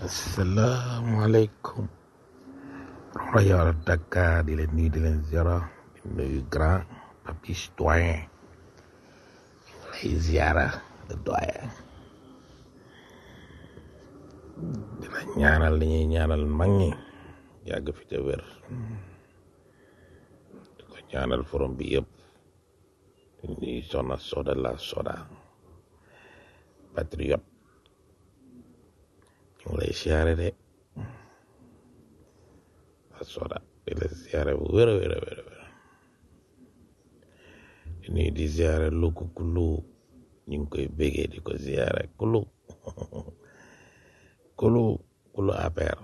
asalaamaaleykum rajo Dakar di leen nuyu di leen ziara di nuyu grand papis doyen lay ziara le doyen di la ñaanal li ñuy ñaanal mag ñi yàgg fi te wér di ko ñaanal forom bi yëpp di nuyu soxna Soda la Soda patriote ñu ngi lay siyaare de la Soda di la siyaare bu wér a wér a wér a wér di nuyu di siyaare luku kulu ñu ngi koy bégee di ko siyaare kulu kulu kulu APR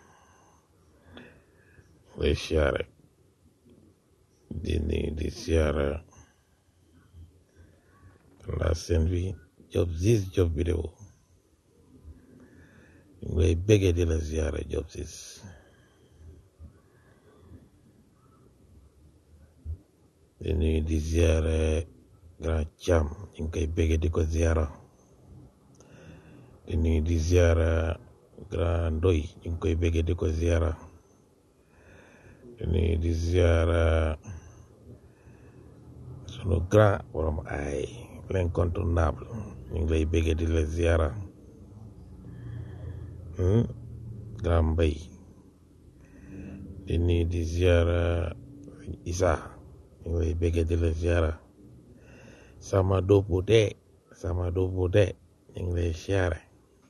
lay siyaare di nuyu di siyaare la seen bi job zis job vidéo ñu ngi lay bégee di la siyaare job zis di nuyu di siyaare grand Thiam ñu ngi koy bégee di ko siyaara di nuyu di siyaara grand Ndoy ñu ngi koy bégee di ko siyaara di nuyu di siyaara sunu grand borom ay l'incontournable ñu ngi lay bégee di la siyaara hmm? grand Mbay di nuyu di siyaara Isa ñu ngi lay bégee di la siyaara sama doppu de sama doppu de ñu ngi lay siyaare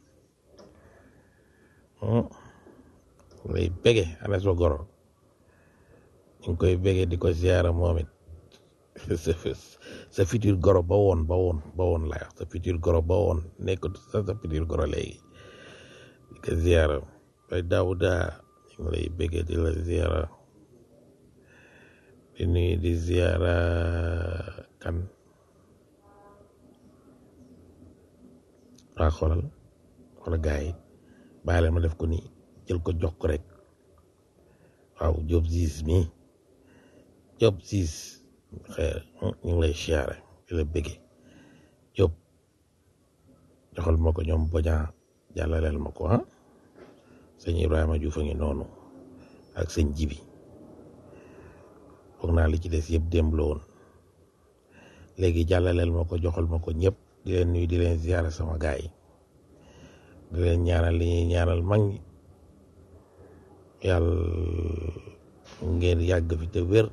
hmm? ñu ngi lay bégee ana so goro ñu ngi koy bégee di ko siyaara moom it sa sa futur goro ba woon ba woon ba woon laa wax sa futur goro ba woon nekk sa sa futur goro léegi di ko ziara bay daawuda ñu ngi lay bëggee di la ziara di nuyu di ziara kan waa xoolal xoolal gars yi bàyyi leen ma def ko nii jël ko jox ko rek waaw job siis mi job siis xëy ñu ngi lay siyaare di la bëgge Jóob joxal ma ko ñoom boña jàllaleel ma ko ah sëñ Ibrahima Juuf a ngi noonu ak sëñ Jibi foog naa li ci des yëpp démb la woon léegi jàllaleel ma ko joxal ma ko ñëpp di leen nuyu di leen siyaare sama gaay yi di leen ñaanal li ñuy ñaanal mag ñi yàlla ngeen yàgg fi te wér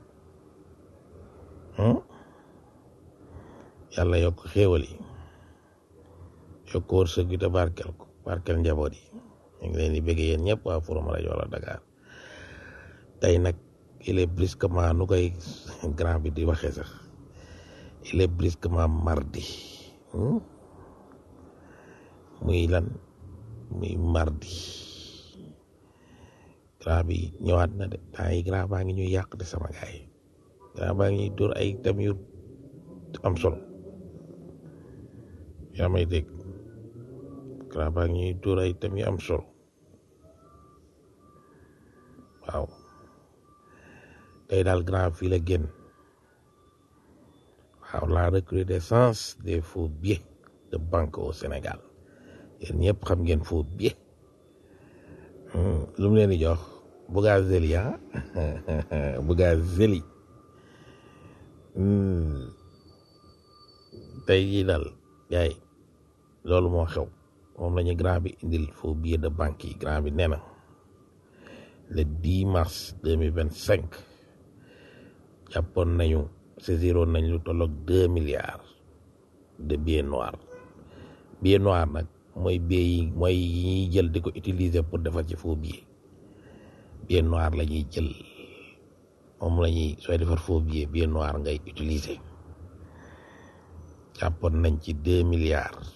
yàlla yokk xéewal yi yokk wërsëg gi te barkel ko barkel njaboot yi ñu ngi leen di bëgg yéen ñëpp waa Forum rajo wala Dakar tey nag il est brusquement nu koy grand bi di waxee sax il est brusquement mardi muy lan muy mardi grand bi ñëwaat na de temps yi grand baa ngi ñuy yàq de sama gaay yi grand baa ngi dóor ay tam yu am solo yaa may dégg grand baa ngi dóor ay tam yu am solo waaw tey daal grand fii la génn waaw la recrudescence des faux billets de banque au Sénégal yéen ñëpp xam ngeen faux billets lu mu leen di jox Bougazelli ah Bougazelli tey jii daal yaay loolu moo xew moom la ñu grand bi indil faux billet de banque yi grand bi nee na le 10 mars 2025 jàppoon nañu saisiroon nañ lu tolloog deux milliards de billets noirs billet noir nag mooy billet yi mooy yi ñuy jël di ko utiliser pour defar ci faux billet billet noir la ñuy jël moom la ñuy sooy defar faux billet billet noir ngay utiliser jàppoon nañ ci deux milliards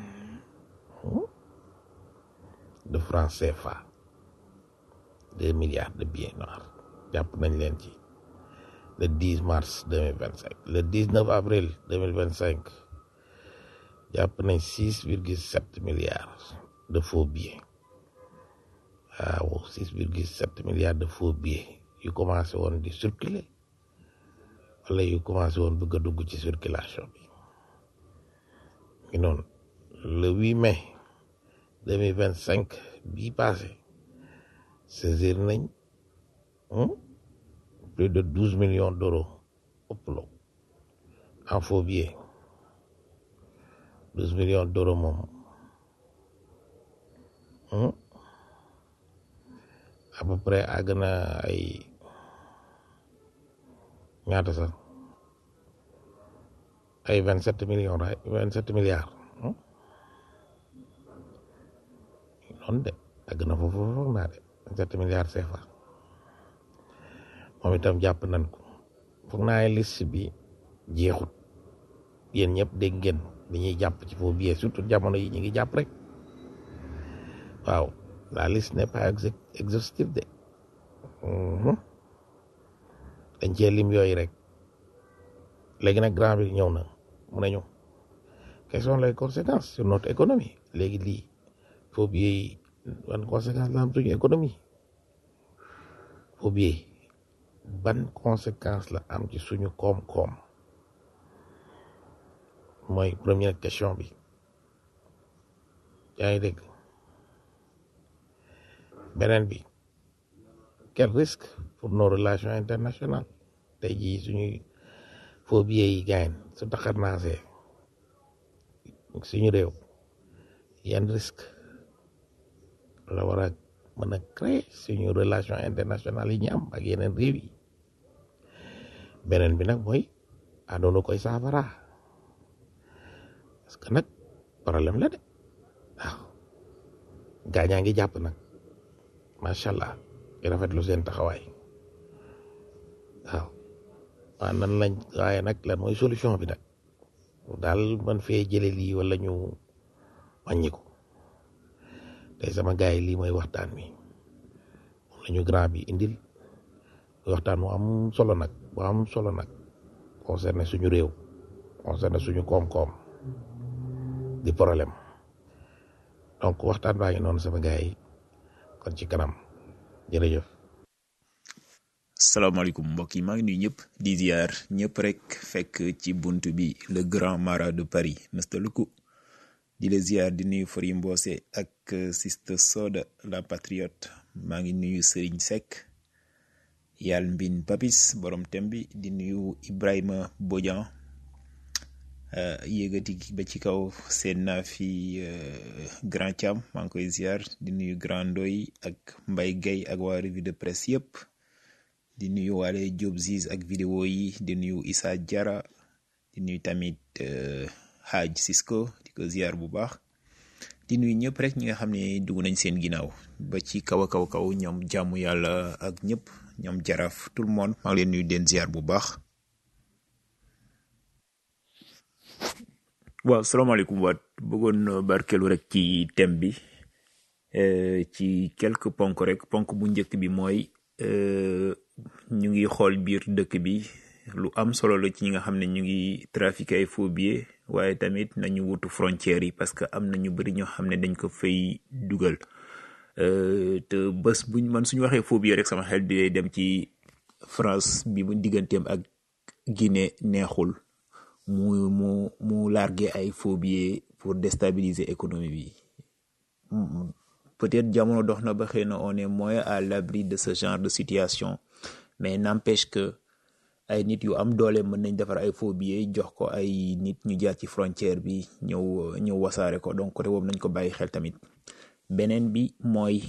de francs CFA deux milliards de billets noirs jàpp nañ leen ci le 10 mars 2025 le 19 avril 2025 jàpp nañ 6,7 milliards de faux billets waaw 6,7 milliards de faux billets yu commencé woon di circuler wala yu commencé woon bëgg a dugg ci circulation bi mi noonu le 8 mai deux mille vingt cinq bii passé saisir nañ plus de douze millions d'euros ëpp la en faux billets douze millions d'euros moom à peu près àgg na ay ñaata sax ay vingt sept millions ra vingt sept milliards noonu de àgg na foofu foog naa de vingt sept milliards CFA moom itam jàpp nañ ko foog naa liste bi jeexut yéen ñëpp dégg ngeen dañuy jàpp ci faux billets surtout jamono yi ñu ngi jàpp rek waaw la liste n'est pas exhaustive de dañ cee lim yooyu rek léegi nag grand bi ñëw na mu ne ñu quelles sont les conséquences sur notre économie léegi lii faux billets yi ban conséquence la am suñu économie faux billets ban conséquence la am ci suñu koom-koom mooy première question bi yaa ngi dégg beneen bi quel risque pour nos relations internationales tey jii suñuy faux billets yi gaañ su taxar naasee suñu réew yan risque la war a mën a créer suñu relation internationale yi ñu am ak yeneen réew yi beneen bi nag mooy àndoona koy saafara parce que nag problème la de waaw gaañaa ngi jàpp nag macha allah di rafetlu seen taxawaay waaw waaw nan lañ waaye nag lan mooy solution bi nag daal man fee jële lii wala ñu wàññi ko tey sama gars yi lii mooy waxtaan wi moom la ñu grand bi indil waxtaan mu am solo nag bu am solo nag concerné suñu réew concerné suñu koom-koom di problème donc waxtaan baa ngi noonu sama gars yi kon ci kanam jërëjëf. salaamaaleykum mbokk yi maa ngi nuyu ñëpp di ziar ñëpp rek fekk ci bunt bi le grand marat de Paris Mr Luku di la ziar di nuyu Fori Mbose ak Sister Soda la patriote maa ngi nuyu Serigne Seck yàlla mbin papis borom tem bi di nuyu Ibrahima Bodian yéegati ba ci kaw seen naa fi grand Thiam maa ngi koy ziar di nuyu grand Ndoy ak Mbay Gay ak waa revue de presse yëpp di nuyu waale Diop Ziz ak vidéo yi di nuyu Issa Diarra di nuyu tamit Hadj Cisco di ko ziar bu baax di nuyu ñëpp rek ñi nga xam ne dugg nañ seen ginnaaw ba ci kaw a kaw kaw ñoom jàmm yàlla ak ñëpp ñoom jaraaf tout le monde maa ngi leen nuyu den ziar bu baax. waaw salaamaaleykum waat bëggoon barkeelu rek ci thème bi ci quelques ponk rek ponk bu njëkk bi mooy ñu ngi xool biir dëkk bi lu am solo la ci ñi nga xam ne ñu ngi trafiqué ay faux billets waaye tamit nañu wutu frontières yi parce que am na ñu bëri ñoo xam ne dañ ko fay dugal te bés buñ man suñu waxee faux billets rek sama xel di dem ci France bi mu digganteem ak Guinée neexul mu mu mu largué ay faux billets pour déstabiliser économie bi peut-être jamono dox na ba xëy na on est moins à l'abri de ce genre de situation mais n'empêche que ay nit yu am doole mën nañ defar ay faux billets jox ko ay nit ñu jaar ci frontière bi ñëw ñëw wasaare ko donc côté boobu nañ ko bàyyi xel tamit beneen bi mooy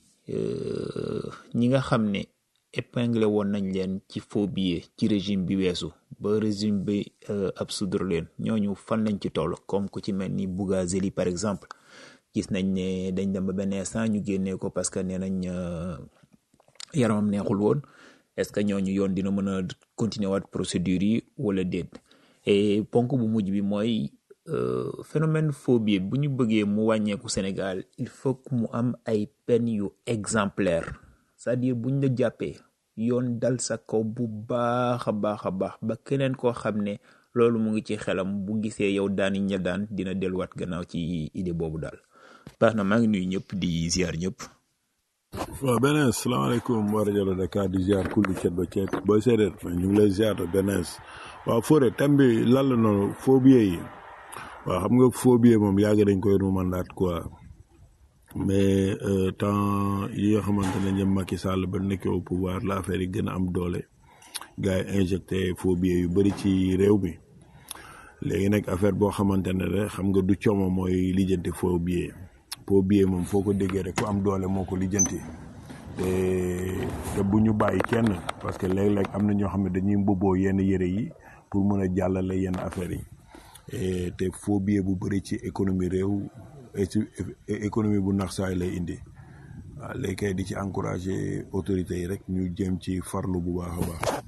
ñi nga xam ne épinglé woon nañ leen ci faux billets ci régime bi weesu ba régime bi absoudre leen ñooñu fan lañ ci toll comme ku ci mel ni Bougazeli par exemple gis nañ ne dañ dem ba benn instant ñu génnee ko parce que nee nañ yaramam neexul woon est-ce que ñooñu yoon dina mën a continuer waat procédure yi wala déet et ponk bu mujj bi mooy phénomène faux billet bu ñu bëggee mu wàññeeku Sénégal il faut que mu am ay peine yu exemplaire c'est-à-dire buñ la jàppee yoon dal sa kaw bu baax a baax a baax ba keneen koo xam ne loolu mu ngi ci xelam bu gisee yow daani ña daan dina delluwaat gannaaw ci idée boobu daal baax na maa ngi nuyu ñëpp di ziar ñëpp. waaw beneen salaamaaleykum wa rajo Dakar di ziar kulli cet ba cet booy séeréer ñu ngi lay ziar beneen waaw Fodé thème bi lan la noonu faux billets yi waaw xam nga faux billet moom yàgg dañ koy rumandaat quoi mais euh, temps yi nga xamante ne ñoom Macky Sall ba nekkee au pouvoir la affaire yi gën a am doole gars yi injecté faux billets yu bëri ci réew mi léegi nag affaire boo xamante ne rek xam nga du coomo mooy lijjanti faux billet faux billet moom foo ko déggee rek ku am doole moo ko lijjanti te te bu ñu bàyyi kenn parce que léeg-léeg am na ñoo xam ne dañuy mbubboo yenn yëre yi pour mën a jàllale yenn affaires yi et te faux billet bu bëri ci économie réew et ci économie bu nax saay lay indi waaw léegi kay di ci encourager autorités yi rek ñu jéem ci farlu bu baax a baax.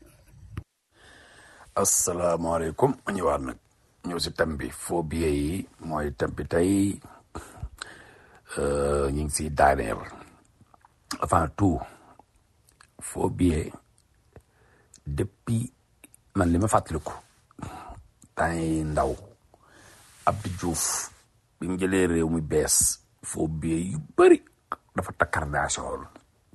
asalaamaaleykum ma ñëwaat nag ñëw si thème bi faux billets yi mooy thème bi tey ñu ngi si daaneel avant tout faux billets depuis man li ma fàttaliku temps yi ndaw Abdou Diouf bi mu jëlee réew mi bees faux billets yu bëri dafa takkardaasoo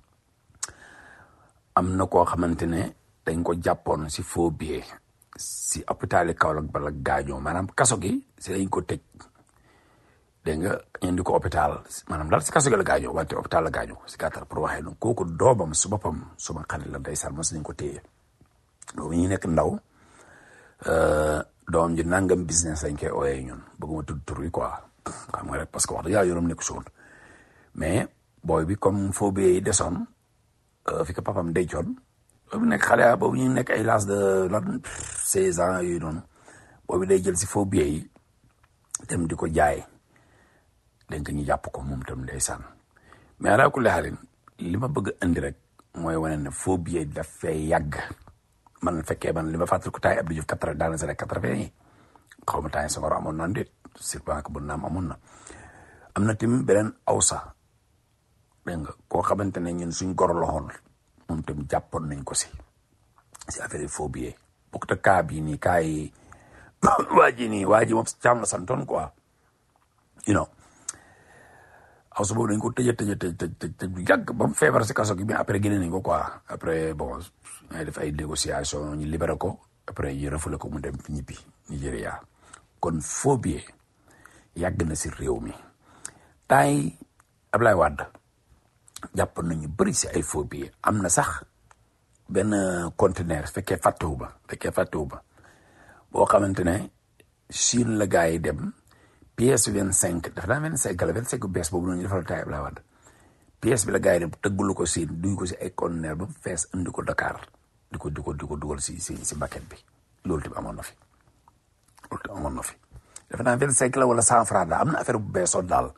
am na koo xamante ne dañ ko jàppoon si faux billet si hôpital Kaolack bala gaañoo maanaam kaso gi si lañ ko tëj dégg nga indi ko hôpital maanaam daal si kaso gi la gaañoo wante hôpital la gaañoo si gàttal pour waxee noonu kooku doomam su boppam suma xarit la ndeysaan mos nañ ko téye boobu ñu nekk ndaw doomam ji nangam business lañ koy ooyee ñun bëgguma tudd tur yi quoi xam nga rek parce que wax dëgg yàlla yoonam nekk suun mais booy bi comme faux billet yi desoon fi ko papam dencoon boobu nekk xale ya boobu ñu nekk ay l'âge de lan seize ans yooyu noonu boobu day jël si faux billets yi dem di ko jaay dégg nga ñu jàpp ko moom tam ndeysaan mais alaa kulli xaalin li ma bëgg a indi rek mooy wane ne faux billet daf fee yàgg man fekkee man li ma fàttali ko taay Abdou Diouf quatre daal na sa rek quatre-vingt yi xaw ma taay Senghor amoon na ndéet surtout que bu naam amoon na am na tamit beneen awsa dégg nga koo xamante ne ñun suñ goro loxoon moom tam jàppoon nañ ko si si affaire yi faux billet bokkut ak cas bii nii cas yi waa ji nii waa ji moom caam la santoon quoi you know aw su boobu dañ ko tëjee tëjee tëj tëj tëj bu yàgg ba mu feebar si kaso gi mais après génne nañ ko quoi après bon ñooy def ay négociation ñu libéré ko après ñu refoulé ko mu dem ñibbi Nigéria kon faux billet yàgg na si réew mi temps yi Ablaye Wade jàpp nañu bëri si ay faux billets am na sax benn conteneur fekkee fàttewu ba fekkee fàttewu ba boo xamante ne Chine la gars yi dem pièce vingt cinq dafa daa vingt cinq la vingt cinq bees boobu noonu ñu defal taay Ablaye Wade pièce bi la gars yi dem tëggulu ko Chine duy ko si ay conteneur ba mu fees indi ko Dakar di ko di ko di ko dugal si si si bucket bi loolu tamit amoon na fi loolu tamit amoon na fi dafa naa vingt cinq la wala cent franc daal am na affaire bu beesoon daal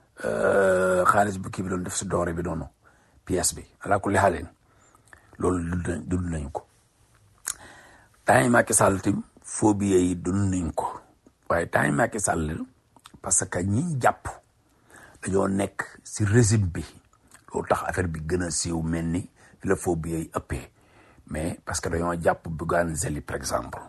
xaalis bu kii bi doon def si doore bi noonu pièce bi ala kulli xaalin loolu dund dund nañ ko temps yi Macky Sall tim faux billets yi dund nañ ko waaye temps yi Macky Sall parce que ñi jàpp dañoo nekk si régime bi loolu tax affaire bi gën a siiw mel ni fi la faux billets yi ëppee mais parce que dañoo jàpp Bougane Zeli par exemple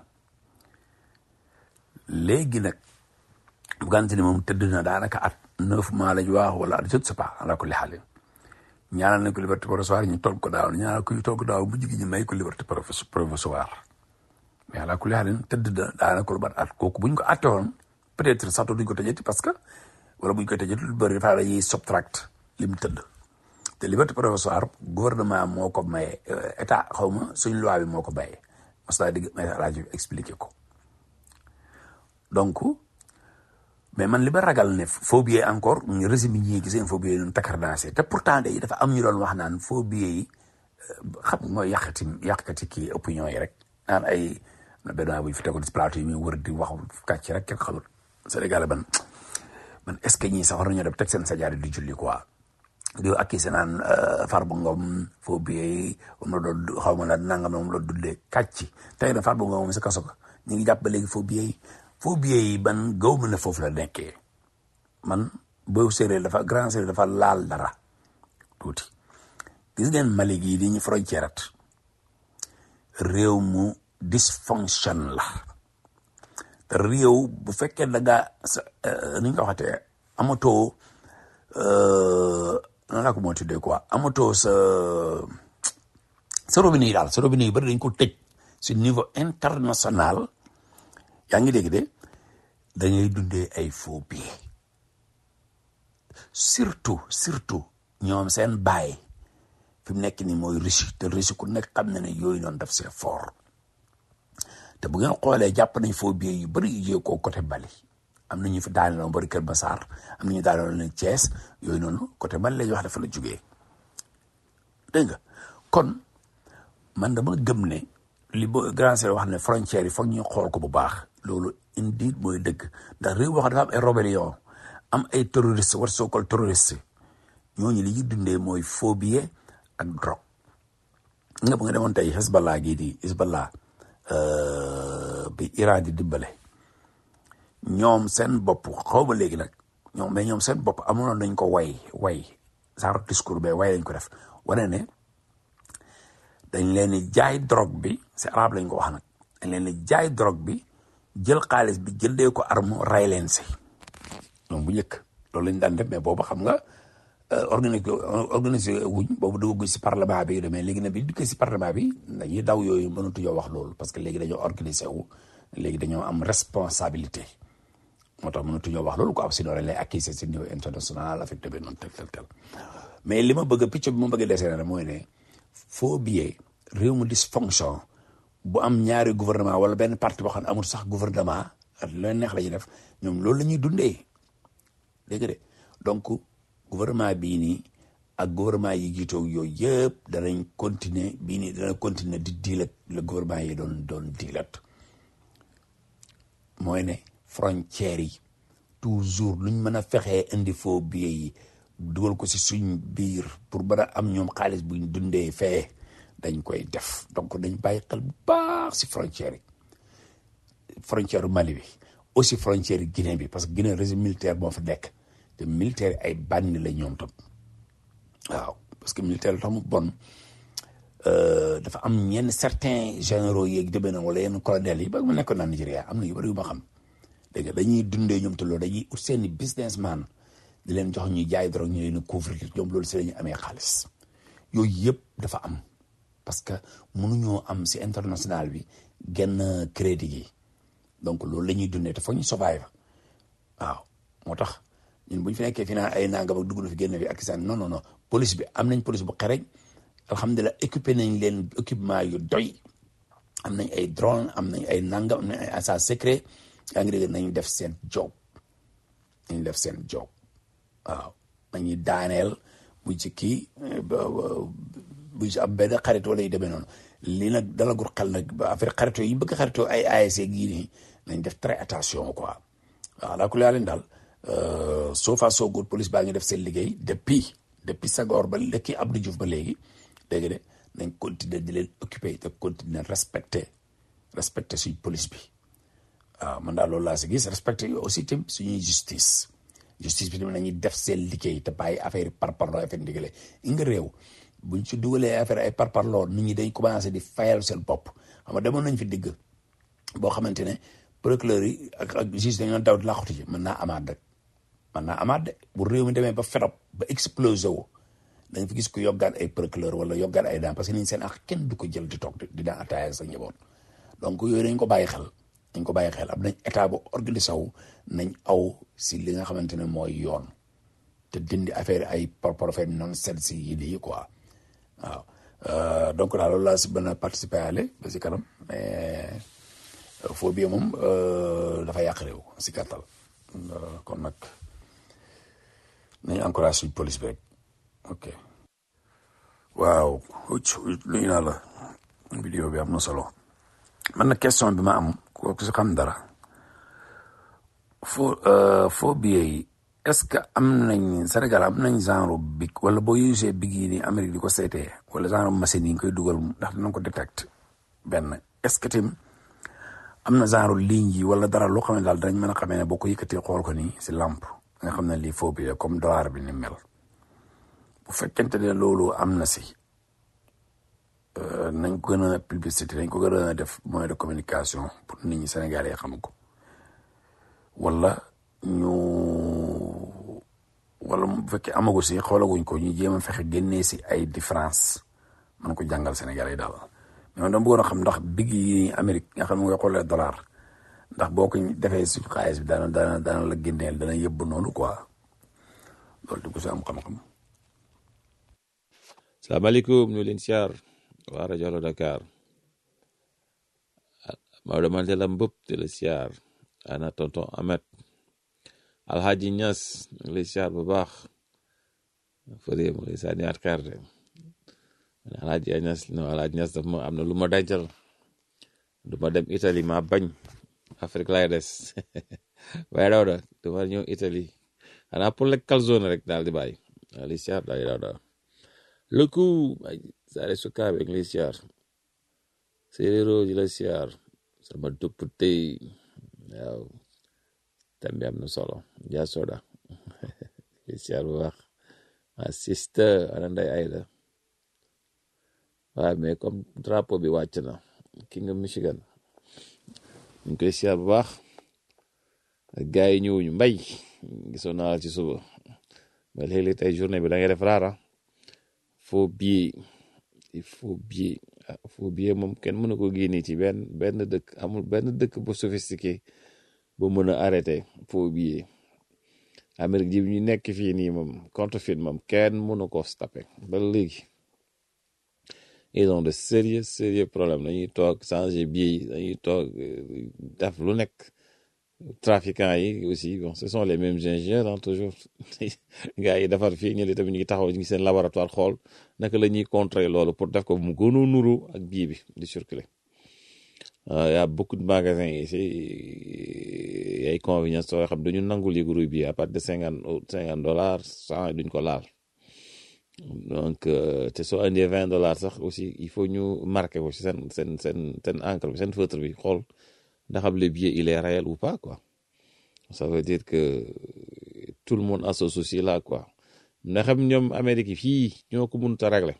léegi nag Bougane Zeli moom tëdd na daanaka at neuf mois lañ wax wala je ne sais pas ala kulli xaalin ñaanal nañ ko liberté provisoire ñu toog ko daaw ñaanal ko ñu toog ko daaw bu jigi ñu may ko liberté provisoire mais ala kulli xaalin tëdd na daanaka lu bat at kooku buñ ko atte woon peut-être sax duñ ko tëjati parce que wala buñ koy tëjati lu bëri dafa dañuy subtract lim tëdd te liberté provisoire gouvernement moo ko maye état xaw ma suñ loi bi moo ko maye mas naa digg may rajo expliqué ko donc mais man li ba ragal ne faux billet encore ñu régime yi ñuy gisee faux billet yi ñun takkardaase te pourtant de dafa am ñu doon wax naan faux billet yi xam nga mooy yàqati yàqati kii opinion yi rek naan ay na benn waay bu ñu fi tegoon si plateau yi muy wër di wax kàcc rek kenn xamul Sénégal ban man est ce que ñii sax war nañoo def teg seen sajaari di julli quoi di ak kii si naan Farba Ngom faux billet yi moom la doon xaw ma la nangam moom la dundee kàcc tey na Farba Ngom moom si kaso ko ñu ngi jàpp ba léegi faux billet yi faux billets yi ban gaw ma ne foofu la nekkee man boo séeréer dafa grand séeréer dafa laal dara tuuti gis ngeen Mali gii di ñu frontière at réew mu dysfonction la te réew bu fekkee da nga sa ni ñu ko waxatee amatoo nan laa ko moo tuddee quoi amatoo sa sa robinet yi daal sa robinet yi bari dañ ko tëj si niveau international yaa ngi dégg de dañuy dundee ay faux billets surtout surtout ñoom seen baay fi mu nekk nii mooy Russie te Russie ku nekk xam na ne yooyu noonu daf c'est fort te bu ngeen xoolee jàpp nañ foo biir yu bëri yu jógee ko côté Bali am na ñu fi daaneloon bëri Kër Massar am na ñu daaneloon ne Thiès yooyu noonu côté Bali la ñuy wax dafa la jógee dégg nga kon man dama gëm ne li ba grand sœur wax ne frontières yi foog ñu xool ko bu baax loolu indi mooy dëgg ndax réew boo xam dafa am ay rébellion am ay terroriste war soo kol terroriste ñooñu li ñuy dundee mooy faux billet ak drogue nga bu nga demoon tey Hezbollah gii di Hezbollah bi Iran di dimbale ñoom seen bopp xaw ma léegi nag ñoom mais ñoom seen bopp amoon nañ ko way way genre discours be way lañ ko def wane ne dañ leen di jaay drogue bi si arabe lañ ko wax nag dañ leen di jaay drogue bi jël xaalis bi jëndee ko arme ray leen si ñoom bu njëkk loolu lañ daan def mais boobu xam nga organisé organisé wuñ boobu dugg si parlement bi mais léegi nag bi dugg si parlement bi dañuy daw yooyu mënatuñoo wax loolu parce que léegi dañoo organisé wu léegi dañoo am responsabilité moo tax mënatuñoo wax loolu ko am sinon dañ lay accuser si niveau international affecté bi noonu tel tel tel mais li ma bëgg a picc bi ma bëgg a desee na mooy ne faux billet réew mu dysfonction bu am ñaari gouvernement wala benn parti boo xam ne amul sax gouvernement ak leen neex la ñuy def ñoom loolu la ñuy dundee dégg de donc gouvernement bii nii ak gouvernement yi jiitoo yooyu yëpp danañ continuer bii nii dana continuer di diilat le gouvernement yi doon doon diilat mooy ne frontières yi toujours luñ mën a fexee indi faux billets yi dugal ko si suñ biir pour mën a am ñoom xaalis buñ dundee fee dañ koy def donc dañ bàyyi xel bu baax si frontières yi frontière Mali bi aussi frontière Guinée bi parce que Guinée régime militaire moo fa nekk te militaire ay bànni la ñoom tam waaw parce que militaire tax mu bon dafa am ñenn certains généraux yeeg demee na wala yenn colonels yi ba mu nekkoon naa Nigéria am na yu bëri yu ma xam dégg nga dañuy dundee ñoom te loolu dañuy ut seeni businessman di leen jox ñuy jaay drogue ñu leen couvrir ñoom loolu si la ñu amee xaalis yooyu yëpp dafa am parce que mënuñoo am si international bi genn crédit yi donc loolu la ñuy dundee te foog ñu survive waaw moo tax ñun bu ñu fi nekkee fi naan ay nangam ak dugg na fi génn fi ak saan non non non police bi am nañ police bu xereñ alhamdulilah équipé nañ leen équipement yu doy am nañ ay drone am nañ ay nangam am nañ ay agent secret yaa ngi dégg nañ def seen job nañ def seen job waaw nañuy daaneel bu ci kii bu ci am benn xarit wala yu demee noonu lii nag dalagul xel nag ba affaire xaritoo yi bëgg xaritoo ay ASC gii nii nañ def très attention quoi waaw laa ko leen daal soo fa soo góor police baa ngi def seen liggéey depuis depuis Senghor ba lekki Abdou Diouf ba léegi dégg de nañ continuer di leen occuper te continuer respecter respecter suñ police bi waaw man daal loolu laa si gis respecter aussi tamit suñuy justice justice bi tamit nañuy def seen liggéey te bàyyi affaire yi parparloo affaire ndigale i nga réew buñ ci dugalee affaire ay parparloo nit ñi dañ commencé di fayal seen bopp xam nga demoon nañ fi digg boo xamante ne procureur yi ak ak juge dañoo daw di làqutu ci mën naa amaat rek mën naa amaat de bu réew mi demee ba fedop ba explosé wu da nga fi gis ko yoggaan ay procureur wala yoggaan ay daan parce que niñ seen ak kenn du ko jël di toog di daan attaaya sa njaboot donc yooyu dañ ko bàyyi xel dañ ko bàyyi xel am nañ état bu organisé wu nañ aw si li nga xamante ne mooy yoon te dindi affaire ay parparafait non sense yi lii quoi waaw donc daal loolu laa si mën a participer ale ba si kanam mais foo bi moom dafa yàq réew si gàttal kon nag nañu encourage suñ police bi rek ok waaw lu ñu naa la vidéo bi am na solo man na question bi ma am ko si xam dara foo foo billet yi est-ce que am nañ Sénégal am nañ genre big wala boo usee big yi ni Amérique di ko seetee wala genre machine yi nga koy dugal ndax dinañ ko détecte benn est-ce que tim am na genre ligne yi wala dara loo xam ne daal danañ mën a xamee ne boo ko yëkkatee xool ko nii si lampe nga xam ne lii faux billet comme dollar bi ni mel bu fekkente ne loolu am na si nañ ko gën a publicité nañ ko gën a def moyen de communication pour nit ñi Sénégalais xam ko wala ñu wala bu fekkee amagu si xoolaguñ ko ñu jéem a fexe génnee si ay différence man ko jàngal Sénégalais daal mais man dama bëggoon a xam ndax big yi Amérique nga xam ne nga xoolee dollar ndax boo ko defee suñu xaalis bi daana daana daana la génneel dana yëbb noonu quoi loolu di ko si am xam-xam salaamaaleykum ñu leen siyaar waa rajo Allo Dakar Maodo Mandela Mbëpp di la siyaar ana tonton Ahmed Alhaji Ñas ñu ngi lay siyaar bu baax fële mu ngi lay sànni at carte Alhaji Ñas non Alhaji Ñas daf ma am na lu ma dencal du ma dem Italie ma bañ Afrique lay des waaye daw da du ma ñëw Italie xanaa pour lekk calzone rek daal di bàyyi daal di siyaar daal di daw daal lëkku ay saare sukaabe ngi lay siyaar séeréero di la siyaar sama dupp tey waaw tambi am na solo jaa soda di siyaar bu baax ma sister ana nday ayda waaw mais comme drapeau bi wàcc na King of Michigan ñu ngi koy siyaar bu baax ak gars yi ñëwuñu mbay gisoon naa la ci suba mais léeg-léeg tey journée bi da ngay def raara faux billet il faut billet faux billet moom kenn mënu ko génne ci benn benn dëkk amul benn dëkk bu sophistiqué bu mën a arrêté faux billet Amérique ji ñu nekk fii nii moom contrefait moom kenn mënu ko stoppé ba léegi ils ont de sérieux sérieux problème dañuy toog changer billet yi dañuy toog def lu nekk trafiquants yi aussi bon ce sont les mêmes ingénieurs hein, toujours gars yi defar fii ñu tamit ñu ngi taxaw ñu ngi seen laboratoire xool naka la ñuy contrer loolu pour def ko mu gën a nuru ak bii bi di circuler il y a beaucoup de magasins ici ay convenience soo xam dañu nangul yi groupe bi à partir de cinquante cinquante dollars cent duñ ko laal donc te soo indee vingt dollars sax aussi il faut ñu marqué ko ci seen seen seen seen encre bi seen feutre bi xool ndax am le billet il est réel ou pas quoi ça veut dire que tout le monde a ce souci là quoi ndax xam ñoom Amérique fii ñoo ko mënut a régler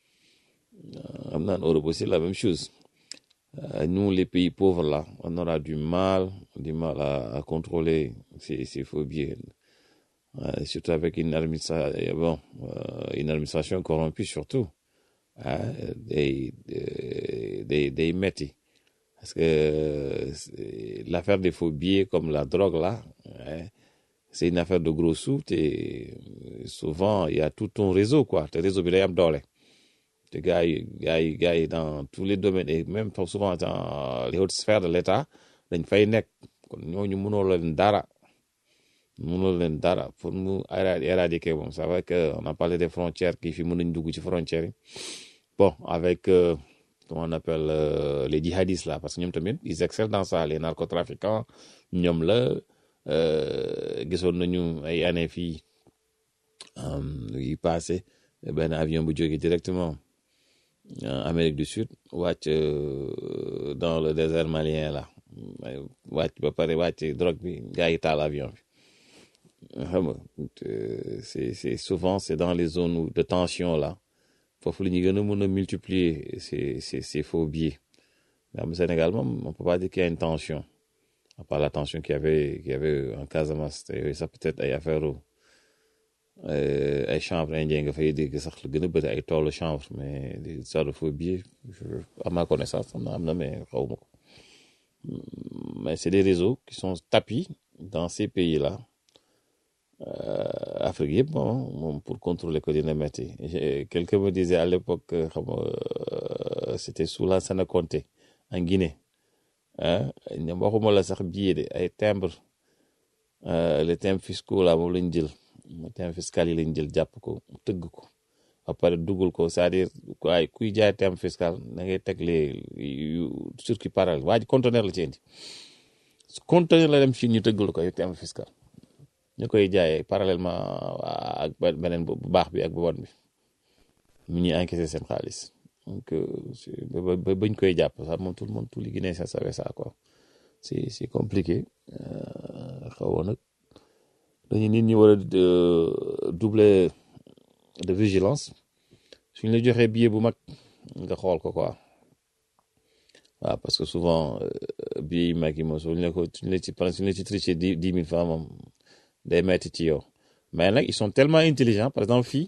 am naan Europe aussi la même chose nous les pays pauvres là on aura du mal du mal à, à contrôler ces, ces faux billets euh, surtout avec une administration bon euh, une administration corrompue surtout ah day day day metti parce que l'affaire des faux billets comme la drogue là hein, c'est une affaire de gros sous te souvent il y a tout un réseau quoi te réseau bi day am doole te gars yi gars yi gars yi dans tous les domaines et même souvent dans les hautes sphères de l'État dañ fay nekk kon ñooñu mënoo leen dara mënoo leen dara pour mu éradiquer bon c'est vrai que on a parlé des frontières kii fi mën nañ dugg ci frontières yi bon avec euh, comment on appelle euh, les djihadistes là parce que ñoom tamit ils excellent dans ça les narcotrafiquants ñoom la gisoon nañu ay années fii yi passé benn avion bu jógee directement Amérique du Sud wàcc dans le désert malien là wàcc ba pare wàcc drogue bi gars yi taal avion bi xam nga c'est c'est souvent c'est dans les zones de tension là foofu la ñuy gën a mën a multiplier ces ces ces faux billets mais am Sénégal moom on peut pas dire qu'il y a une tension à part la tension qu'il y avait qu'il y avait en Casamance te yooyu sax peut-être ay affaire ay chanvre indien nga fay dégg sax lu gën a bëri ay toolu chanvre mais des histoires de faux billets à ma connaissance am na am na mais xaw ma ko mais c'est des réseaux qui sont tapis dans ces pays-là Euh, Afrique yëpp moom moom pour contrôler ko dina metti quelqu'un me disait à l'époque xam nga c'était sous la Séné Conté en Guinée ah ñoom waxuma la sax billet de ay timbre les timbres fiscaux là moom lañ jël timbre fiscal yi lañ jël jàpp ko tëgg ko ba pare dugal ko c'est-à-dire ay kuy jaay timbre fiscal da ngay teg les yu circuit parallèle waa ji conteneur la ci indi conteneur la dem Chine ñu tëggal ko ay timbre fiscal ñu koy jaayee parallèlement ak beneen bu baax bi ak bu bon bi mu ñuy encaisser seen xaalis donc ba bañ koy jàpp sax moom tout le monde tout les Guinéens savait ça quoi c'est c'est compliqué xaw nag dañu nit ñi war a doubler de vigilance suñ la joxee billet bu mag nga xool ko quoi waaw parce que souvent billet yi mag yi moom suñ la ko suñ la ci suñ la ci triché dix dix mille francs moom day metti ci yow mais nag ils sont tellement intelligents par exemple fii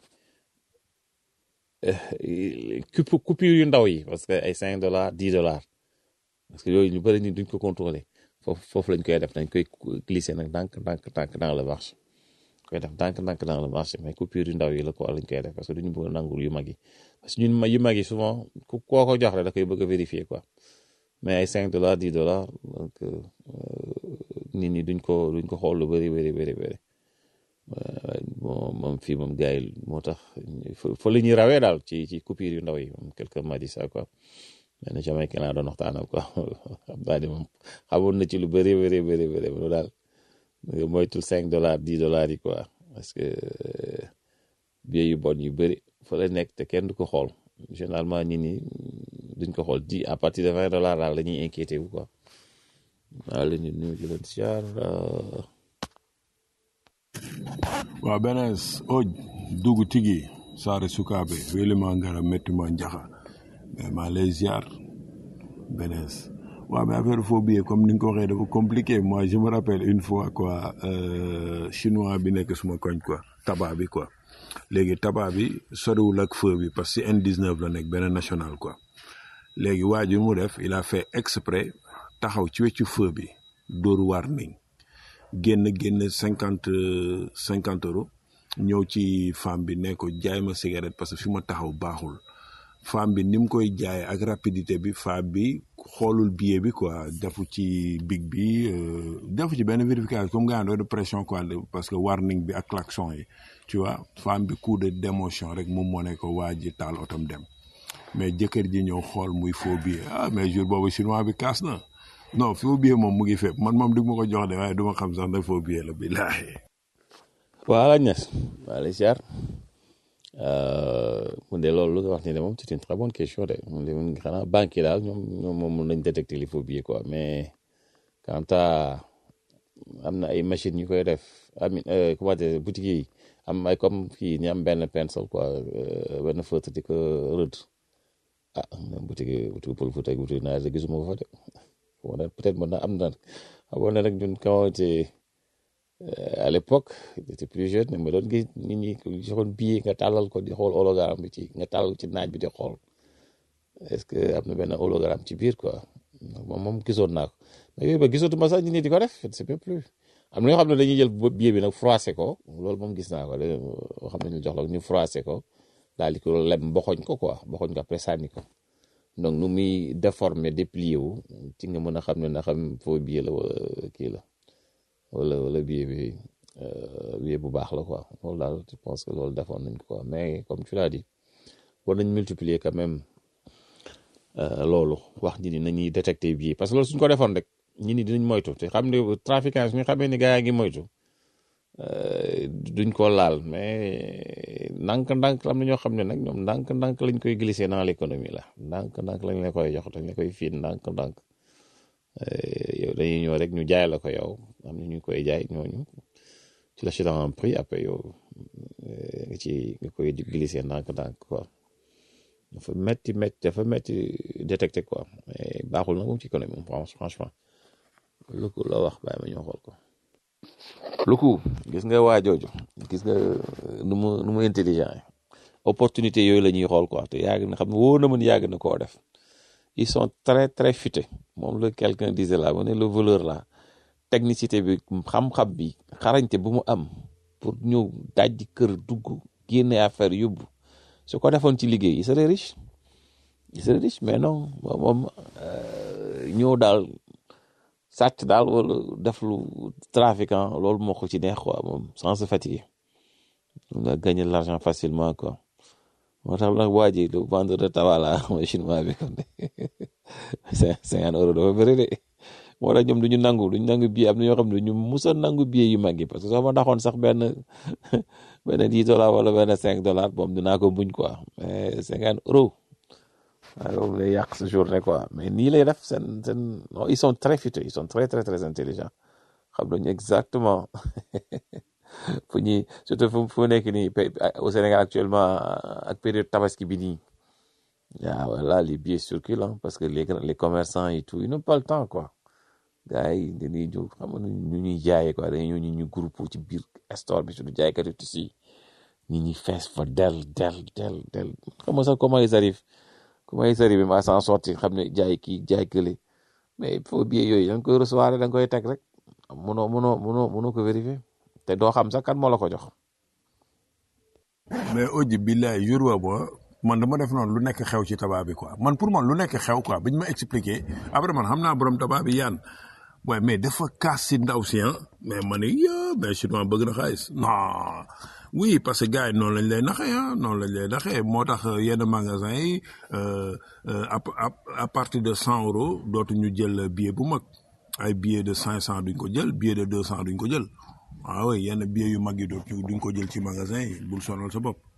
coup coupure yu ndaw yi parce que ay cinq dollars dix dollars parce que yooyu ñu bëri ni duñ ko contrôler foofu foofu lañ koy def dañ koy glisser nag ndànk ndànk ndànk dans le marché koy def ndànk-ndànk dans le marché mais coupure yu ndaw yi la ko lañ koy def parce que duñu bëgg a nangul yu mag yi parce que ñun yu mag yi souvent ku koo ko jox rek da koy bëgg a vérifier quoi mais ay 5 dollars 10 dollars donc nit ñi duñ ko duñ ko xool lu bëri bëri bëri bëri bon moom fii moom gars yi moo tax fa la ñuy rawee daal ci ci coupure yu ndaw yi moom quelqu'un m'a dit ça quoi mais na Jamaïcain laa doon waxtaanal quoi xam naa ni moom xamoon na ci lu bëri bëri bëri bëri loolu daal moytul 5 dollars 10 dollars yi quoi parce que billet yu bon yu bëri fa la nekk te kenn du ko xool généralement nit ñi duñ ko xool di à partir de 20 dollars daal la ñuy inquiété wu quoi waaw la ñu nuyu di leen siyaar waaw benes oj dugu tigi sare sukaɓe welima ngara mettuma jaha mais ma lay ziar benes waaw mais affaire phobie comme ni nga ko waxee dafa compliqué moi je me rappelle une fois quoi euh, chinois bi nekk suma koñ quoi tabac bi quoi léegi tabac bi soriwul ak feu bi parce que N19 la nekk benn national quoi léegi waa ji mu def il a fait exprès taxaw ci weccu feu bi dóor warning génn génn cinquante cinquante euros ñëw ci femme bi ne ko jaay ma cigarette parce que fi ma taxaw baaxul femme bi ni mu koy jaayee ak rapidité bi femme bi xoolul billet bi quoi defu ci big bi defu ci benn vérification comme nga de pression quoi parce que warning bi ak klaxon yi tu vois femme bi coup de d'émotion rek moom moo ne ko waa ji taal otom dem mais jëkkër ji ñëw xool muy faux billet ah mais jour boobu chinois bi kaas na non faux billet moom mu ngi fépp man moom du ma ko jox de waaye du ma xam sax ne faux billet la billaahi waaw lañ nes waa lay siyaar mu de loolu lu nga wax ni de moom c'est une très bonne question de mu de mun xanaa banque yi daal ñoom ñoom moom mun nañ détecter les faux billets quoi mais quant à am na ay machines yu koy def amin comment dire boutique yi am ay comme kii ñu am benn pencil quoi benn feutre di ko rëdd ah boutique yi boutique Pël Fuuta ak boutique naa gisuma ko fa de wala peut-être mën na am na xamoon na nag ñun quand était à l'époque j'étais plus jeune mais ma doon gis nit ñi joxoon billet nga tàllal ko di xool hologramme bi ci nga tàllal ci naaj bi di xool est-ce que am na benn hologramme ci biir quoi moom moom gisoon naa ko mais yooyu ba gisatuma sax nit ñi di ko def je ne sais même plus am na ñoo xam ne dañuy jël billet bi nag froissé ko loolu moom gis naa ko léegi xam ne ñu jox la ñu froissé ko daal di ko lem boxoñ ko quoi boxoñ ko après sànni ko donc nu muy déformé déplié wu ci nga mën a xam ne na xam faux billet la wala kii la wala wala billet bi billet bu baax la quoi loolu daal je pense que loolu defoon nañ ko quoi mais comme tu l'as dit war nañ multiplier quand même loolu wax nit ñi nañuy détecter billet parce que loolu suñ ko defoon rek nit ñi dinañ moytu te xam ne trafiquant suñu xamee ni gars yaa ngi moytu duñ ko laal mais ndànk-ndànk am na ñoo xam ne nag ñoom ndànk-ndànk lañ koy glisser dans l'économie la ndànk-ndànk lañ la koy jox dañ la koy fiin ndànk-ndànk yow dañuy ñëw rek ñu jaay la ko yow am na ñu koy jaay ñooñu ci la dans un prix après yow nga ci nga koy glisser ndànk-ndànk quoi dafa metti metti dafa metti détecté quoi mais baaxul nag moom ci économie moom franchement lu ko la wax bàyyi ma ñoo xool ko lu ko gis nga waa jooju gis nga nu mu nu mu intelligent opportunité yooyu la ñuy xool quoi te yàgg na xam ne wóor na mën yàgg na koo def ils sont très très futés moom la quelqu'un disait là mu ne le voleur là technicité bi xam-xam bi xarañte bu mu am pour ñëw dajji kër dugg génne affaire yóbbu su ko defoon ci liggéey il serait riche il serait riche mais non moom ñëw daal sàcc daal wala def lu trafiquant loolu moo ko ci neex quoi moom sans se fatiguer nga gagner l'argent facilement quoi moo tax nag waa ji le vendeur de tabac la mooy chinois bi kon cinquante euros dafa bëri de moo tax ñoom du ñu nangu du ñu nangu billet am na ñoo xam ne ñu musa nangu billet yu mag yi parce que soo ma naxoon sax benn benn dix dollars wala benn cinq dollars moom dinaa ko muñ quoi mais cinquante euros waaye loolu lay yàq sa journée quoi mais nii lay def seen seen non ils sont très futés ils sont très très très intelligents xam nañu exactement fu ñuy surtout fu fu nekk nii au Sénégal actuellement ak période tabaski bi nii waaw voilà les billets circulent parce que les les commerçants et tout ils n'ont pas le temps quoi gars yi dañuy jóg xam nga ñu ñuy jaayee quoi dañuy ñëw ñu ñu groupe ci biir store bi surtout jaaykatu tissu ñi ñuy fees fa del del del del xam nga sax comment ils arrivent comment ils arrivent à s'en sortir xam ne jaay kii jaay kële mais faux billet yooyu da nga koy recevoir da nga koy teg rek mënoo mënoo mënoo mënoo ko vérifier te doo xam sax kan moo la ko jox mais auji billaay jour boobu man dama def noonu lu nekk xew ci tabac bi quoi man pour man lu nekk xew quoi biñ ma expliqué après man xam naa borom tabac bi yaan waaye mais dafa kaas si ndaw si ah mais ma ne ya mais chinois bëgg na xaalis non oui parce que gars yi noonu lañ lay naxee ah noonu lañ lay naxee moo tax yenn magasin yi euh, euh, à à à partir de cent euros dootuñu jël billet bu mag ay billet de cinq cent duñ ko jël billet de deux cent duñ ko jël waaw oui yenn billet yu mag yi dootuñu duñ ko jël ci magasin yi bul sonal sa bopp.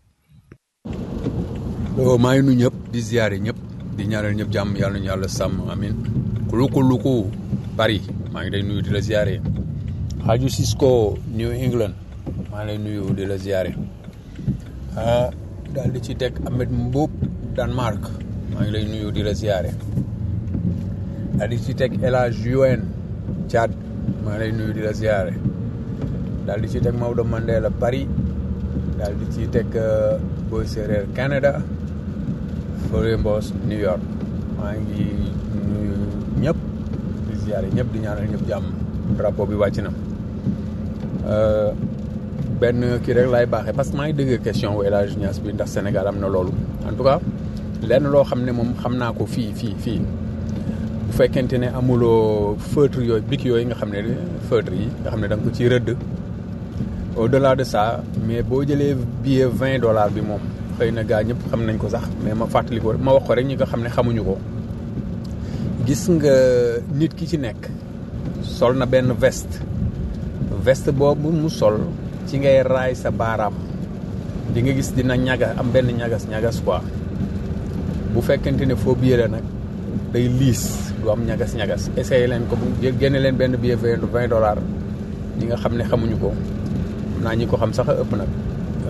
oh maa ngi nuyu ñëpp di ziare ñëpp di ñaanal ñëpp jàmm yàlla nañu yàlla sàmm amin kuluku luku Paris maa ngi lay nuyu di la ziare Haju Cisco New England maa ngi lay nuyu di la ziare ah daal di ci teg Ahmed Mboub Danemark maa ngi lay nuyu di la ziare daal di ci teg El Hadj UN Tchad maa ngi lay nuyu di la ziare daal di ci teg Maodo Mandela Paris daal di ci teg Boy Séréer Canada Fore Mbos New York maa ngi nuyu ñëpp di ziare ñëpp di ñaanal ñëpp jàmm drapeau bi wàcc na Euh, benn kii rek laay baaxee parce que maa ngi dégg question wu El Hadj Niass bi ndax Sénégal am na loolu en tout cas lenn loo xam ne moom xam naa ko fii fii fii bu fekkente ne amuloo feutre yooyu bic yooyu nga xam ne feutre yi nga xam ne da nga ko ciy rëdd au delà de ça mais boo jëlee billet vingt dollars bi moom xëy na gaa ñëpp xam nañ ko sax mais ma fàttali ko ma wax ko rek ñi nga xam ne xamuñu ko gis nga nit ki ci nekk sol na benn veste veste boobu mu sol ci ngay raay sa baaraam di nga gis dina ñaga am benn ñagas ñagas quoi bu fekkente ne foo billet la nag day liis du am ñagas ñagas essayé leen ko bu génne leen benn billet vingt vingt dollars ñi nga xam ne xamuñu ko xam naa ñi ko xam sax a ëpp nag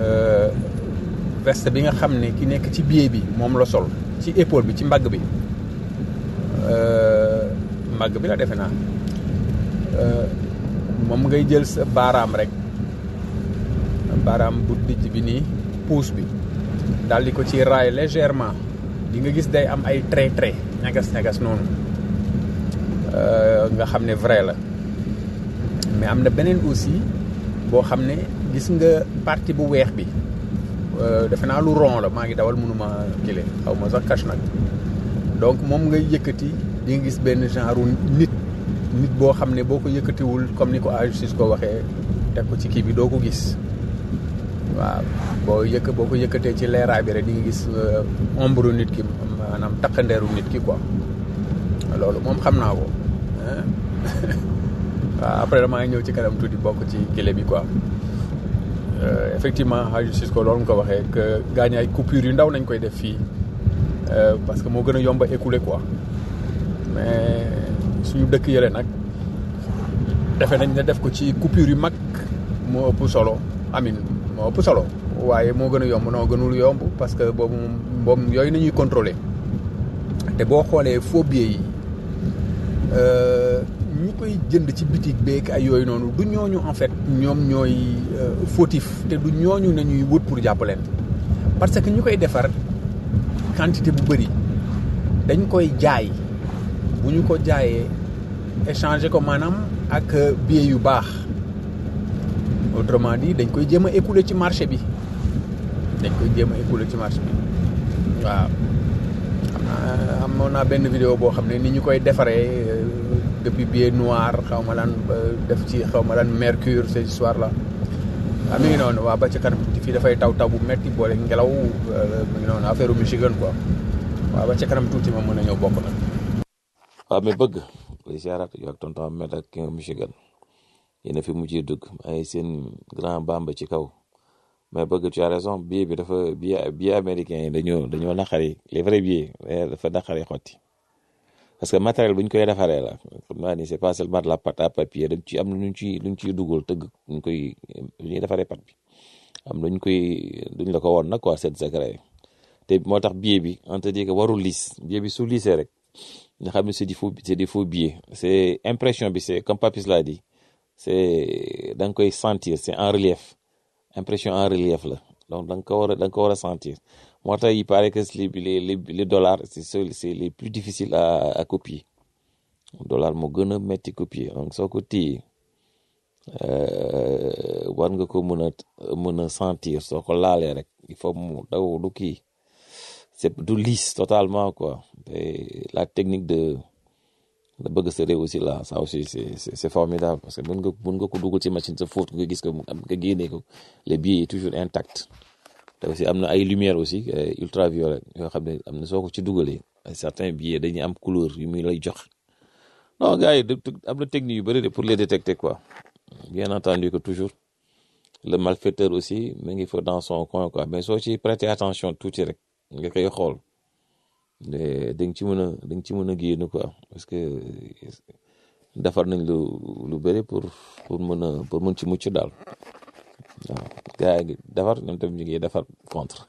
veste bi nga xam ne ki nekk ci billet bi moom la sol ci épaule bi ci mbagg bi mbagg bi la defe naa moom ngay jël sa baaraam rek baaraam bu dijj bi nii pouce bi daal di ko ci raay légèrement di nga gis day am ay trait trait ñagas ñagas noonu nga xam ne vrai la mais am na beneen aussi boo xam ne gis nga partie bu weex bi defe naa lu rond la maa ngi dawal mënuma kile xaw ma sax cache nag donc moom ngay yëkkati di nga gis benn genre nit nit boo xam ne boo ko yëkkatiwul comme ni ko ajustice ko waxee teg ko ci kii bi doo ko gis waaw boo yëkk boo ko yëkkatee ci leeraay bi rek di nga gis ombre nit ki maanaam takkandeeru nit ki quoi loolu moom xam naa ko waaw après damaa ñëw ci kanam tuuti bokk ci kile bi quoi effectivement ajustice ko loolu nga ko waxee que gaañ ay coupures yu ndaw nañ koy def fii parce que moo gën a yomb a écouler quoi mais suñu dëkk yële nag defe nañ ne def ko ci coupure yu mag moo ëpp solo amin moo ëpp solo waaye moo gën a yomb noo gënul yomb parce que boobu moom yooyu nañuy contrôler te boo xoolee faux billets yi ñi koy jënd ci bitig beek ay yooyu noonu du ñooñu en fait ñoom ñooy fautif te du ñooñu nañuy wut pour jàpp leen parce que ñu koy defar quantité bu bëri dañ koy jaay bu ñu ko jaayee échanger ko maanaam ak billet yu baax autrement dit dañ koy jéem a écouler ci marché bi dañ koy jéem a écouler ci marché bi waaw xam naa amoon naa benn vidéo boo xam ne ni ñu koy defaree depuis billet noir xaw ma lan def ci xaw ma lan mercure ces histoires là ah mi ngi noonu waa ba ci kanam tuuti fii dafay taw taw bu metti boole ngelaw mi ngi noonu affaire Michigan quoi waaw ba ci kanam tuuti ma mën a ñëw bokk nag waaw mais bëgg koy siyaaraat yow ak tonton Ahmed ak ki nga Michigan yéen a fi mujjee dugg ay seen grand bamba ci kaw mais bëgg tu as raison billet bi dafa billet billet américain yi dañoo dañoo naqari les vrais billets dafa naqari xotti parce que matériel bu ñu koy defaree la xam naa ni c'est pas seulement de la pâte à papier dañ ci am luñ ci luñ ciy dugal tëgg ñu koy lu ñuy defaree pâte bi am luñ koy duñ la ko woon nag quoi c'est secret te moo tax billet bi on te dit que warul liis billet bi su liisee rek nga xam ne c'est des faux c'est des faux billets c'est impression bi c'est comme Papis l'a dit c'est da nga koy sentir c'est en relief impression en relief la donc da nga ko war a da nga ko war a sentir moo tax il paraît que les les les dollars c'est c'est les plus difficiles à à copier dollar moo gën a métti copier donc soo ko téye euh, war nga ko mën a mën a sentir soo ko laalee rek il faut mu daw du kii c'est du lisse totalement quoi et la technique de de bëgg sa réew aussi là ça aussi c'est c'est c'est formidable parce que mën nga mën nga ko dugal ci machine sa fóot nga gis ko mu am nga génnee ko les billets est toujours intact te aussi am na ay lumière aussi euh, ultraviolet yoo xam ne am na soo ko ci dugalee ay certains billets dañuy am couleur yu muy lay jox non gars yi de- de- am na technique yu bëri de pour les détecter quoi bien entendu que toujours le malfaiteur aussi mu ngi fa dans son coin quoi mais soo ci prêter attention tuuti rek nga koy xool de da nga ci mën a da nga ci mën a génn quoi parce que defar nañ lu lu bëri pour pour mën a pour mën ci mucc daal waaw gars yi ngi defar ñoom tamit ñu ngi defar contre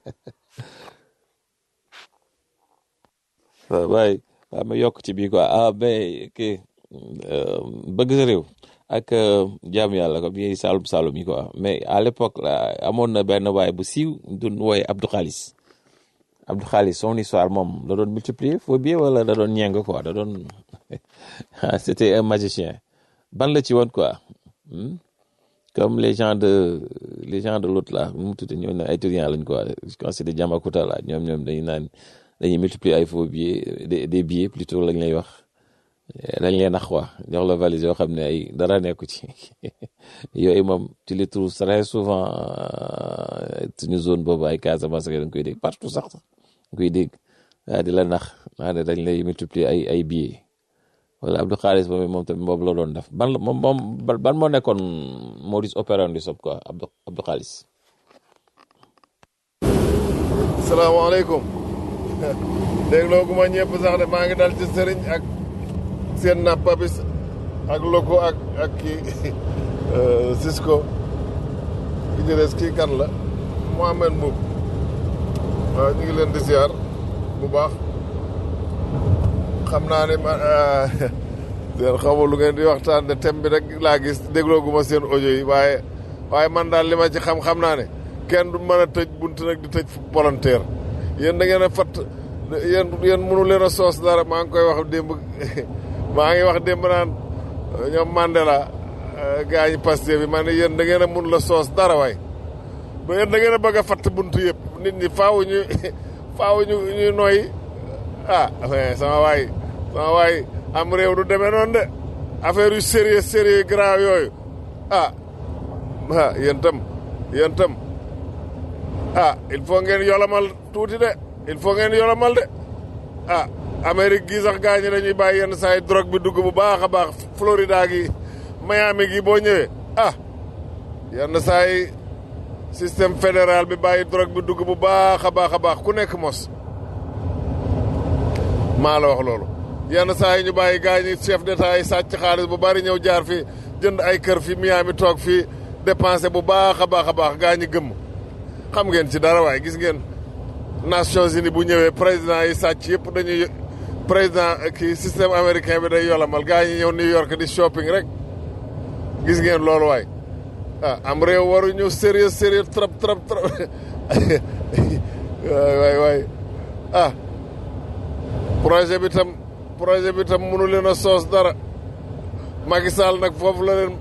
waaw waaye waaw ma yokk ci bii quoi ah mais kii euh, bëgg sa réew ak euh, jaamu yàlla comme yi Saalum Saalum yi quoi mais à l'époque là amoon na benn waay bu siiw doon wooye Abdou Khalis Abdou Khalis son histoire moom da doon multiplier faux billets wala da doon ñeng quoi da doon c'était un magicien ban la ci woon quoi hmm? comme les gens de les gens de l'autre là nu mu tudd ñoom ay étudiants lañ quoi je pense c'est des Diamacounda là ñoom ñoom dañuy naan dañuy multiplier ay faux billets des des billets plutôt lañ lay wax dañ leen nax quoi jox la valise yoo xam ne ay dara nekku ci yooyu moom tu les trouves très souvent euh, suñu zone boobu ay Casamance da nga koy dégg partout sax da nga koy dégg waa di la nax waa ne dañ lay multiplier ay ay billets wala Abdou Khalis boobu moom tamit boobu la doon def ban la moom moom ban ban moo nekkoon modus operandi sob quoi Abdou Abdou Khalis salaamaaleykum dégloo gu ma ñëpp sax de maa ngi dal ci sëriñ ak seen na papis ak loko ak ak kii euh, Cisco ki ci des kii kan la Mohamed Mboub waaw ñu ngi leen di ziar bu baax xam naa ne ma seen xamul lu ngeen di waxtaan de thème bi rek laa gis dégloo gu ma seen audio yi waaye waaye man daal li ma ci xam xam naa ne kenn du mën a tëj bunt nag di tëj volontaire yéen da ngeen a fatt yéen yéen mënu leen a soos dara maa ngi koy wax démb maa ngi wax démb naan ñoom Mandela gaa ñi Pastef bi man ne yéen da ngeen a mun la soos dara waay ba yéen da ngeen a bëgg a fatt bunt yëpp nit ñi faaw ñu faaw ñu ñuy nooyi ah mais sama waay sama waay am réew du demee noonu de affaire yu sérieux sérieux grave yooyu ah ah yéen tam yéen tam ah il faut ngeen yolamal tuuti de il faut ngeen yolamal de ah Amérique gii sax gaa ñi dañuy bàyyi yenn saa yi drogue bi dugg bu baax a baax Florida gi Miami gi boo ñëwee ah yenn saa yi système fédéral bi bàyyi drogue bi dugg bu baax a baax a baax ku nekk mos maa la wax loolu yenn saa yi ñu bàyyi gaa ñi chef d'état yi sàcc xaalis bu bari ñëw jaar fi jënd ay kër fi Miami toog fii dépensé bu baax a baax a baax gaa ñi gëmm xam ngeen ci dara waaye gis ngeen Nations Unies bu ñëwee président yi sàcc yëpp dañuy président kii système américain bi day yolamal gaa ñi ñëw New York di shopping rek gis ngeen loolu waay ah am réew waruñu sérieux sérieux trop trop trop waay waay waay ah projet bi tam projet bi tam mënu leen a soos dara Macky Sall nag foofu la leen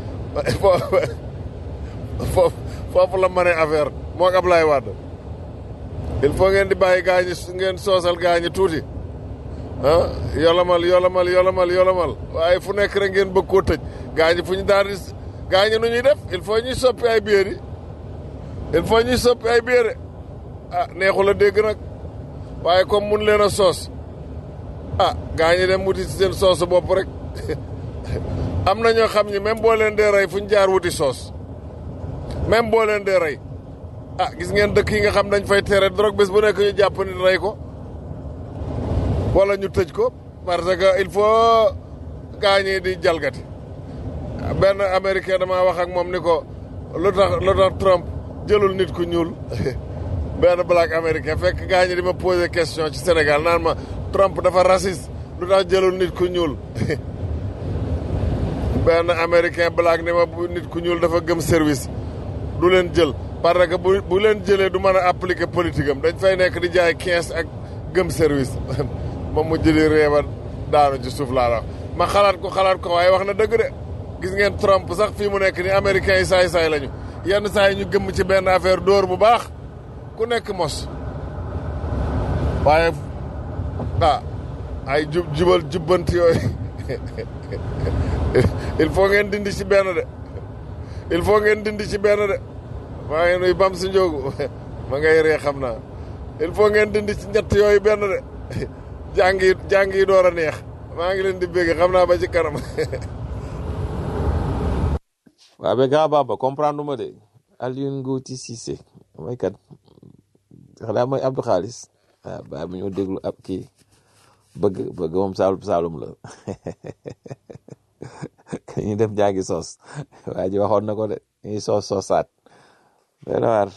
foofu foofu la mane affaire moo ak Ablaye Wade il faut ngeen di bàyyi gaa ñi ngeen soosal gaa ñi tuuti ah yolamal yolamal yolamal yolamal waaye fu nekk rek ngeen bëgg koo tëj gaa ñi fu ñu daal di gaa ñi nu ñuy def il faut ñuy soppi ay biir yi il faut ñuy soppi ay biir de ah neexul a dégg nag waaye comme mun leen a soos ah gaa ñi dem wuti ci seen soosu bopp rek am na ñoo xam ñi même boo leen dee rey fu ñu jaar wuti soos même boo leen dee rey ah gis ngeen dëkk yi nga xam dañ fay tere drogue bés bu nekk ñu jàpp nit rey ko wala ñu tëj ko parce que il faut gaa ñi di jalgati benn américain damaa wax ak moom ni ko lu tax lu tax Trump jëlul nit ku ñuul benn black américain fekk gaa ñi di ma poser question ci Sénégal naan ma Trump dafa raciste lu tax jëlul nit ku ñuul benn américain black ni ma bu nit ku ñuul dafa gëm service du leen jël parce que bu bu leen jëlee du mën a appliquer politique am dañ fay nekk di jaay quinze ak gëm service ma mujj di reeba daanu ci suuf laa la ma xalaat ko xalaat ko waaye wax na dëgg de gis ngeen Trump sax fii mu nekk ni américains yi saay-saay lañu yenn saa yi ñu gëmm ci benn affaire dóor bu baax ku nekk mos waaye ah ay jub jubal jubbanti yooyu il faut ngeen dindi ci benn de il faut ngeen dindi ci benn de maa ngi nuy bam si njóogu ma ngay ree xam naa il faut ngeen dindi ci ñett yooyu benn de jàng yi jàng yi door a neex maa ngi leen di bégg xam naa ba ci kanam waaw mais grand baba comprendre ma de Alioune Ngouti Cissé mooy kat xanaa mooy Abdou Xaalis waaw baa bi ñoo déglu ab kii bëgg bëgg moom saalum saalum la ñu dem jàngi soos waa ji waxoon na ko de ñuy soos soosaat doy na waar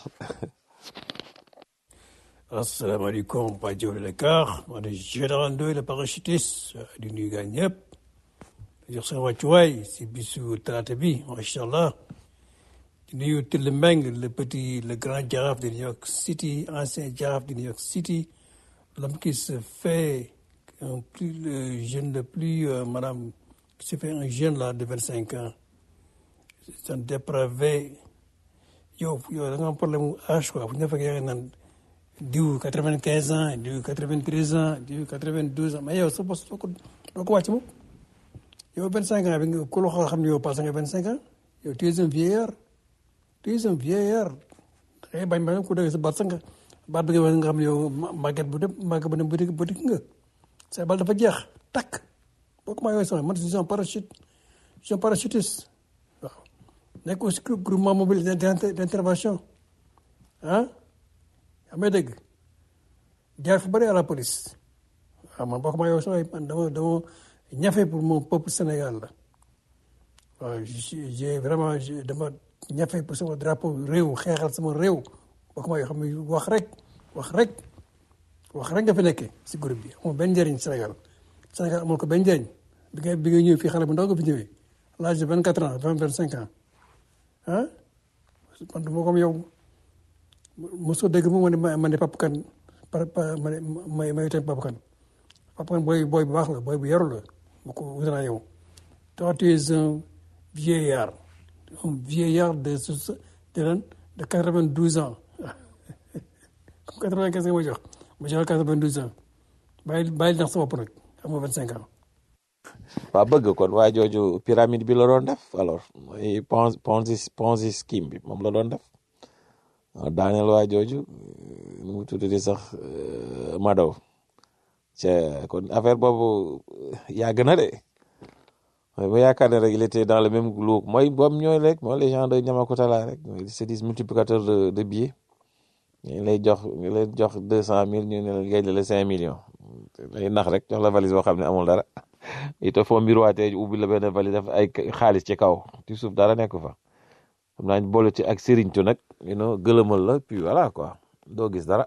asalaamaaleykum waa Jowle Dakar maa ngi général Ndoye le parachutiste di nuyu gaa ñëpp di jox seen wàccuwaay si bisu talaata bi macha allah di nuyu Tille Meng le petit le grand jaraaf de New York City ancien jaraaf de New York City l'homme qui se fait un plus le jeune le plus euh, madame qui se fait un jeune là de vingt cinq ans c'est un dépravé yow yow da nga am problème mu âge quoi bu ñu la fekkee yaa ngi naan diw quatre vingt quinze ans diw quatre vingt treize ans diw quatre vingt douze ans mais yow sa bos doo ko doo ko wàcc moom yow vingt cinq ans bi nga ku la xool xam ne yow passé nga vingt cinq ans yow tu es un vieillard tu es un vieillard da ngay bañ bañ ku dégg sa baat sax nga baat bi nga wax nga xam ne yow màgget bu dem màgget bu dem bëtik bëtik nga sa bal dafa jeex takk boo ko maa yooyu sama man je suis un parachute je suis un parachutiste waaw nekk aussi groupement mobile d'intervention ah yaa may dégg jaar fu bëri à la police waaw man bokk ma yow sama man dama dama ñafe pour mon peuple Sénégal la waaw j'ai vraiment dama ñafe pour sama drapeau réew xeexal sama réew bokk ma yoo xam ne wax rek wax rek wax rek nga fi nekkee si groupe bi amul benn njëriñ Sénégal Sénégal amul ko benn njëriñ bi nga bi nga ñëw fii xale bu ndaw nga fi ñëwee l'âge de vingt quatre ans vingt vingt cinq ans ah man duma comme yow mosoo dégg mu ma ne ma ne Papa Kane par par ma ne ma ma itam Papa Kane Papa Kane booy booy bu baax la booy bu yaru la bu ko wut naa yow toi tu es un vieillard un vieillard de de lan de quatre vingt douze ans comme quatre vingt quinze nga ma jox ma jox la quatre vingt douze ans bàyyi bàyyi nax sa bopp nag am nga vingt cinq ans. waa bëgg kon waa jooju pyramide bi la doon def alors mooy ponzi ponzi ponzi scheme bi moom la doon def daaneel waa jooju nu mu tuddati sax Madow ca kon affaire boobu yàgg na de mooy bu yaakaar ne rek il était dans le même groupe mooy boobu ñooy rek mooy les gens de Niamacootala rek c'est des multiplicateurs de de billets ñu lay jox ñu lay jox deux cent mille ñu ne la gañ la cinq millions lay nax rek jox la valise boo xam ne amul dara it foo mbiruwaatee ubbi la benn valise def ay xaalis ci kaw ci suuf dara nekk fa xam naa boole ci ak sëriñtu nag you know gëlëmal la puis voilà quoi doo gis dara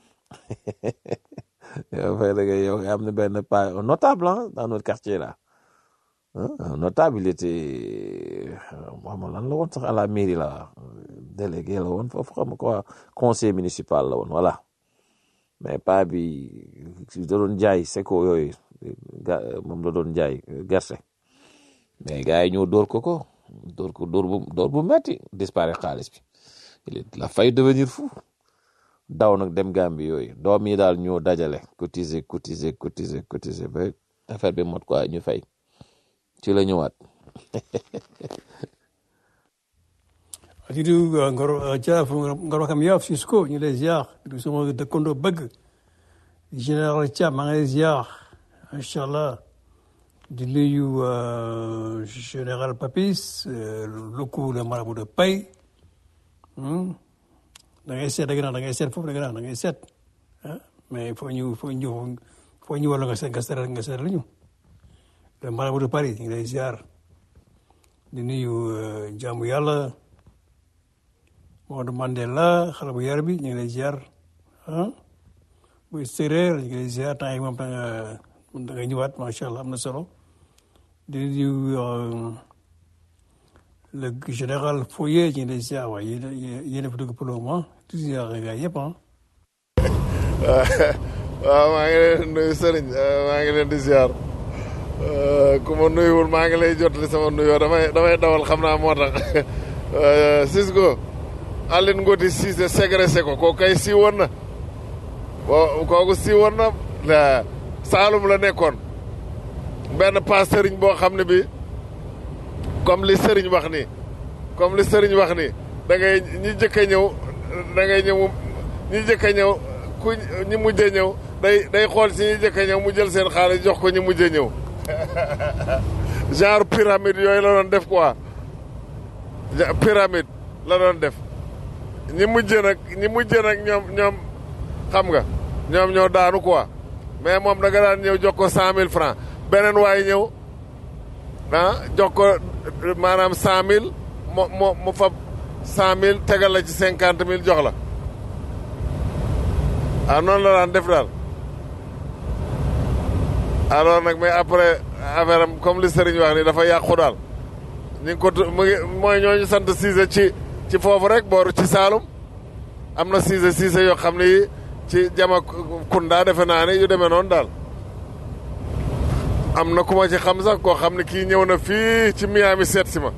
yow fay da nga yow am na benn pas notable ah dans notre quartier là un notable il était xam lan la woon sax à la mairie la délégué la woon foofu xam quoi conseil municipal la woon voilà mais pas bi da doon jaay seko yooyu ga moom la doon jaay gerte mais gars yi ñoo dóor ko ko dóor ko dóor bu dóor bu metti disparaître xaalis bi il est la fay devenir fou daw nag dem Gambie yooyu doom yi daal ñoo dajale cotiser cotiser cotiser cotiser ba affaire bi mot quoi ñu fay ci la ñëwaat. Adidu Ngoro Jaaf Ngoro kam yaaf Cisco ñu lay ziar du sama dëkkandoo bëgg général Thiam maa ngi lay ziar macha allah di nuyu général Papis lukku le marabout de Paye da ngay seet da nga da ngay seet foofu da nga da ngay seet ah mais foo ñu foo ñu foo ñu wala nga seet nga seet nga seet la ñu le marabout de Paris ñu ngi lay ziar di nuyu jaamu yàlla Maodo Mandela xale bu yar bi ñu ngi lay ziar ah buy séeréer ñu ngi lay ziar temps yi moom da nga da nga ñëwaat macha allah am na solo di nuyu le général Foyer ñu ngi lay ziar waaye yéen yéen a fa dugg pour le moment di ziar gars yëpp ah. waaw maa ngi leen di nuyu Serigne maa ngi leen di ziar Euh, ku ma nuyuwul maa ngi lay jotali sama nuyoo damay damay dawal xam naa moo tax Euh, Cisco Aline Ngoti Cissé ségressé ko kooku kay siiwoon na wo kooku siiwoon na la Saalum la nekkoon benn paas sëriñ boo xam ne bi comme li sëriñ wax nii comme li sëriñ wax nii da ngay ñi jëkk a ñëw da ngay ñëw ñi jëkk a ñëw ku ñi mujj a ñëw day day xool si ñi jëkk a ñëw mu jël seen xaalis jox ko ñi mujj a ñëw genre pyramide yooyu la doon def quoi ja- pyramide la doon def ñi mujj nag ñi mujj nag ñoom ñoom xam nga ñoom ñoo daanu quoi mais moom da nga daan ñëw jox ko cent mille francs beneen waay ñëw ah jox ko maanaam cent mille mo mo mu fab cent mille tegal la ci cinquante mille jox la ah noonu la daan def daal alors nag mais après affaire am comme li Serigne wax ni dafa yàqu daal ñu ngi ko tu- mu ngi mooy ñooñu sant Cissé ci ci foofu rek booru ci Saalum am na Cissé Cissé yoo xam ne yi ci jama kunda defe naa ne yu demee noonu daal am na ku ma ci xam sax koo xam ne kii ñëw na fii ci Miami seet si ma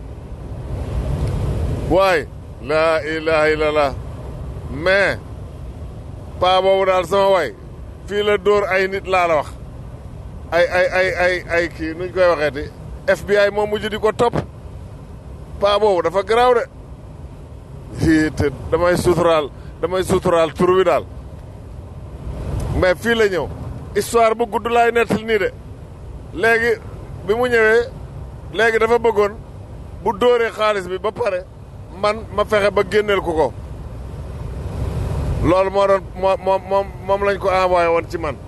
waaye laa ilaha illallah mais paa boobu daal sama waay fii la dóor ay nit laa la wax ay ay ay ay ay kii nuñ koy waxeeti FBI moo mujj di ko topp paa boobu dafa garaaw de fii te damay suturaal damay suturaal tur wi daal mais fii la ñëw histoire bu gudd laay nettali nii de léegi bi mu ñëwee léegi dafa bëggoon bu dóoree xaalis bi ba pare man ma fexe ba génneel ko ko loolu moo doon moo moom moom moom lañ ko envoyé woon ci man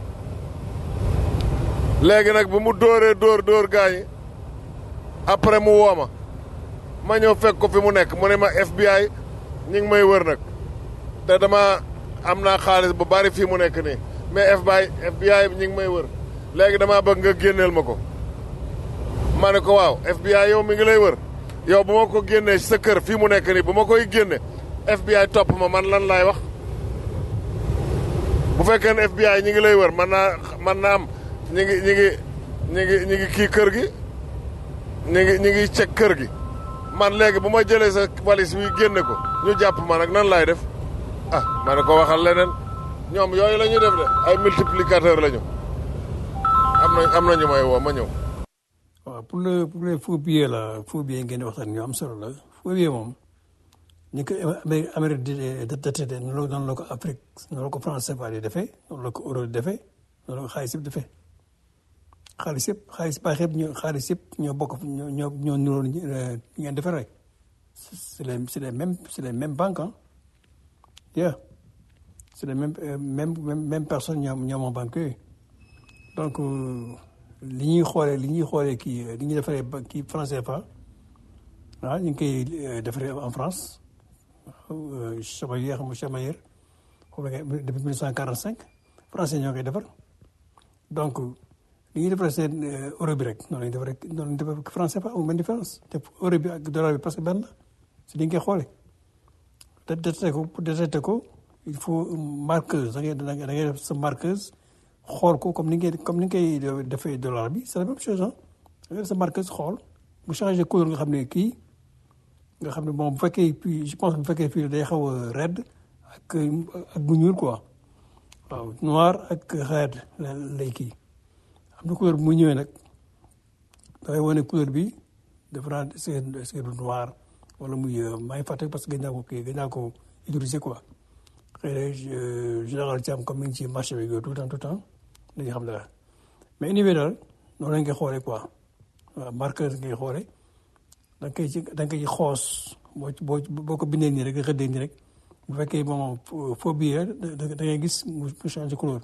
léegi nag bu mu dóoree dóor dóor gaañi après mu woo ma ma ñëw fekk ko fi mu nekk mu ne ma FBI ñi ngi may wër nag te dama am naa xaalis bu bari fii mu nekk nii mais FBI FBI ñi ngi may wër léegi damaa bëgg nga génneel ma ko ma ne ko waaw FBI yow mi ngi lay wër yow bu ma ko génnee ci sa kër fii mu nekk nii bu ma koy génne FBI topp ma man lan laay wax bu fekkee ne FBI ñi ngi lay wër man naa man naa am ñi ngi ñi ngi ñi ngi ñi ngi kii kër gi ñi ngi ñi ngi cek kër gi man léegi bu ma jëlee sa valise bi génne ko ñu jàpp ma nag nan laay def ah ma ne ko waxal leneen ñoom yooyu la ñuy def de ay multiplicateur la ñu am na am na ñu may woo ma ñëw waaw pour le pour les faux billets la faux billets ngeen di waxtaan ñu am solo la faux billets moom ñu ko Amérique Amérique di date de noonu la noonu la ko Afrique noonu la ko France CFA di defee noonu la ko euro di defee noonu la ko xaalis yëpp defee xaalis yëpp xaalis baax yëpp ñoo xaalis yëpp ñoo bokk ñoo ñoo ñoo niróo ñu ngeen defee rek c'est les c'est les mêmes c'est les mêmes banques ah yeah c'est les mêmes euh, même même même personne ñoo ñoo moom banque yooyu donc euh, li ñuy xoolee li ñuy xoolee kii li ñuy defaree ba kii franc CFA ah ñu ngi koy defaree en France Chamaillé xam nga Chamaillé xam nga depuis mille neuf cent quarante cinq français ñoo koy defar donc li ñuy defaree seen euro bi rek noonu la ñuy defaree noonu la ñuy defaree franc CFA amul benn différence te euro bi ak dollar bi parce que benn la si li nga koy xoolee te détecté ko pour détecté ko il faut marqueuse da ngay da ngay def sa marqueuse xool ko comme ni ngay comme ni ngay defee dollar bi c'est la même chose ah da ngay def sa marqueuse xool bu changé couleur nga xam ne kii nga xam ne bon bu fekkee puis je pense bu fekkee fii day xaw a red ak ak bu ñuul quoi waaw noir ak red lay kii am na couleur bu mu ñëwee nag dafay wane couleur bi dafa naan est-ce que du noir wala muy maa ngi fàtte parce que gën naa ko kii gën naa ko utiliser quoi xëy na général Thiam comme mi ngi ci marché bi tout le temps tout le temps dañuy xam dara mais anyway daal noonu lañ koy xoolee quoi waaw marqueur ngay xoolee da nga koy ci da nga koy xoos boo boo boo ko bindee nii rek nga xëddee nii rek bu fekkee moom faux billet da da ngay gis mu changé couleur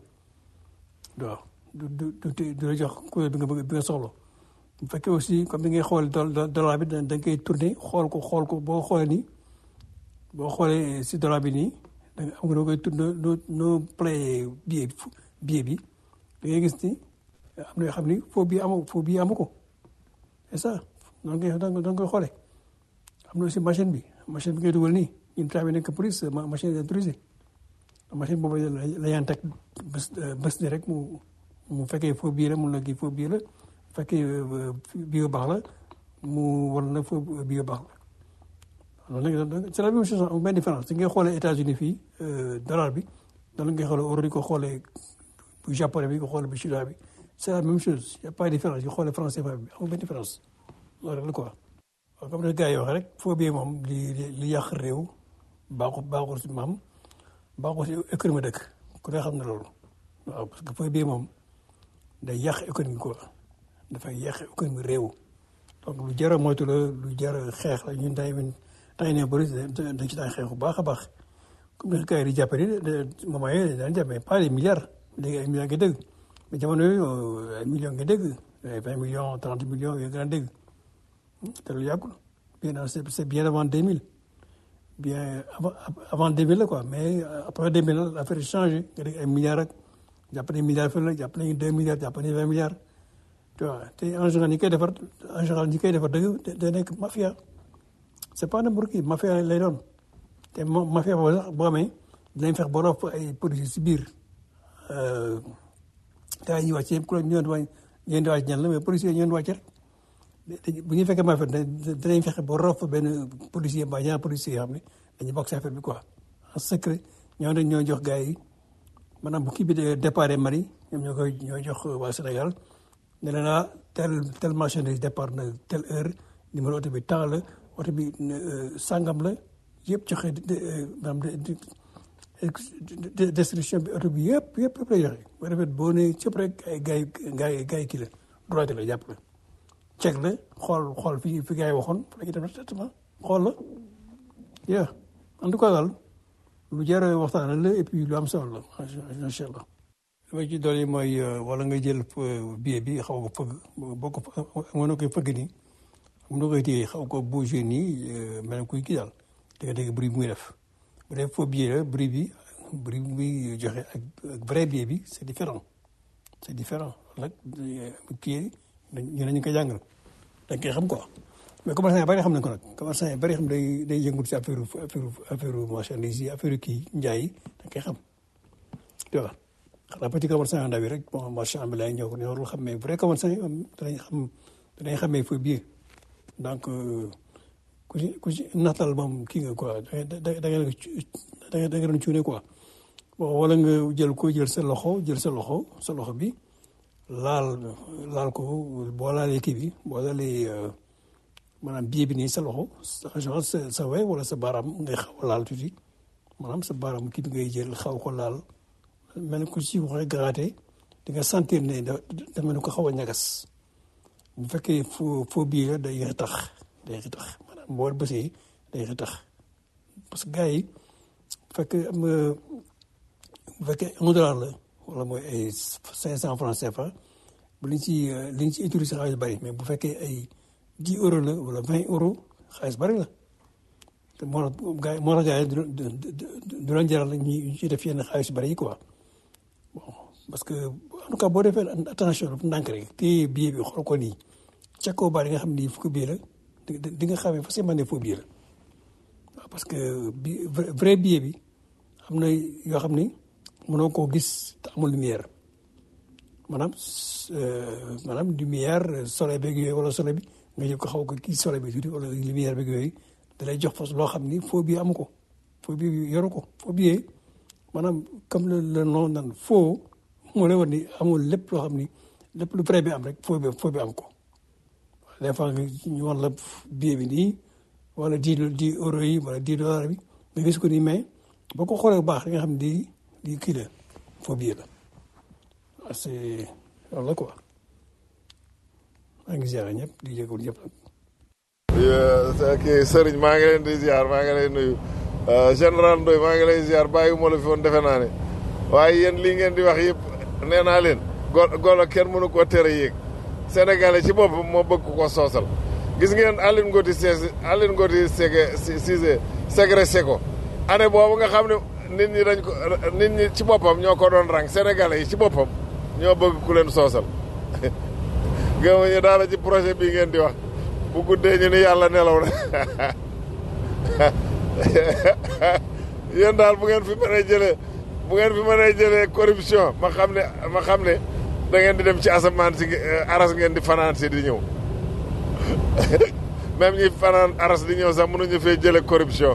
waaw du du du du la jox couleur bi nga bëgg bi nga soxla bu fekkee aussi comme ni ngay xool dollar bi da nga koy tourné xool ko xool ko boo xoolee nii boo xoolee si dollar bi nii da nga am nga koy tourné noo noo play billet billet bi da ngay gis ni am na yoo xam ni faux billet amu faux billet amu ko c'est ça noonu ngay da nga koy xoolee am na aussi machine bi machine bi ngay dugal nii ñun tamit nekk police machine est autorisée machine boobu la la yaan teg bés bés ni rek mu mu fekkee faux billet la mun na kii faux billet la fekkee bii yu baax la mu war na fa bii yu baax la loolu nag c'est la même chose amul benn différence si ngay xoolee États-Unis fii dollar bi noonu ngay xoolee euro di ko xoolee bu japonais bi ko xoolee bu chinois bi c'est la même chose y a pas de différence yi xoolee français bi amul benn différence loolu rek la quoi waaw comme ne gars yi wax rek foo bii moom li li yàq réew baaxul baaxul si maam baaxul si économie dëkk ku ne xam ne loolu waaw parce que foo bii moom day yàq économie quoi dafay yàq économie réew donc lu jar a moytu la lu jar a xeex la ñun tay tay ne bëri dañ ci daan xeex bu baax a baax comme ne gars yi di jàppe ni moment yooyu daan jàppe pas des milliards léegi ay millions nga dégg mais jamono yooyu ay millions nga dégg ay vingt millions trente millions yooyu nga daan dégg te lu yàggul bien c'est c'est bien avant deux mille bien avant avant deux mille la quoi mais après deux mille la affaire changé nga dégg ay milliards ak jàpp nañu milliards fële la jàpp nañu deux milliards jàpp nañu vingt milliards tu vois te en général ñi koy defar en général ñi koy defar dëgg da nekk mafia c'est pas n'importe qui mafia lay doon te moom mafia boobu sax boo amee dinañ fex ba rof ay produits si biir gars yi ñuy wàcc yëpp ku la ñu leen di wàcc ñan la mais policiers ñu leen di wàcc rek bu ñu fekkee mafia dinañ fexe ba rof benn policier mbaa ñaar policiers yoo xam ne dañuy bokk si affaire bi quoi en secret ñoo dañ ñoo jox gars yi maanaam bu kii bi de départ Mali ñoom ñoo koy ñoo jox waa Sénégal ne leen ah tel tel marchandise départ na telle heure numéro oto bi temps la oto bi sangam la yëpp joxe maanaam description bi oto bi yëpp yëpp yëpp lay joxe boo defee boo nee cëpp rek ay gars yi gars yi gars yi kii la droité la jàpp la check la xool xool fi fi gars yi waxoon fa la ñuy def traitement xool la yeah en tout cas daal lu jar a waxtaan la et puis lu am solo la macha allah li ma ci dolli mooy wala nga jël billet bi xaw ko fëgg boo ko mën na koy fëgg nii mun na koy téye xaw ko bouger nii mel kuy kii daal da nga dégg bruit bi muy def bu dee faux billet la bruit bi bruit bi muy joxe ak vrai billet bi c'est différent c'est différent nag kii ñu ne ñu ko jàngal dañ koy xam quoi mais commerçant yi bari xam nañ ko nag commerçant yi bari xam day day yëngu si affaire affaire affaire marchandise yi affaire kii njaay yi dañ koy xam tu vois xanaa petit commerçant yu ndaw yi rek bon marchand bi lay ñëw ñoo warul xam mais vrai commerçant yi danañ xam danañ xamee faux billet donc ku ci ku ci naxtal moom kii nga quoi da da da nga da nga doon cuune quoi bon wala nga jël ko jël sa loxo jël sa loxo sa loxo bi laal laal ko boo laalee kii bi boo laalee maanaam billet bi nii sa loxo en général sa sa we wala sa baaraam ngay xaw a laal tuuti maanaam sa baaraam kii bi ngay jël xaw ko laal mel ni ku ci waxee garaate di nga sentir ne da da mel ni ko xaw a ñagas bu fekkee faux faux billet la day tax day tax maanaam boo bësee day tax parce que gars yi bu fekkee am bu fekkee un dollar la wala mooy ay cinq cent francs CFA bu liñ ci liñ ci utilisé xaalis bari mais bu fekkee ay dix euros la wala vingt euros xaalis bari la te moo tax gars yi moo tax gars yi du du leen jaral ñu ci def yenn xaalis bari yi quoi bon parce que en tout cas boo defee attention ndànk rek te billet bi xool ko nii ca kaw ba di nga xam ni fukki billet la di nga xamee facilement ne faux billet la waaw parce que bi vrai billet bi am na yoo xam ni mënoo koo gis te amul lumière maanaam maanaam lumière soleil beeg yooyu wala soleil bi nga jël ko xaw ko kii soleil bi tuuti wala lumière beeg yooyu da lay jox fas loo xam ni faux billet amu ko faux billet yoru ko faux billet maanaam comme le le nom nan faux moo lay wan ni amul lépp loo xam ni lépp lu vrai bi am rek faux bi faux bi am ko des fois nga ñu wan la billet bi nii wala dix dix euros yi wala dix dollars bi nga gis ko nii mais boo ko xoolee bu baax da nga xam di di kii la faux billet la waaw c'est loolu la quoi maa ngi ziar ñëpp di jégalu ñëpp nag. kii Serigne maa ngi leen di ziar maa ngi lay nuyu général Ndoye maa ngi lay ziar bàyyi moo la fi woon defe naa ne waaye yéen lii ngeen di wax yëpp nee naa leen go golo kenn mënu koo tere yéeg Sénégalais ci boppam moo bëgg ko soosal gis ngeen Aline Ngoti Cissé Aline Ngoti Cissé ségressé ko année boobu nga xam ne nit ñi dañ ko nit ñi ci boppam ñoo ko doon rang Sénégalais yi ci boppam ñoo bëgg ku leen soosal gëma ñu daala ci projet bii ngeen di wax bu guddee ñu ni yàlla nelaw na yéen daal bu ngeen fi mënee jëlee bu ngeen fi mënee jëlee corruption ma xam ne ma xam ne da ngeen di dem ci asamaan si aras ngeen di fanaan si di ñëw même ñi fanaan aras di ñëw sax mënuñu fee jële corruption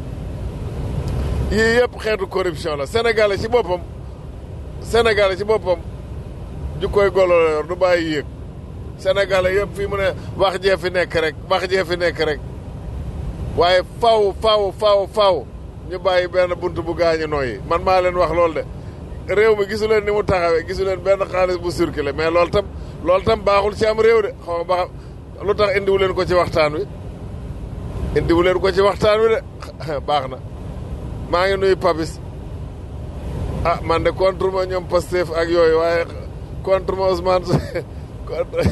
yii yëpp xeetu corruption la Sénégalais ci boppam Sénégalais ci boppam ju koy golo la yor du bàyyi yéeg Sénégalais yëpp fii mu ne wax jee fi nekk rek wax jee fi nekk rek waaye faw faw faw faw ñu bàyyi benn bunt bu gaañu nooyi man maa leen wax loolu de réew mi gisu leen ni mu taxawee gisu leen benn xaalis bu circulé mais loolu tam loolu tam baaxul ci am réew de xaw ma ba xam lu tax indiwu leen ko ci waxtaan wi indiwu leen ko ci waxtaan wi de baax na maa ngi nuyu Papis ah man de contre ma ñoom Pastef ak yooyu waaye contre ma Ousmane contre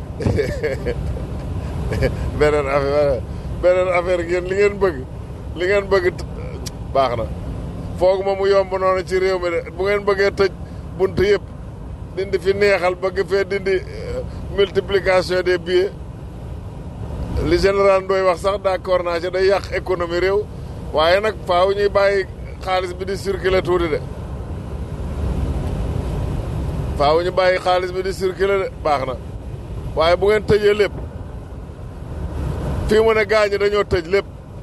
beneen affaire beneen affaire ngeen li ngeen bëgg li ngeen bëgg baax na foog ma mu yomb noonu ci réew mi de bu ngeen bëggee tëj bunt yëpp dindi fi neexal bëgg fee dindi multiplication des billets li général Ndoye wax sax d'accord naa ci day yàq économie réew waaye nag faaw ñuy bàyyi xaalis bi di circuler tuuti de faaw ñu bàyyi xaalis bi di circuler de baax na waaye bu ngeen tëjee lépp fii mu ne gaañi dañoo tëj lépp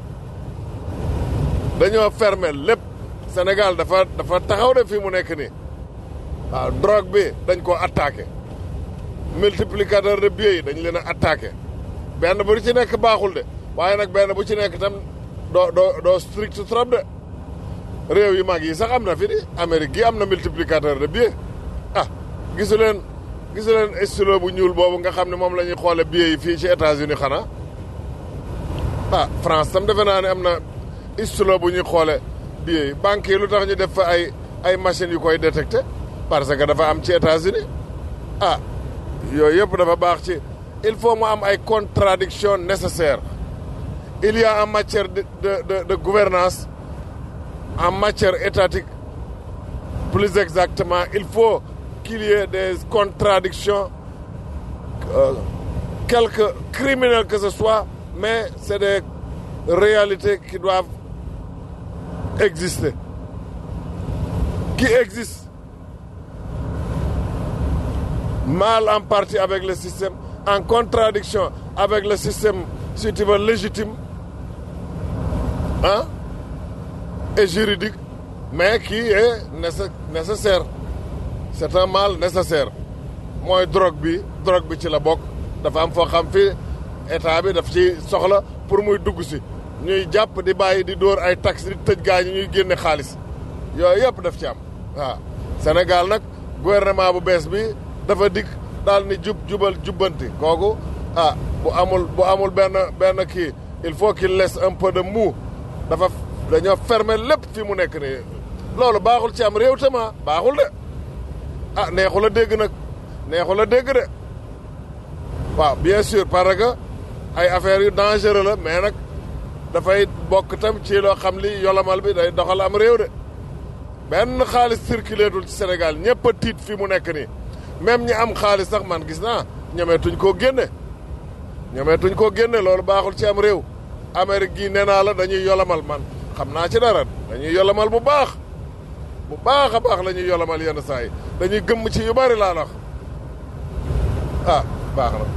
dañoo fermer lépp Sénégal dafa dafa taxaw de fii mu nekk nii waaw drogue bi dañ koo attaqué multiplicateur de billets yi dañ leen a attaqué benn bu ci nekk baaxul de waaye nag benn bu ci nekk tam doo doo doo strict trop de réew yu mag yi sax am na fi di Amérique gi am na multiplicateur de billets ah gisu leen gisu leen stylo bu ñuul boobu nga xam ne moom la ñuy xoole billets yi fii ci États-Unis xanaa ah France tam defe naa ne am na stylo bu ñuy xoole billets yi banques yi lu tax ñu def fa ay ay machines yu koy détecté parce que dafa am ci États-Unis ah yooyu yëpp dafa baax ci il faut mu am ay contradictions nécessaires il y a en matière de de de, de gouvernance en matière étatique plus exactement il faut qu'il y ait des contradictions euh, quelque criminelles que ce soit mais c'est des réalités qui doivent exister qui existent mal en partie avec le système en contradiction avec le système si tu veux légitime hein et juridique mais qui est nécessaire c'est un mal nécessaire mooy drogue bi drogue bi ci la bokk dafa am foo xam fii état bi daf ci soxla pour muy dugg si ñuy jàpp di bàyyi di dóor ay taxes di tëj gaa ñi ñuy génne xaalis yooyu yëpp daf ci am waaw Sénégal nag gouvernement bu bees bi dafa dikk daal ni jub jubal jubbanti kooku ah bu amul bu amul benn benn kii il faut qu'il laisse un peu de mou dafa dañoo fermer lépp fi mu nekk nii loolu baaxul ci am réew tama baaxul de ah neexul a dégg nag neexul a dégg de waaw bien sûr parce que ay affaires yu dangereux la mais nag dafay bokk tam ci loo xam li yolamal bi day doxal am réew de benn xaalis circulé dul ci Sénégal ñëpp a tiit fi mu nekk nii même ñi am xaalis sax man gis naa ñemeetuñ koo génne ñemeetuñ koo génne loolu baaxul ci am réew Amérique gii nee naa la dañuy yolamal man xam naa ci dara dañuy yolamal bu baax bu baax a baax la ñuy yolamal yenn saa yi dañuy gëmm ci yu bari laa wax ah baax na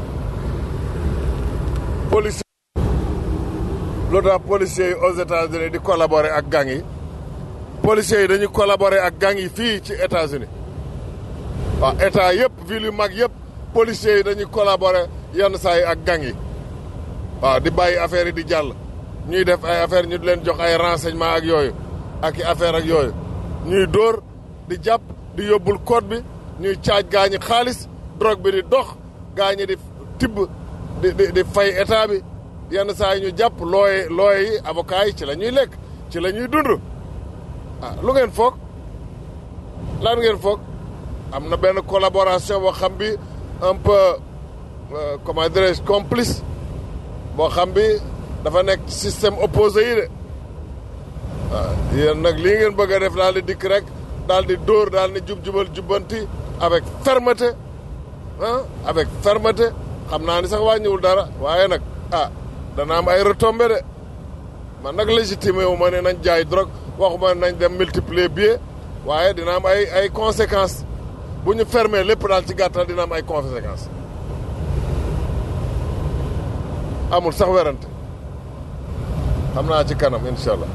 police lu tax policiers yi aux États-Unis di collaborer ak gang yi policiers yi dañuy collaborer ak gang yi fii ci États-Unis waaw état yëpp ville yu mag yëpp policiers yi dañuy collaborer yenn saa yi ak gang yi waaw di bàyyi affaire yi di jàll ñuy def ay affaire ñu di leen jox ay renseignement ak yooyu ak i affaire ak yooyu ñuy dóor di jàpp di yóbbul code bi ñuy caaj gaañi xaalis drogue bi di dox gaañi di tibb di di di fay état bi yenn saa yi ñu jàpp looy looy yi avocat yi ci la ñuy lekk ci la ñuy dund ah lu ngeen foog lan ngeen foog am na benn collaboration boo xam bi un peu comment dirais-je complice boo xam bi dafa nekk système opposé yi de waaw yéen nag lii ngeen bëgg a def daal di dikk rek daal di dóor daal di jub-jubal jubbanti avec fermeté ah avec fermeté xam naa ni sax wàññiwul dara waaye nag ah dana am ay retombées de man nag légitimé wu ma ne nañ jaay drogue waxuma nañ dem multiplier billet waaye dina am ay ay conséquences bu ñu fermé lépp daal ci gàttal dina am ay conséquences amul sax werante xam naa ci kanam incha allah.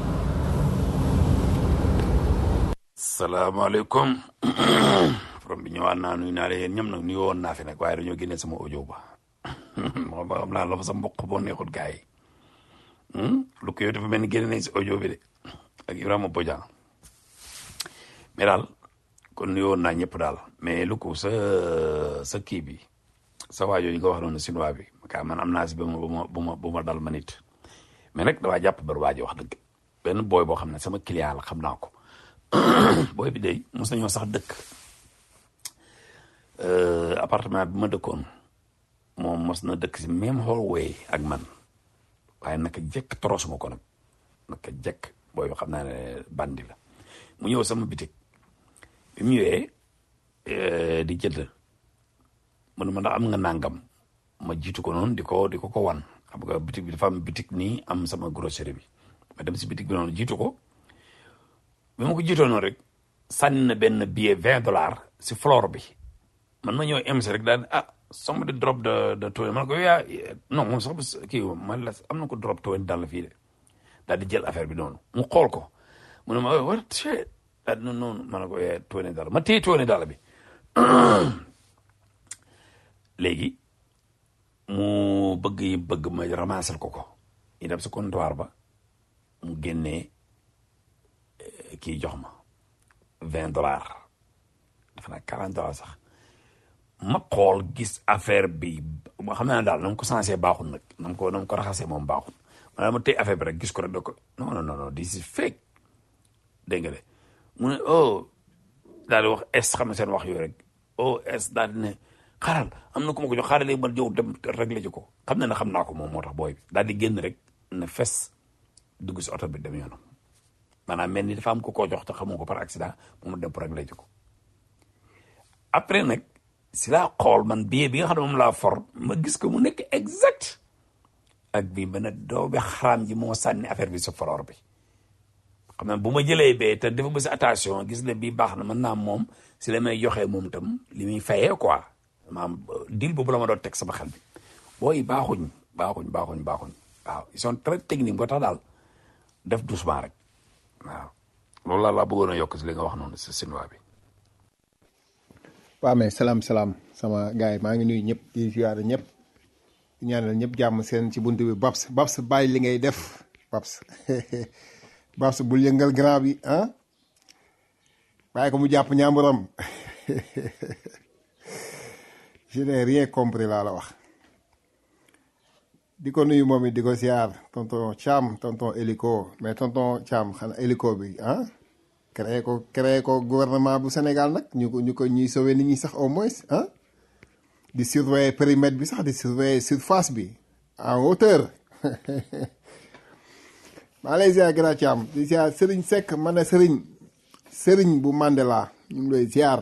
salaamaaleykum from bi ñëwaat naa nuyu naa leen yéen ñoom nag nuyu woon naa fi nag waaye dañoo génne sama audio ba moom xam naa la fa sa mbokk boo neexut gars yi lu ko yow dafa mel ni génne nañ si audio bi de ak Ibrahima Bodian mais daal kon nuyu woon naa ñëpp daal mais lu ko sa sa kii bi sa waajoo yi nga wax noonu sinuwaa bi ka man am naa si ba ma ba ma ba ma ba ma dal ma nit mais nag dawaa jàpp bar waaji wax dëgg benn booy boo xam ne sama client la xam naa ko booy bi day mos nañoo sax dëkk appartement bi ma dëkkoon moom mos na dëkk si même hallway ak man waaye naka jekk torosuma ko nag naka jekk booy bi xam naa ne bandi la mu ñëw sama bitik bi mu ñëwee di jënd mu ne ma ndax am nga nangam ma jiitu ko noonu di ko di ko ko wan xam nga bitik bi dafa am bitik nii am sama grosserie bi ma dem si bitik bi noonu jiitu ko bi ma ko jiitoo noonu rek sànni na benn billet vingt dollars si floor bi man ma ñëw MC rek daal ah somebody drop de de twenty man ko yaa non moom sax kii man la am na ko drop twenty dal fii de daal di jël affaire bi noonu mu xool ko mu ne ma what shit daal di noonu ma ne ko yaa twenty dal ma téye twenty dal bi léegi mu bëgg yi bëgg ma ramasser ko ko ñu dem sa comptoir ba mu génnee kii jox ma vingt dollars dafa naa quarante dollars sax ma xool gis affaire bi ma xam naa daal na mu ko sensé baaxul nag na mu ko na mu ko raxasee moom baaxul ma dama tey affaire bi rek gis ko rek da ko non non non this is fake dégg nga de mu ne oh daal di wax es xam ne seen wax yooyu rek oh es daal di ne xaaral am na ku ma ko jox xaaral léegi man jow dem réglé ci ko xam ne na xam naa ko moom moo tax booy bi daal di génn rek ne fes dugg si oto bi dem yoonam maanaam mel ni dafa am ko koo jox te xamoo ko par accident moom dem pour réglé ci ko après nag si laa xool man billet bi nga xam ne moom laa for ma gis ko mu nekk exact ak bii ba nag doo bi xaraam ji moo sànni affaire bi si foroor bi xam naa bu ma jëlee bee te dafa bësi attention gis ne bii baax na mën naa moom si la may joxee moom tam li muy fayee quoi maanaam deal boobu la ma doon teg sama xel bi booy baaxuñ baaxuñ baaxuñ baaxuñ waaw ils sont très techniques boo tax daal def doucement rek waaw loolu laa laa bëggoon a yokk si li nga wax noonu si sinwaa bi waaw mais salaam salaam sama gars yi maa ngi nuyu ñëpp di ziyaare ñëpp di ñaanal ñëpp jàmm seen ci bunt bi Babs Babs bàyyi li ngay def Babs Babs bul yëngal grand bi ah bàyyi ko mu jàpp ñaamburam je n'ai rien compris laa la wax di ko nuyu moom it di ko ziar tonton Thiam tonton hélico mais tonton Thiam xanaa hélico bi ah créé ko créé ko gouvernement bu Sénégal nag ñu ko ñu ko ñuy sauver nit ñi sax au moins ah di surveiller périmètre bi sax di surveiller surface bi en hauteur maa lay ziar grand Thiam di ziar Serigne Seck ma ne Serigne Serigne bu Mandela ñu ngi lay ziar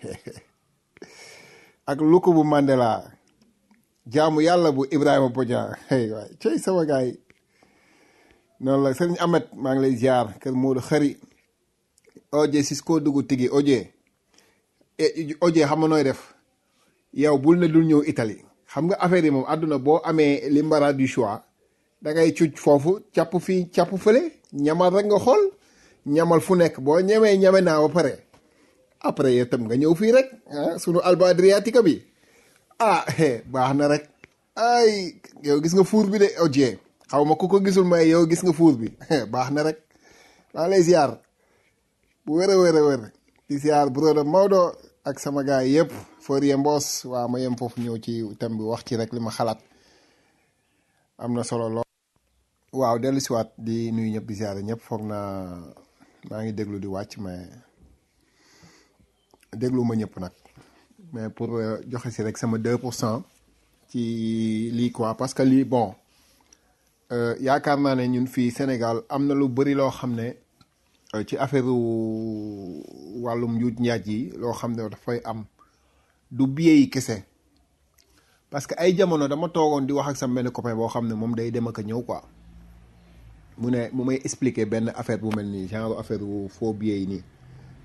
ak Luko bu Mandela jaamu yàlla bu Ibrahima Bodian hey waay cey sama gars yi noonu la Serigne Ahmed maa ngi lay ziar kër Modou Xari oje Cisco dugg tigi oje oje xam nga nooy def yow bul ne dul ñëw Italie xam nga affaire yi moom àdduna boo amee l'embarras du choix da ngay cuc foofu càpp fii càpp fële ñamal rek nga xool ñamal fu nekk boo ñemee ñeme naa ba pare après yow tam nga ñëw fii rek ah sunu Alba Adriatica bi ah baax na rek ay yow gis nga fuur bi de oje xaw ma ku ko gisul may yow gis nga fuur bi baax na rek maa lay ziar bu wér a wér a wér di ziar broda Maodo ak sama gaay yëpp Forie Mbos waa ma yem foofu ñëw ci thème bi wax ci rek li ma xalaat am na solo lool. waaw dellu siwaat di nuyu ñëpp di ziar ñëpp foog naa maa ngi déglu di wàcc mais déglu ma ñëpp nag mais pour joxe si rek sama 2 pour cent ci lii quoi parce que lii bon yaakaar naa ne ñun fii Sénégal am na lu bëri loo xam ne. ci affaire wàllum njuuj njaaj yi loo xam ne dafay am du billet yi kese parce que ay jamono dama toogoon di wax ak sama benn copain boo xam ne moom day dem ak a ñëw quoi mu ne mu may expliquer benn affaire bu mel nii genre affaire wu faux billet yi nii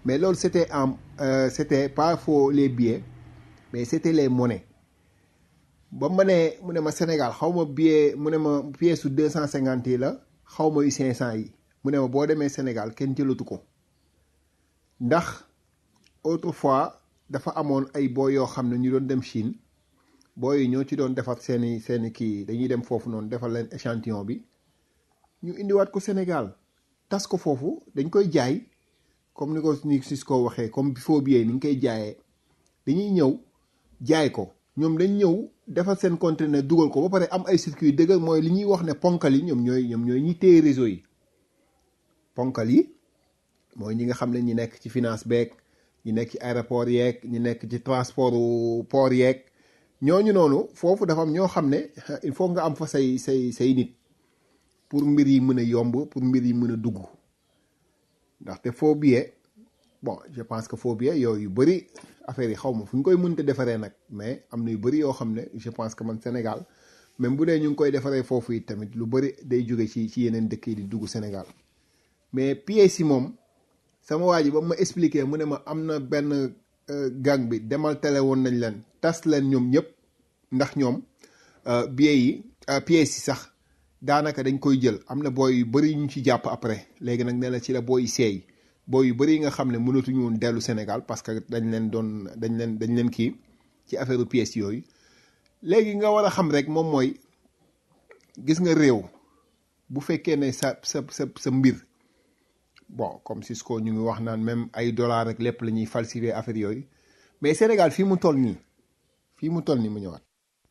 mais loolu c'était en euh, c'était pas faux les billets mais c'était les monnaies ba ma ne mu ne ma Sénégal xaw ma billet mu ne ma pièce su deux cent cinquante yi la xaw ma yu cinq cent yi mu ne ma boo demee Sénégal kenn jëlatu ko ndax autrefois dafa amoon ay boo yoo xam ne ñu doon dem Chine booy yi ñoo ci doon defar seeni seeni kii dañuy dem foofu noonu defar leen échantillon bi ñu indiwaat ko Sénégal tas ko foofu dañ koy jaay comme ni ko ni Cisco waxee comme faux billet ni ñu koy jaayee dañuy ñëw jaay ko ñoom dañ ñëw defar seen conteneur dugal ko ba pare am ay circuit dëgg mooy li ñuy wax ne ponkal yi ñoom ñooy ñoom ñooy ñi téye réseau yi ponkal yi mooy ñi nga xam ne ñi nekk ci finance beeg ñi nekk ci aéroport yeeg ñi nekk ci transport port yeeg ñooñu noonu foofu dafa am ñoo xam ne il faut nga am fa say say say nit pour mbir yi mën a yomb pour mbir yi mën a dugg ndaxte faux billet bon je pense que faux billet yooyu yu bëri affaire yi xaw ma fu ñu koy mënte defaree nag mais am na yu bëri yoo xam ne je pense que man Sénégal même bu dee ñu ngi koy defaree foofu yi tamit lu bëri day jóge ci ci yeneen dëkk yi di dugg Sénégal mais pièces yi moom sama waa ji ba ma expliqué mu ne ma am na benn gang bi demal télé woon nañ leen tas leen ñoom ñëpp ndax ñoom billets yi pièces yi sax daanaka dañ koy jël am na booy yu bëri ñu ci jàpp après léegi nag ne la ci la booy yi seey booy yu bëri yi nga xam ne mënatuñu woon dellu Sénégal parce que dañ leen doon dañ leen dañ leen kii ci affaire pièces yooyu léegi nga war a xam rek moom mooy gis nga réew bu fekkee ne sa sa sa sa mbir bon comme Cisco ñu ngi wax naan même ay dollars rek lépp la ñuy falsifier affaire yooyu mais Sénégal fii mu toll nii fii mu toll nii mu ñëwaat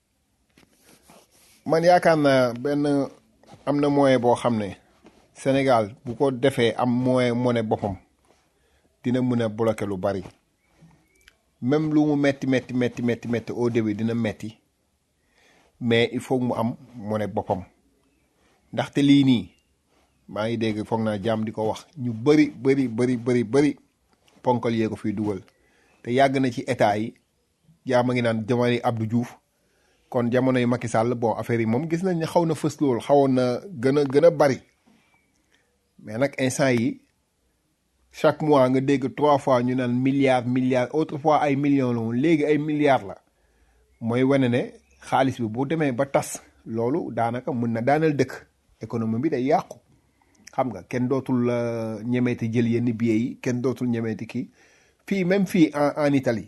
man yaakaar naa benn am na moyen boo xam ne Sénégal bu ko defee am moyen monnaie boppam dina mën a bloquer lu bari même lu mu metti metti metti metti metti au début dina metti mais il faut mu am monnaie boppam ndaxte lii nii maa ngi dégg foog naa jàmm di ko wax ñu bëri bëri bëri bëri bëri ponkal yee ko fiy dugal te yàgg na ci état yi jaam a ngi naan jamonoy Abdou Diouf kon jamonoy Macky Sall bon affaire yi moom gis nañ ne xaw na fës lool xawoon na gën a gën a bari mais nag instant yi chaque mois nga dégg trois fois ñu naan milliards milliards autrefois ay millions la woon léegi ay milliards la mooy wane ne xaalis bi bu demee ba tas loolu daanaka mën na daanal dëkk économie bi day yàqu xam nga kenn dootul ñemeeti jël yenn billets yi kenn dootul ñemeeti kii fii même fii en en Italie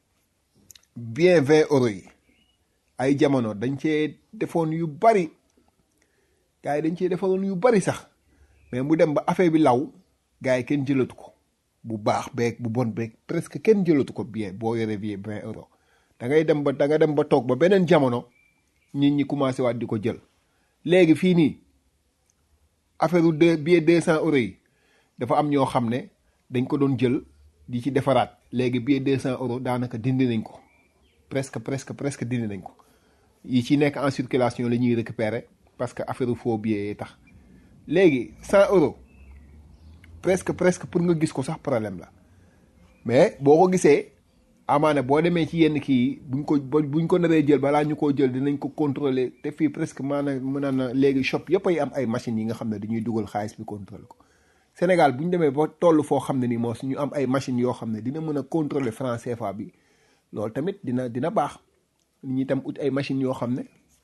bien vingt euros yi ay jamono dañ cee defoon yu bari gars yi dañ cee defoon yu bari sax mais mu dem ba affaire bi law gars yi kenn jëlatu ko bu baax beeg bu bon beeg presque kenn jëlatu ko bien boo yoree billet vingt euros da ngay dem ba da nga dem ba toog ba beneen jamono nit ñi commencé waat di ko jël léegi fii nii affaire de billet deux cent euros yi dafa am ñoo xam ne dañ ko doon jël di ci defaraat léegi billet deux cent euros daanaka dindi nañ ko presque presque presque dindi nañ ko yi ci nekk en circulation la ñuy récupérer parce que affaire faux billet yi tax léegi cent euros presque presque pour nga gis ko sax problème la mais boo ko gisee amaana boo demee ci yenn kii buñ ko buñ ko naree jël balaa ñu koo jël dinañ ko contrôler te fii presque maanaam mën na léegi shop yëpp ay am ay machines yi nga xam ne dañuy dugal xaalis bi contrôler ko Sénégal bu ñu demee ba toll foo xam ne ni moo ñu am ay machines yoo xam ne dina mën a contrôler franc CFA bi loolu tamit dina dina baax nit ñi tam ut ay machines yoo xam ne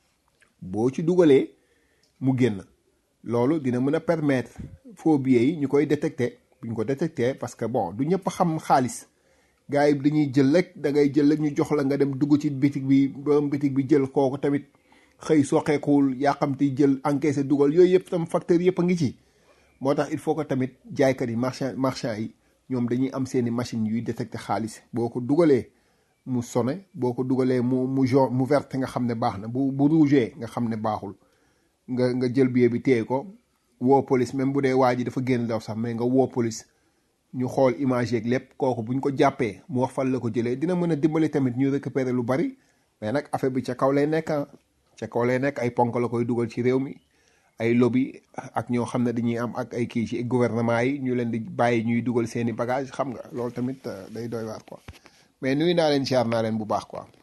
boo ci dugalee mu génn loolu dina mën a permettre faux billets yi ñu koy détecter bu ñu ko détecter parce que bon du ñëpp xam xaalis gars yi dañuy jël rek da ngay jël rek ñu jox la nga dem dugg ci bitig bi borom bitig bi jël kooku tamit xëy soqeekuwul yàqamti jël encaissé dugal yooyu yëpp tam facteur yëpp a ngi ci moo tax il faut que tamit jaaykat yi marchand marchand yi ñoom dañuy am seeni machines yuy détecter xaalis boo ko dugalee mu sone boo ko dugalee mu mu jaune mu verte nga xam ne baax na bu bu rouge nga xam ne baaxul nga nga jël billet bi téye ko woo police même bu dee waa ji dafa génn daw sax mais nga woo police ñu xool image yeeg lépp kooku buñ ko jàppee mu wax fan la ko jëlee dina mën a dimbali tamit ñu récupérer lu bari mais nag affaire bi ca kaw lay nekk ca kaw lay nekk ay ponk la koy dugal ci réew mi ay lobby ak ñoo xam ne dañuy am ak ay kii ci gouvernement yi ñu leen di bàyyi ñuy dugal seeni bagage xam nga loolu tamit day doy waar quoi mais nuyu naa leen siyaar naa leen bu baax quoi.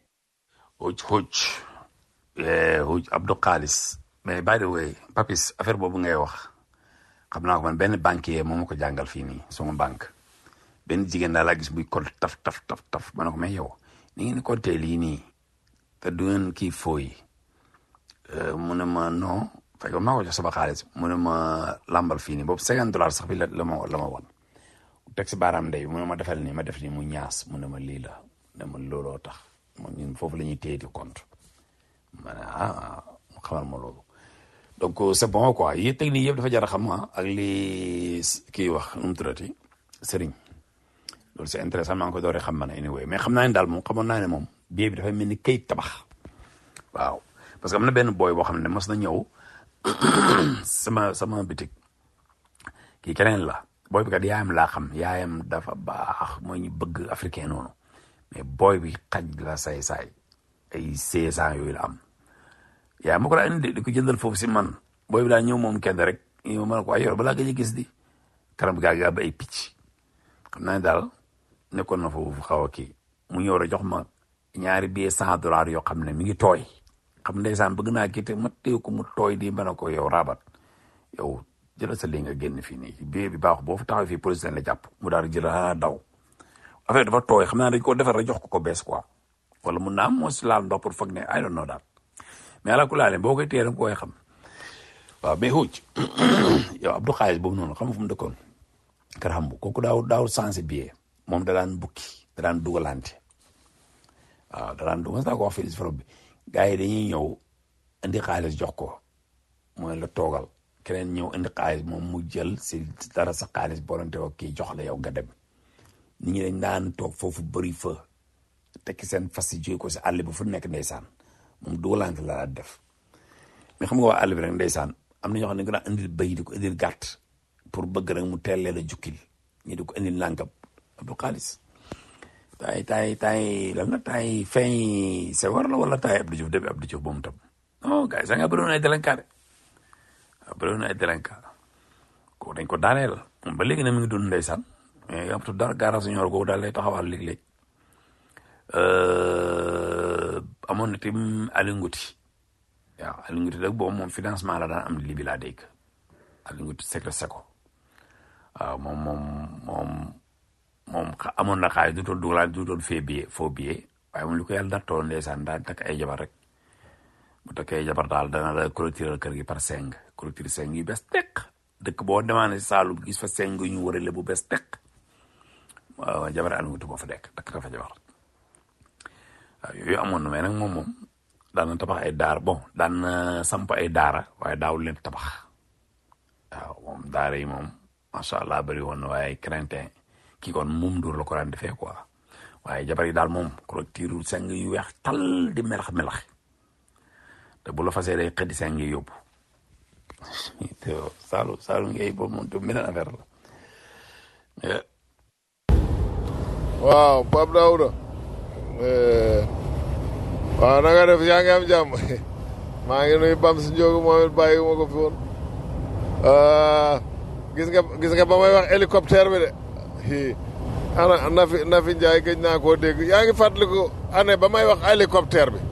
huj huj huj Abdou Khalis mais by the way Papis affaire boobu ngay wax xam naa ko man benn banquier moo ma ko jàngal fii nii sama banque benn jigéen daal laa gis buy compte taf taf taf taf ma ne ko mais yow ni ngeen di compter lii nii te du ngeen kii fooyi mu ne ma non fekk maa ko jox sama xaalis mu ne ma lambal fii nii boobu cinquante dollars sax bi la la ma la ma wan teg si baaraam ndey mu ne ma defal nii ma def nii mu ñaas mu ne ma lii la ne ma looloo tax man ñun foofu la ñuy téye di compte ma ne ah mu xamal ma loolu donc c'est bon quoi yi technique yëpp dafa jar a xam ah ak li kii wax nu mu tuddati sëriñ loolu c'est intéressant maa ngi koy dooree xam ma ne anyway mais xam naa ne daal moom xamoon naa ne moom billet bi dafay mel ni kayit tabax waaw parce que am na benn booy boo xam ne mos na ñëw sama sama bitik kii keneen la booy bi kat yaayam laa xam yaayam dafa baax mooy ñu bëgg africain noonu mais booy bi xaj la say saay ay seize ans yooyu la am yaay ma ko daa indi di ko jëndal foofu si man booy bi daa ñëw moom kenn rek ñëw ma ne ko ay yor balaa nga gis di kanam gaa gaa ba ay picc xam naa ne daal nekkoon na foofu xaw a kii mu ñëw rek jox ma ñaari billet cent dollars yoo xam ne mi ngi tooy xam ndeysaan bëgg naa kii te ma téye ko mu tooy di mën a ko yow rabat yow jëlal sa lii nga génn fii nii billet bi baax boo fa taxaw fii police la jàpp mu daal di jël a daw affaire dafa tooy xam naa dañ ko defar rek jox ko ko bees quoi wala mun naa am moo si laal ndox pour foog ne I don't know daal mais ala ku laale boo koy téye da nga koy xam waaw mais xuuj yow Abdou Xaalis boobu noonu xam nga fu mu dëkkoon kër xam bu kooku daaw daaw sensé billet moom da daan bukki da daan dugalante waaw da daan dugal saa ko wax fii si bi gars yi dañuy ñëw indi xaalis jox ko mooy la toogal keneen ñëw indi xaalis moom mu jël si dara sa xaalis boolante ko kii jox la yow nga dem nit ñi dañ daan toog foofu bëri fa tekki seen fas yi jóge ko si àll bi fu nekk ndeysaan moom dugalante la daan def mais xam nga waa àll bi rek ndeysaan am na ñoo xam ne dañ ko daan indil béy di ko indil gàtt pour bëgg rek mu teel leen a jukkil ñi di ko indil nànkam Abdou Xaalis taay taay taay lan la taay fin c'est war la wala taay Abdou Diouf depuis Abdou Diouf boobu tam non gars yi sax nga bëri woon ay délinquant de waaw bëri woon ay délinquant ko dañ ko daaneel moom ba léegi ne mi ngi dund ndeysaan mais am tu dara garage ñor googu daal lay taxawal léeg-léeg amoon na tim Aliou Ngouti waaw Aliou Ngouti nag boobu moom financement la daan am li bi laa dégg Aliou Ngouti secret seko waaw moom moom moom moom amoon na xaalis du doon dugalaan du doon fee billet faux billet waaye moom li ko yàlla nattoo ndeysaan daan takk ay jabar rek bu takkee ay jabar daal dana la clôturer kër gi par cinq clôture cinq yu bees teq dëkk boo demaane si Saalum gis fa cinq yu ñu warale bu bees teq waaw jabar Aliou Ngouti moo fa dekk takk fa jabar waaw yooyu amoon na mais nag moom moom daan na tabax ay daara bon daan na samp ay daara waaye daawul leen tabax waaw moom daara yi moom macha allah bëri woon na waaye craintin kii kon moom dóor la ko daan defee quoi waaye jabar yi daal moom clôture seng yu weex tal di melax melax te bu la fasee day xëddi seng yi yóbbu te saalu saalu ngay boobu moom te beneen affaire la waaw Pape Daouda waaw na nga def yaa ngi am jàmm maa ngi nuyu Bam si Njóogu moom it bàyyi ma ko fi woon gis nga gis nga ba may wax hélicoptère bi de ana Nafi Nafi Njaay gëj naa koo dégg yaa ngi fàttaliku année ba may wax hélicoptère bi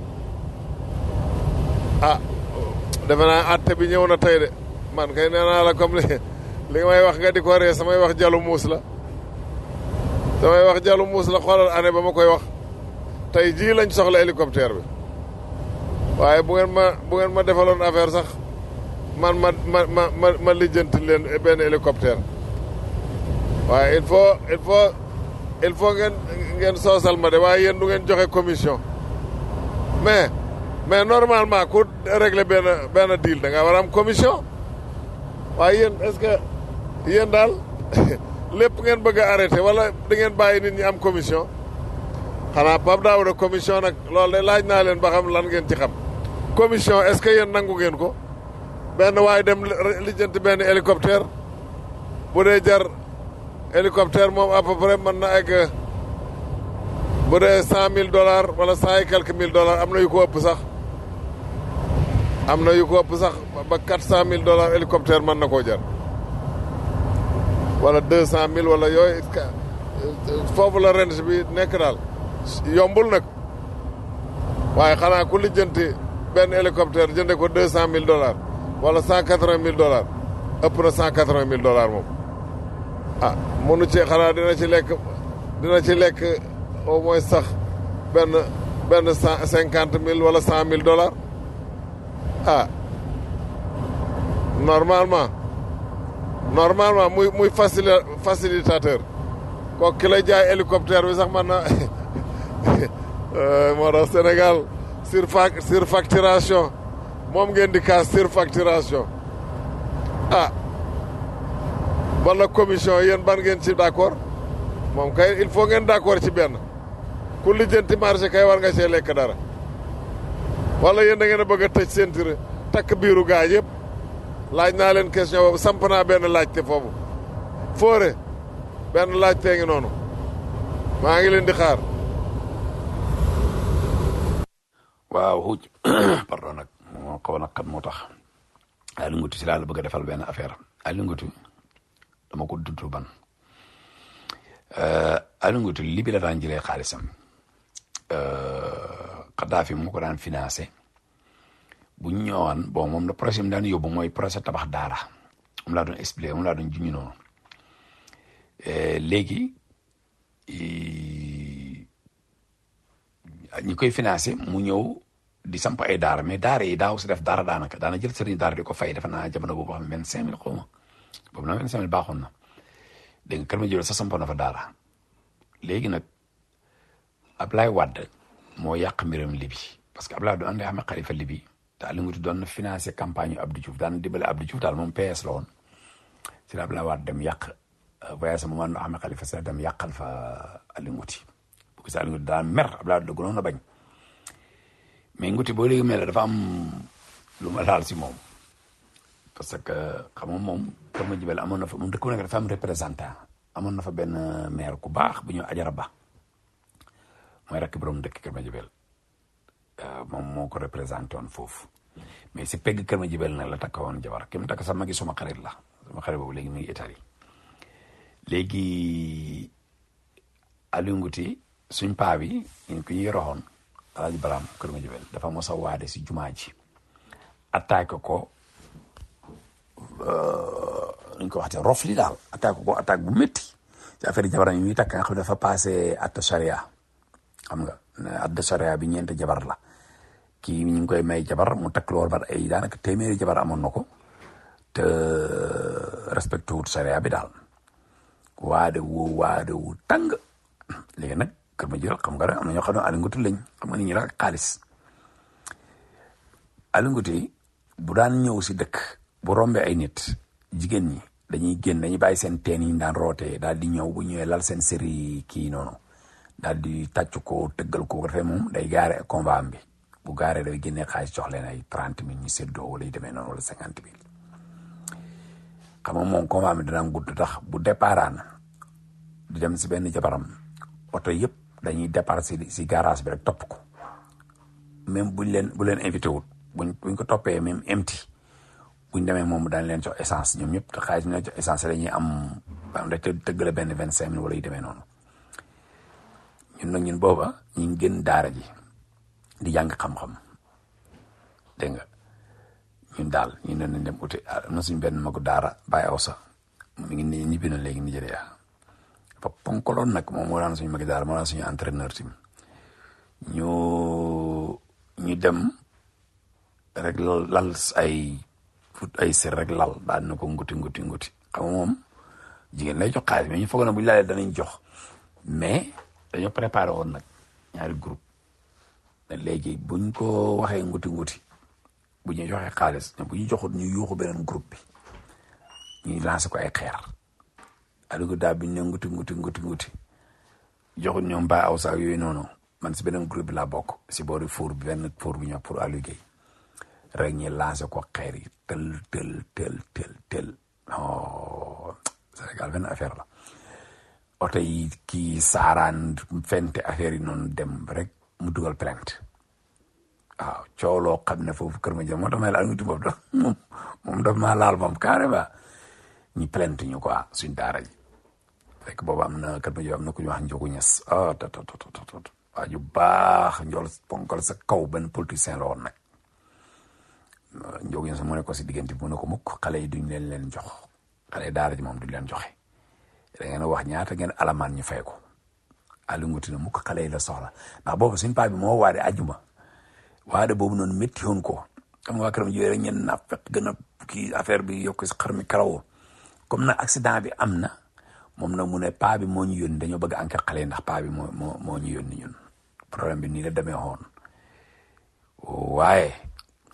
ah defe naa atte bi ñëw na tey de man kay nee naa la comme li li may wax nga di ko ree samay wax jalu muus la samay wax jalu muus la xoolal année ba ma koy wax tey jii lañ soxla hélicoptère bi waaye bu ngeen ma bu ngeen ma defaloon affaire sax man ma ma ma ma ma lijjanti leen benn hélicoptère waaye il faut il faut il faut ngeen ngeen soosal ma de waaye yéen du ngeen joxe commission mais mais normalement ku régler benn benn deal da nga war a am commission waaye yéen est-ce que yéen daal lépp ngeen bëgg a arrêté wala da ngeen bàyyi nit ñi am commission xanaa Pape Daouda commission nag loolu de laaj naa leen ba xam lan ngeen ci xam commission est-ce que yéen nangu ngeen ko benn waaye dem lijjanti benn hélicoptère bu dee jar hélicoptère moom à peu près mën na egg bu dee cent mille dollars wala cent et quelques mille dollars am na yu ko ëpp sax am na yu ko ëpp sax ba quatre cent mille dollars hélicoptère mën na koo jar wala deux cent mille wala yooyu foofu la range bi nekk daal yombul nag waaye xanaa ku lijjanti benn hélicoptère jënde ko deux cent mille dollars wala cent quatre-vingt mille dollars ëpp na cent quatre-vingt mille dollars moom ah mënu ci xanaa dina ci lekk dina ci lekk au moins sax benn benn cent cinquante mille wala cent mille dollars ah normalement normalement muy muy facili facilitateur kooku ki lay jaay hélicoptère bi sax man na moo tax Sénégal surfa surfacturation moom ngeen di kaas surfacturation ah wala commission yéen ban ngeen ci d'accord moom kay il faut ngeen d'accord ci benn ku lijjanti marché kay war nga see lekk dara wala yéen da ngeen a bëgg a tëj seen tir takk biiru gaa yëpp laaj naa leen question boobu samp naa benn laajte foofu foore benn laajtee ngi noonu maa ngi leen di xaar waaw xuuj pardon nag moo xaw nag xam moo tax Aliou Ngoutou si laa la bëgg a defal benn affaire Aliou Ngoutou dama ko dudd ban Aliou Ngoutou li bi la daan jëlee xaalisam Kadhafi moo ko daan financé bu ñu ñëwaan bon moom la projet mi daan yóbbu mooy projet tabax daara moom laa doon expliqué moom laa doon juñu noonu léegi ñi koy financé mu ñëw di samp ay daara mais daara yi daaw si def daara daanaka daana jël sëriñ daara di ko fay defe naa jamono boobu xam ne vingt cinq mille xaw ma boobu nag vingt cinq mille baaxoon na dégg nga kër ma jël sa sampoon na fa daara léegi nag Ablaye Wade moo yàq mbiram Libi parce que Ablaye du ànd xam xalifa Libi te Aliou Ngoutou doon na financé campagne yu Abdou Diouf daan dimbale Abdou Diouf daal moom PS la woon si la Ablaye Wade dem yàq voyage sama man xam xalifa sa dem yàqal fa Aliou Ngoutou bu gisee Aliou Ngoutou daan mer Ablaye Wade gënoon a bañ mais Ngoutou boo léegi mel dafa am lu ma laal si moom parce que xam nga moom kër ma jibel amoon na fa moom dëkk bu nekk dafa am représentant amoon na fa benn maire ku baax bu ñu ajara ba mooy rakk borom dëkk kër ma jibel moom moo ko représenté woon foofu mais si pegg kër ma jibel nag la takka woon jabar ki mu takk sax magi suma xarit la suma xarit boobu léegi mi ngi Italie léegi Aliou Ngoutou suñ paa bi ñu ko ñuy roxoon alaaji baraam kër ma jibel dafa mos a waade si jumaa ji attaque ko nuñ ko waxte rof li daal attaque ko attaque bu métti ci affaire jabaram yi muy takk nga xam ne dafa passé atta charia xam nga atta charia bi ñeenti jabar la kii ñu ngi koy may jabar mu takk loolu bar ay daanaka téeméeri jabar amoon na ko te respecté wut charia bi daal waade wu waade wu tàng léegi nag kër ma jël xam nga rek am na ñoo xam ne Aliou Ngoutou lañ xam nga ni ñu rek xaalis Aliou Ngoutou bu daan ñëw si dëkk bu rombee ay nit jigéen ñi dañuy génn dañuy bàyyi seen teen yi ñu daan rootee daal di ñëw bu ñëwee lal seen série kii noonu daal di tàcc ko tëggal ko bu defee moom day gaare combat am bi bu gaaree day génnee xaalis jox leen ay trente mille ñu séddoo wala yu demee noonu wala cinquante mille xam nga moom combat bi dana gudd tax bu déparaan di dem si benn jabaram oto yëpp dañuy départ si si garage bi rek topp ko même buñ leen bu leen invité wut buñ buñ ko toppee même empty buñ demee moom daañu leen jox essence ñoom ñëpp te xaalis bi ñu jox essence dañuy am am da tëggale benn vingt cinq mille wala yu demee noonu ñun nag ñun booba ñu ngi gën daara ji di jàng xam-xam dégg nga ñun daal ñu ne nañ dem uti am na suñ benn magu daara bàyyi aw sa mi ngi nii ñibbi na léegi Nigéria fa ponkoloon nag moom moo daan suñu magi daara moo daan suñu entraîneur tim ñu ñu dem rek lal ay fut ay ser rek lal daal na ko nguti nguti nguti xam nga moom jigéen lay jox xaalis mais ñu foog na bu ñu laalee danañ jox mais dañoo préparé woon nag ñaari groupe ne léegi buñ ko waxee nguti nguti bu ñu joxee xaalis bu ñu joxut ñu yuuxu beneen groupe bi ñuy lancé ko ay xeer Aliou daal bi ñu ne nguti nguti nguti nguti joxut ñoom ba aw saak yooyu noonu man si beneen groupe bi laa bokk si boori four bi benn four bi ñoo pour Aliou Guèye rek ñi lancé ko xeer yi tel tel tel tel tel non Sénégal benn affaire la oto yi kii saaraan fente affaire yi noonu dem rek mu dugal plainte waaw coow loo xam ne foofu kër ma jëm moo tax may laal nguti boobu da moom moom daf maa laal moom carrément ñi plainte ñu quoi suñ daara ji fekk boobu am na kër ma jëm am na ku ñu wax njogu ñes ah tot tot tot tot waa ju baax njool ponkal sa kaw benn politicien la woon nag njogu ñes mu ne ko si diggante bi mu ne ko mukk xale yi duñ leen leen jox xale yi daara ji moom duñ leen joxe da ngeen a wax ñaata ngeen alamaan ñu fay ko Aliou Ngouti ne mu ko xale yi la soxla ndax boobu suñ paa bi moo waade ajuma waade boobu noonu métti woon ko xam nga waa këram jiwee rek ñeen na fekk gën a kii affaire bi yokk si xar mi karawoo comme nag accident bi am na moom nag mu ne paa bi moo ñu yónni dañoo bëgg enquête xale yi ndax paa bi moo moo moo ñu yónni ñun problème bi nii la demee woon waaye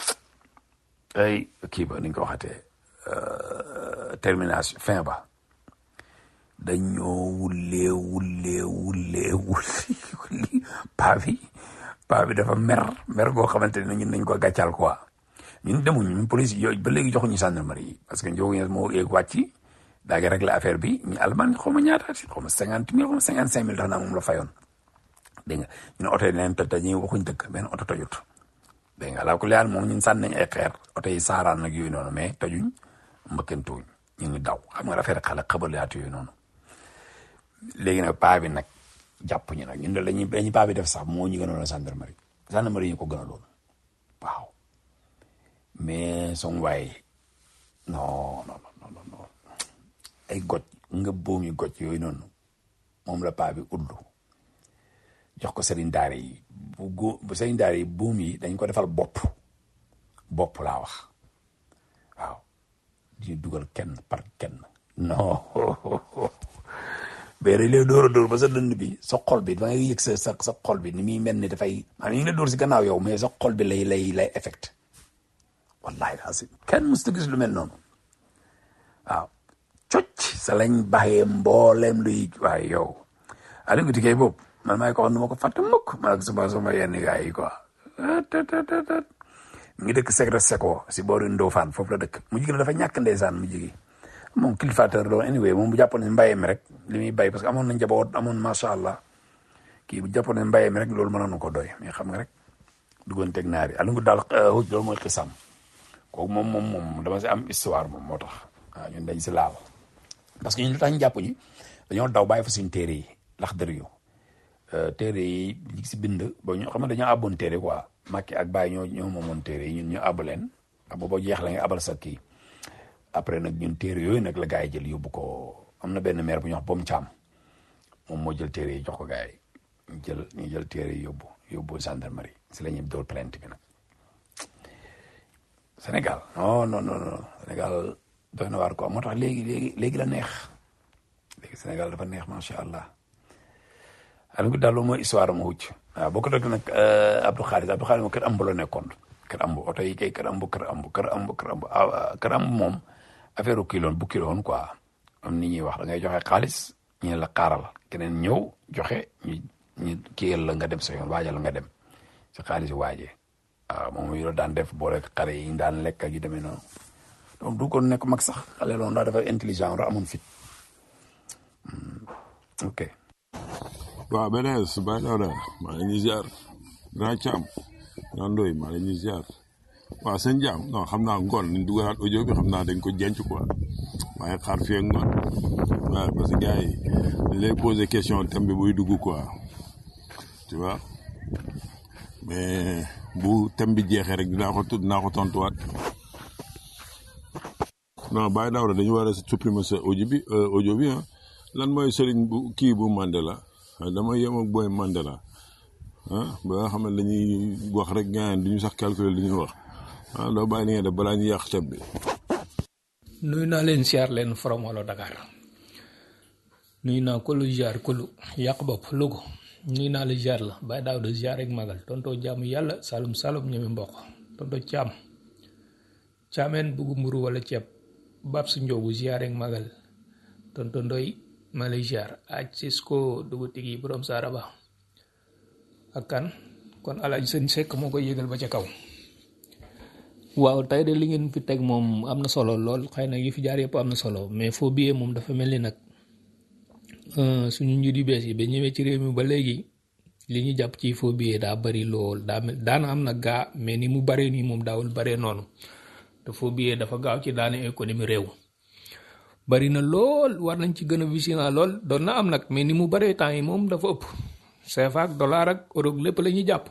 ay kii ba ni ñu ko waxatee termination fin ba dañoo wullee wullee wullee wullee paa bi paa bi dafa mer mer goo xamante ne ñun nañ ko gàccal quoi ñun demuñ ñun police yooyu ba léegi joxuñu gendarmerie yi parce que njóogu ñes moo yéeg wàcc daa ngi régler affaire bi ñu alman xaw ma ñaata si xaw ma cinquante mille xaw ma cinquante cinq mille tax naa moom la fayoon dégg nga ñu ne oto yi leen toj te ñuy waxuñ dëkk benn oto tojut dégg nga alaa ku leyaan moom ñun sànni nañ ay xeer oto yi saaraan nag yooyu noonu mais tojuñ mbëkkantuuñ ñu ngi daw xam nga affaire xale xabalaatu yooyu noonu léegi nag paa bi nag jàpp ñu nag ñun de lañuy lañu paa bi def sax moo ñu gënoon a gendarmerie gendarmerie ñu ko gënaloon waaw mais son waay non non non non non ay goj nga boomi goj yooyu noonu moom la paa bi uddu jox ko sëriñ daara yi bu gó bu sëriñ daara yi buum yi dañ ko defal bopp bopp laa wax waaw di dugal kenn par kenn non mais dañ lay dóor a dóor ba sa dënd bi sa xol bi da ngay yëg sa sa sa xol bi ni muy mel ni dafay maanaam ñu ngi la dóor si gannaaw yow mais sa xol bi lay lay lay effect wallahi asi kenn mosut a gis lu mel noonu waaw cocc sa lañ baxee mbooleem luy waaye yow Aliou Ngouti kay boobu man maay ko wax nu ma ko fàtte mukk man ak suma suma yenn gars yi quoi mi ngi dëkk secret seko si boori Ndofane foofu la dëkk mu jigéen dafa ñàkk ndeysaan mu jigi moom kilifateur la woon anyway moom bu jàppoon ne mbéy mi rek li muy bay parce que amoon na njaboot amoon macha allah kii bu jàppoon ne mbéy mi rek loolu mënoon na ko doy mais xam nga rek duggoon teg naar yi Aliou Ngouti daal xuj loolu mooy xisam kooku moom moom moom dama si am histoire moom moo tax waaw ñun dañ si laal parce que ñun lu tax ñu jàpp ñi dañoo daw bàyyi fa suñ téere yi lax dër yu téere yi li si bind ba ñu xam ne dañoo àbboon téere quoi Macky ak Baye ñoo ñoo moomoon téere yi ñun ñu àbb leen ak booba jeex la nga abal sa kii après nag ñun téere yooyu nag la gars yi jël yóbbu ko am na benn maire bu ñu wax Bom Thiam moom moo jël téere yi jox ko gars yi ñu jël ñu jël téere yi yóbbu yóbbu gendarmerie si la ñuy dool plainte bi nag Sénégal non non non non Sénégal doy na waar quoi moo tax léegi léegi léegi la neex léegi Sénégal dafa neex macha allah Aliou Ngouti daal loolu mooy histoire am wucc waaw boo ko dëgg nag Abdou Khalis Abdou Khalis moom kër ambu la nekkoon kër ambu oto yi kay kër ambu kër ambu kër ambu kër ambu kër ambu moom affaire u kiloon bu kiloon quoi am ni ñuy wax da ngay joxe xaalis ñu ne la xaaral keneen ñëw joxe ñu ñu kiyal la nga dem sa yoon waajal la nga dem si xaalis waajee waaw moom yu la daan def boole xale yi ñu daan lekk ak yu demee noonu donc du ko nekk mag sax xale loolu daa dafa intelligent ra amoon fit ok waaw benees Baye Daouda maa ngi ñuy ziar grand Thiam grand Ndoye maa ngi ñuy ziar waaw sëñ Thiam non xam naa ngoon nañ dugalaat audio bi xam naa dañ ko jenc quoi waaye xaar fii ak ngoon waaw parce que gars yi dañ lay poser question thème bi buy dugg quoi tu vois mais bu thème bi jeexee rek dinaa ko dinaa ko tontuwaat non Baye Daouda dañu war a supprimer sa audio bi audio bi ah lan mooy sëriñ bu kii bu Mandela dama yem ak booy Mandela ah ba nga xam ne dañuy wax rek gaañ duñu sax calculer li ñuy wax ah doo bàyyi li nga def balaa ñu yàq thème bi. nuyu naa leen siyaar leen from wala Dakar nuyu naa ko lu ziar ko lu yàq bopp lugo nuyu naa la ziar la Baye Daouda ziar ak magal tonto jaamu yàlla salum salum ñeme mboq tonto caam caameen buggu mburu wala ceeb bab su njoobu ziar ak magal tonto ndoy ma lay ziar aj Cisco dugu tigi borom saaraba ak kan kon alaaj sëñ sekk moo koy yëgal ba ca kaw waaw tey de li ngeen fi teg moom am na solo lool xëy na yi fi jaar yëpp am na solo mais foo biyee moom dafa mel ni nag suñu njiit yu bees yi ba ñëwee ci réew mi ba léegi li ñu jàpp ci foo biyee daa bari lool daa mel daana am nag gaa mais ni mu baree nii moom daawul baree noonu te foo biyee dafa gaaw ci daane économie réew bari na lool war nañ ci gën a vigilant lool doon na am nag mais ni mu baree temps yi moom dafa ëpp CFA ak dollar ak euro lépp la ñuy jàpp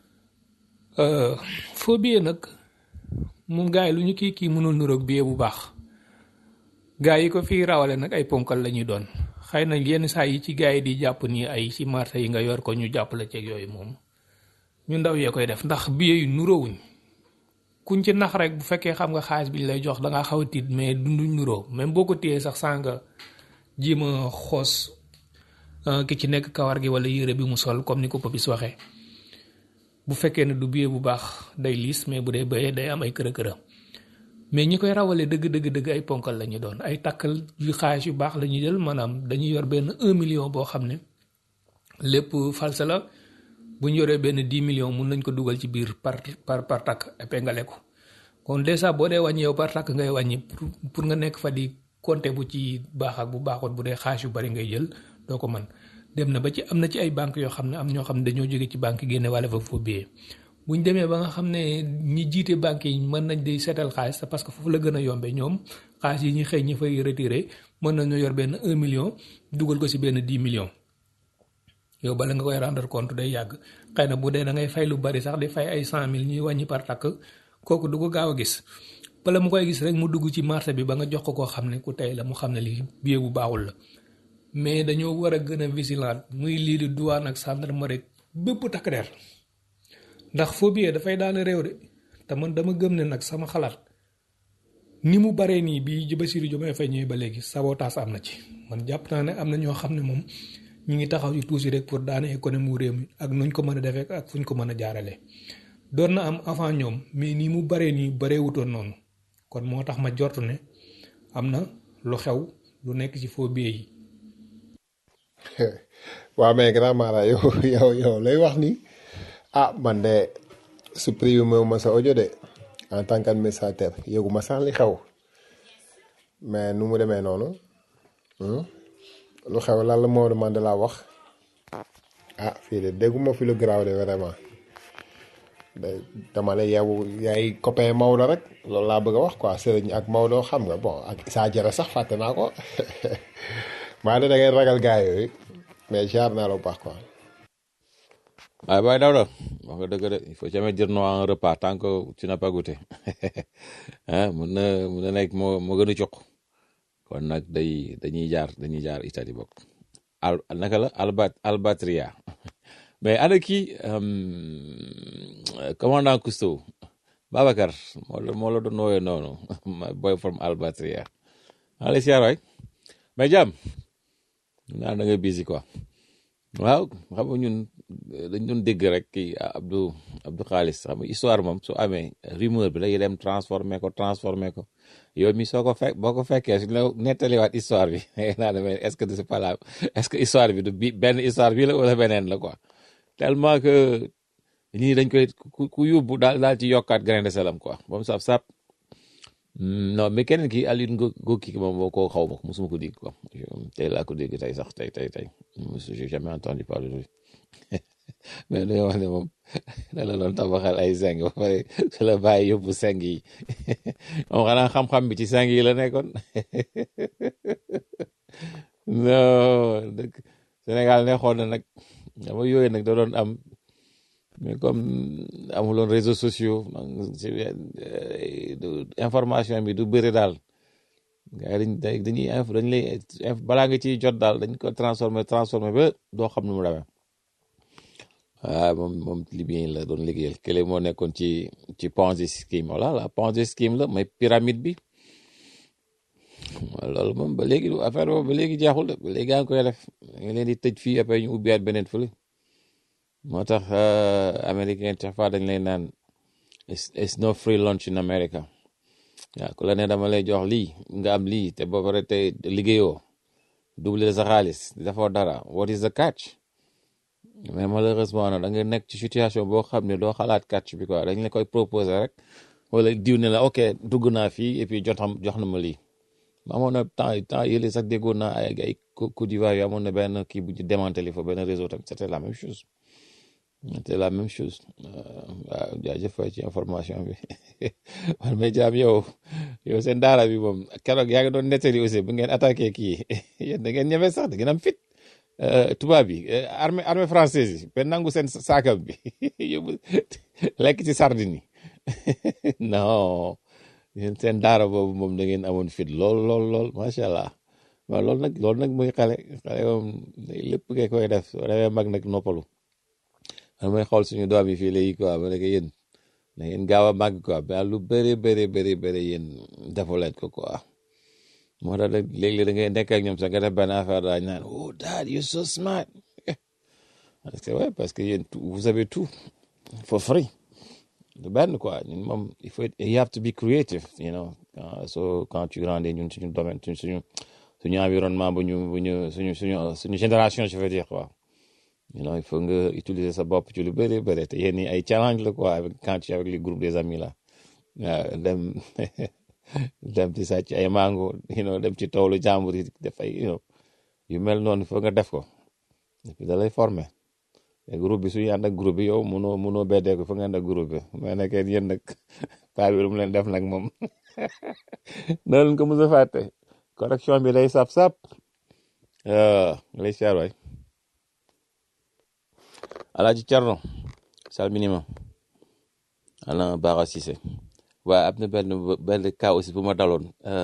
foo biyee nag moom gars yi lu ñu kii kii mënul nuroog billet bu baax gars yi ko fii rawale nag ay ponkal la ñuy doon xëy na yenn saa yi ci gars yi di jàpp ni ay ci marché yi nga yor ko ñu jàpp la ceeg yooyu moom ñu ndaw yee koy def ndax billet yu nuróowuñ kuñ ci nax rek bu fekkee xam nga xaalis bi ñu lay jox da ngaa xaw a tiit mais dunduñ nuroo même boo ko téyee sax saa nga jéem a xoos euh, ki ci nekk kawar gi wala yére bi mu sol comme ni ko Papis waxee bu fekkee ne du billet bu baax day liis mais bu dee bëyee day am ay kërë kërë mais ñi koy rawale dëgg dëgg dëgg ay ponkal la ñu doon ay takkal yu xaalis yu baax la ñuy jël maanaam dañuy yor benn un million boo xam ne lépp falsa la bu ñu yoree benn dix millions mun nañ ko dugal ci biir par par par takk épinglé ko kon dèjà boo dee wàññi yow par takk ngay wàññi pour pour nga nekk fa di compter bu ci baax ak bu baaxoon bu dee xaalis yu bari ngay jël doo ko mën dem na ba ci am na ci ay banques yoo xam ne am ñoo xam ne dañoo jóge ci banque génne wala fa faux billet bu ñu demee ba nga xam ne ñi jiite banques yi mën nañ di seetal xaalis parce que foofu la gën a yombee ñoom xaalis yi ñuy xëy ñi fay retiré mën nañu yor benn un million dugal ko si benn dix millions yow bala nga koy rendre compte day yàgg xëy na bu dee da ngay fay lu bari sax di fay ay cent mille ñuy wàññi par takk kooku du ko gaaw a gis bala mu koy gis rek mu dugg ci marché bi ba nga jox ko koo xam ne ku tey la mu xam ne lii billet bu baaxul la mais dañoo war a gën a vigilant muy lii di douane ak gendarmerie bépp takk der ndax faux billet dafay daane réew de te man dama gëm ne nag sama xalaat ni mu baree nii bi Bassirou Diomaye Faye ñëwee ba léegi sabotage am na ci man jàpp naa ne am na ñoo xam ne moom ñu ngi taxaw ci tuuti rek pour daane économie réew mi ak nuñ ko mën a defee ak fuñ ko mën a jaarale doon na am avant ñoom mais nii mu baree nii baree wutoon noonu kon moo tax ma jortu ne am na lu xew lu nekk ci faux billet yi waaw mais grand mara yow yow yow lay wax ni ah man de supprimé wu ma sa audio de en tant qu'administrateur yëgu ma sax li xew mais nu mu demee noonu hmm? lu xew lan la Maodo Mandela wax ah fii de dégguma fi lu garaaw de vraiment day dama la yow yaay copain Maodo rek loolu laa bëgg a wax quoi Serigne ak Maodo xam nga bon ak Issa Diarra sax fàtte naa ko maa ne da ngay ragal gaa yooyu mais jaar naa la bu baax quoi. waaye Baye Daouda wax nga dëgg de il faut jamais dire non à un repas tant que tu n'as pas goûté ah mun na mun na nekk moo moo gën a jox kon nag day dañuy jaar dañuy jaar Italie bokk al naka la albat albatria mais ana kii commandant Cousteau Babacar moo la moo la doon woowee noonu my boy from albatria maa lay siyaar waay mais jàmm naa da nga busy quoi waaw xam nga ñun dañ doon dégg rek kii Abdou Abdou Xaalis xam nga histoire moom su amee rumeur bi day dem transformé ko transformé ko yow mi soo ko fekk boo ko fekkee suñ la nettaliwaat histoire bi naa demee est-ce que c'est pas la est-ce que histoire bi du bi benn histoire bi la wala beneen la quoi tellement que ñii dañ koy ku ku yóbbu daal daal ci yokkaat grain de salam quoi ba mu saf sap non mais keneen ki Alioune Ngo Ngoki moom moo ko xaw ma ko mosuma ko dégg quoi tey laa ko dégg tey sax tey tey tey j'ai jamais entendu parler de lui mais dañoo wax ne moom da la doon tabaxal ay seng ba pare su la bàyyi yóbbu seng yi moom xanaa xam-xam bi ci seng yi la nekkoon non dëgg Sénégal neexoon na nag dama yooyu nag da doon am mais comme amuloon réseaux sociaux information bi du bëri daal gars yi dañ dañuy info dañ lay balaa nga ciy jot daal dañ ko transformé transformé ba doo xam nu mu demee waaw moom moom libyen la doon liggéeyal kële moo nekkoon ci ci Ponzi scheme voilà la Ponzi scheme la mooy pyramide bi loolu moom ba léegi affaire boobu ba léegi jeexul de ba léegi yaa ngi koy def nga leen di tëj fii après ñu ubbiwaat beneen fële moo tax américain chaque fois dañ lay naan it's no free lunch in America waaw ku la ne dama lay jox lii nga am lii te ba pare te liggéeyoo double sa xaalis dafoo dara what is the catch mais malheureusement nag da nga nekk ci situation boo xam ne doo xalaat catch bi quoi dañ la koy proposer rek wala diw ne la ok dugg naa fii et puis jotam jox na ma lii amoon na temps temps yële sax déggoon naa ay ay Côte d'Ivoire yu amoon na benn kii bu ñu démantelé fa benn réseau tamit c'était la même chose c'était la même chose waaw jaajëf ci information bi man may jaam yow yow seen daara bi moom keroog yaa ngi doon nettali aussi bu ngeen attaqué kii yéen da ngeen ñeme sax da ngeen am fit tubaab bi armée armée française yi ba nangu seen saakam bi yóbbu lekk ci sardine yi non yéen seen daara boobu moom da ngeen amoon fit lool lool lool macha allah waaw loolu nag loolu nag muy xale xale moom lépp ngay koy def soo demee mag nag noppalu man may xool suñu doom yi fii léegi quoi ma ne ko yéen da ngeen gaaw a màgg quoi mais lu bëri bëri bëri bëri yéen defu leen ko quoi moo tax nag léeg-léeg da ngay nekk ak ñoom sax nga def benn affaire daal naan oh dad you so smart parce que ouais parce que yéen tout- vous avez tout for free du benn quoi ñun moom il faut you have to be creative you know quand so quand tu grandis ñun suñu domaine suñu suñu suñu environnement bu ñu bu ñu suñu suñu suñu génération je veux dire quoi you know il faut nga utiliser sa bopp ci lu bëri bëri te yéen ñi ay challenge la quoi avec quand tu es avec les groupes des amis là waaw dem dem ci sàcc ay mango you know dem ci toolu jàmbur yi def ay you know yu mel noonu il faut nga def ko et puis da lay former te groupe bi suñu ànd ak groupe bi yow munoo munoo beddee ko fa nga ànd ak groupe bi mais nag yéen nag paa bi lu mu leen def nag moom na leen ko mos a fàtte correction bi day sap sap lay siyaar waay alaaji Cerno salminima ana Bara Cissé waaye am na benn benn cas aussi bu ma daloon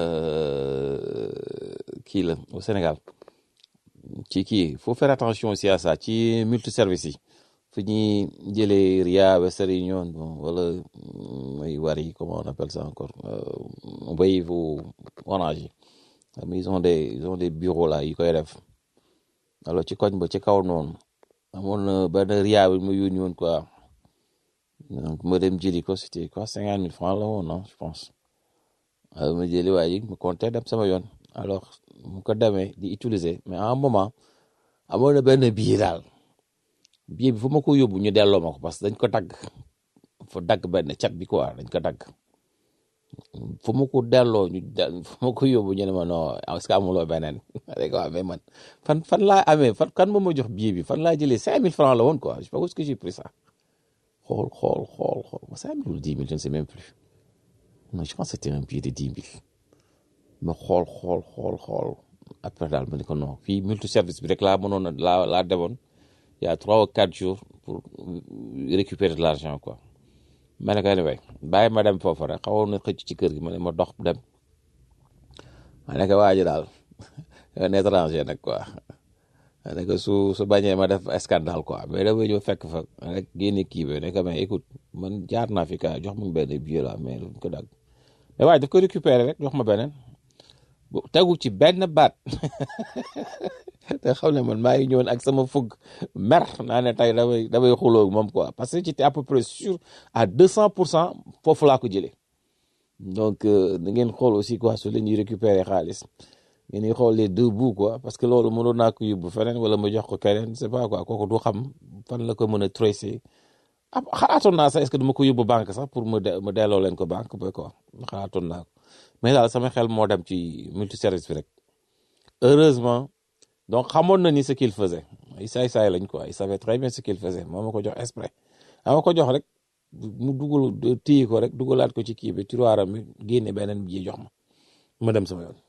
kii la au Sénégal ci kii faut faire attention aussi à ça ci multiservice yi fu ñuy jëlee Ria Western Union bon wala mooy Wari comment on appelle ça encore euh, Wave ou Orange yi xam nga ils ont des ils ont des bureaux là yi koy def alors ci koñ ba ci kaw noonu amoon na benn Ria bi ma yónni woon quoi donc ma dem jëli ko c'était quoi cinquante mille francs la woon non je pense alors ma jëli waa ji ma compté dem sama yoon alors mu ko demee di utiliser mais à un moment amoon na benn billet daal billet bi fu ma ko yóbbu ñu delloo ma ko parce que dañ ko dagg fa dagg benn cat bi quoi dañ ko dagg fu ma ko delloo ñu de fu ma ko yóbbu ñu ne ma non est-ce que amuloo beneen rek waaw mais man fan fan laa amee fan kan moo ma jox billet bi fan laa jëlee cinq mille francs la woon quoi je sais pas où est-ce que j'ai pris ça xool xool xool xool cinq mille ou dix mille je ne sais même plus non je pense que c'était un billet de dix mille ma xool xool xool xool après daal ma ne ko non fii multi service bi rek laa mënoon a laa laa demoon il y a trois ou quatre jours pour récupérer de l'argent quoi ma ne ko anyway bàyyi ma dem foofu rek xawoon na xëcc ci kër gi ma ne ma dox dem ma ne ko waa ji daal un étranger nag quoi ma ne ko su su bañee ma def scandale quoi mais dama ñëw fekk fa rek génne kii bi ne ko mais écoute man jaar naa fi ka jox ma benn billet la mais du ko dagg mais waaye daf ko récupérer rek jox ma beneen bu tegu ci benn baat te xam ne man maa ngi ñëwoon ak sama fugg mer naa ne tey damay damay xuloo moom quoi parce que j'étais à peu près sûr à deux cent pour cent foofu laa ko jëlee donc da ngeen xool aussi quoi su leen ñuy récupérer xaalis ngeen di xool les deux bouts quoi parce que loolu mënoon naa ko yóbbu feneen wala ma jox ko keneen c'est pas quoi kooku du xam fan la ko mën a tracer ah xalaatoon naa sax est-ce que dama ko yóbbu banque sax pour ma de ma delloo leen ko banque ba quoi xalaatoon naa ko mais daal sama xel moo dem ci multiservice bi rek heureusement donc xamoon na ni ce qu'il faisait ay saay-saay lañ quoi il savait très bien ce qu'il faisait moo ma ko jox exprès ama ko jox rek mu dugal téye ko rek dugalaat ko ci kii bi tiroiram mi génne beneen bi jox ma ma dem sama yoon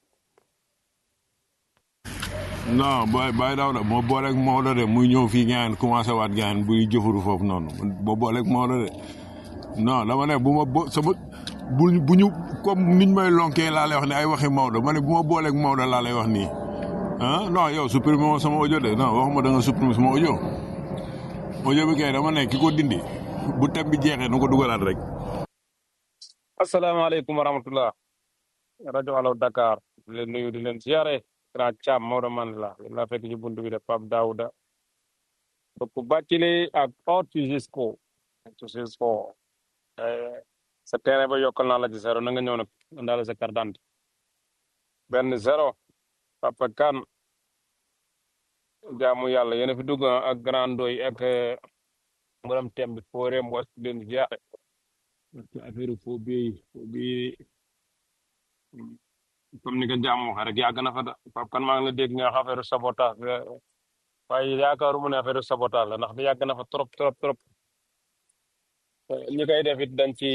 non booy booy daw da moo booleeg Maodo de muy ñëw fii ngeen commencé waat ngeen buy jëfuru foofu noonu boo booleeg Maodo de non dama ne bu ma bo sama bu bu ñu comme niñ may lonkee laa lay wax ne ay waxi Maodo ma ne bu ma booleeg Maodo laa lay wax nii ah non yow supprimer ma sama audio de non waxuma da nga supprimer sama audio audio bi kay dama ne ki ko dindi bu tem bi jeexee nu ko dugalaat rek. asalaamaaleykum wa rahmatullah rajo Allo Dakar di leen nuyu di leen ziare grand Thiam Maodo man la yéen laa fekk ci buntu bi de Pape Daouda donc Bathily ak Ortuzisco Ortuzisco sa terrain ba yokkal naa la ci zéro na nga ñëw nag ndaale sa carte d'identité benn zéro Papa Kane jaamu yàlla yéen a fi dugg ak grand doy ak mboolem thème bi foo réem was di leen ziare affaire foo bii foo bii comme ni ko jàmm waxee rek yàgg na fa da Pape Kane maa ngi la dégg nga wax affaire sabotage waaye yaakaaruma ne affaire sabotage la ndax yàgg na fa trop trop trop ñi koy def it dañ ci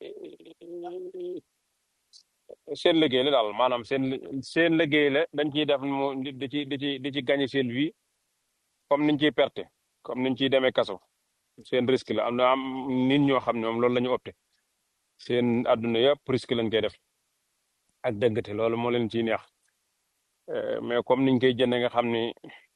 seen liggéey la daal maanaam seen seen liggéey la dañ ciy def mu di ci di ci di ci gagné seen vie comme niñ ciy perte comme niñ ciy demee kaso seen risque la am na am nit ñoo xam ne moom loolu la ñu opté seen àdduna yëpp risque lañ koy def ak dëggate loolu moo leen ciy neex Euh, mais comme niñ koy jëndee nga xam ni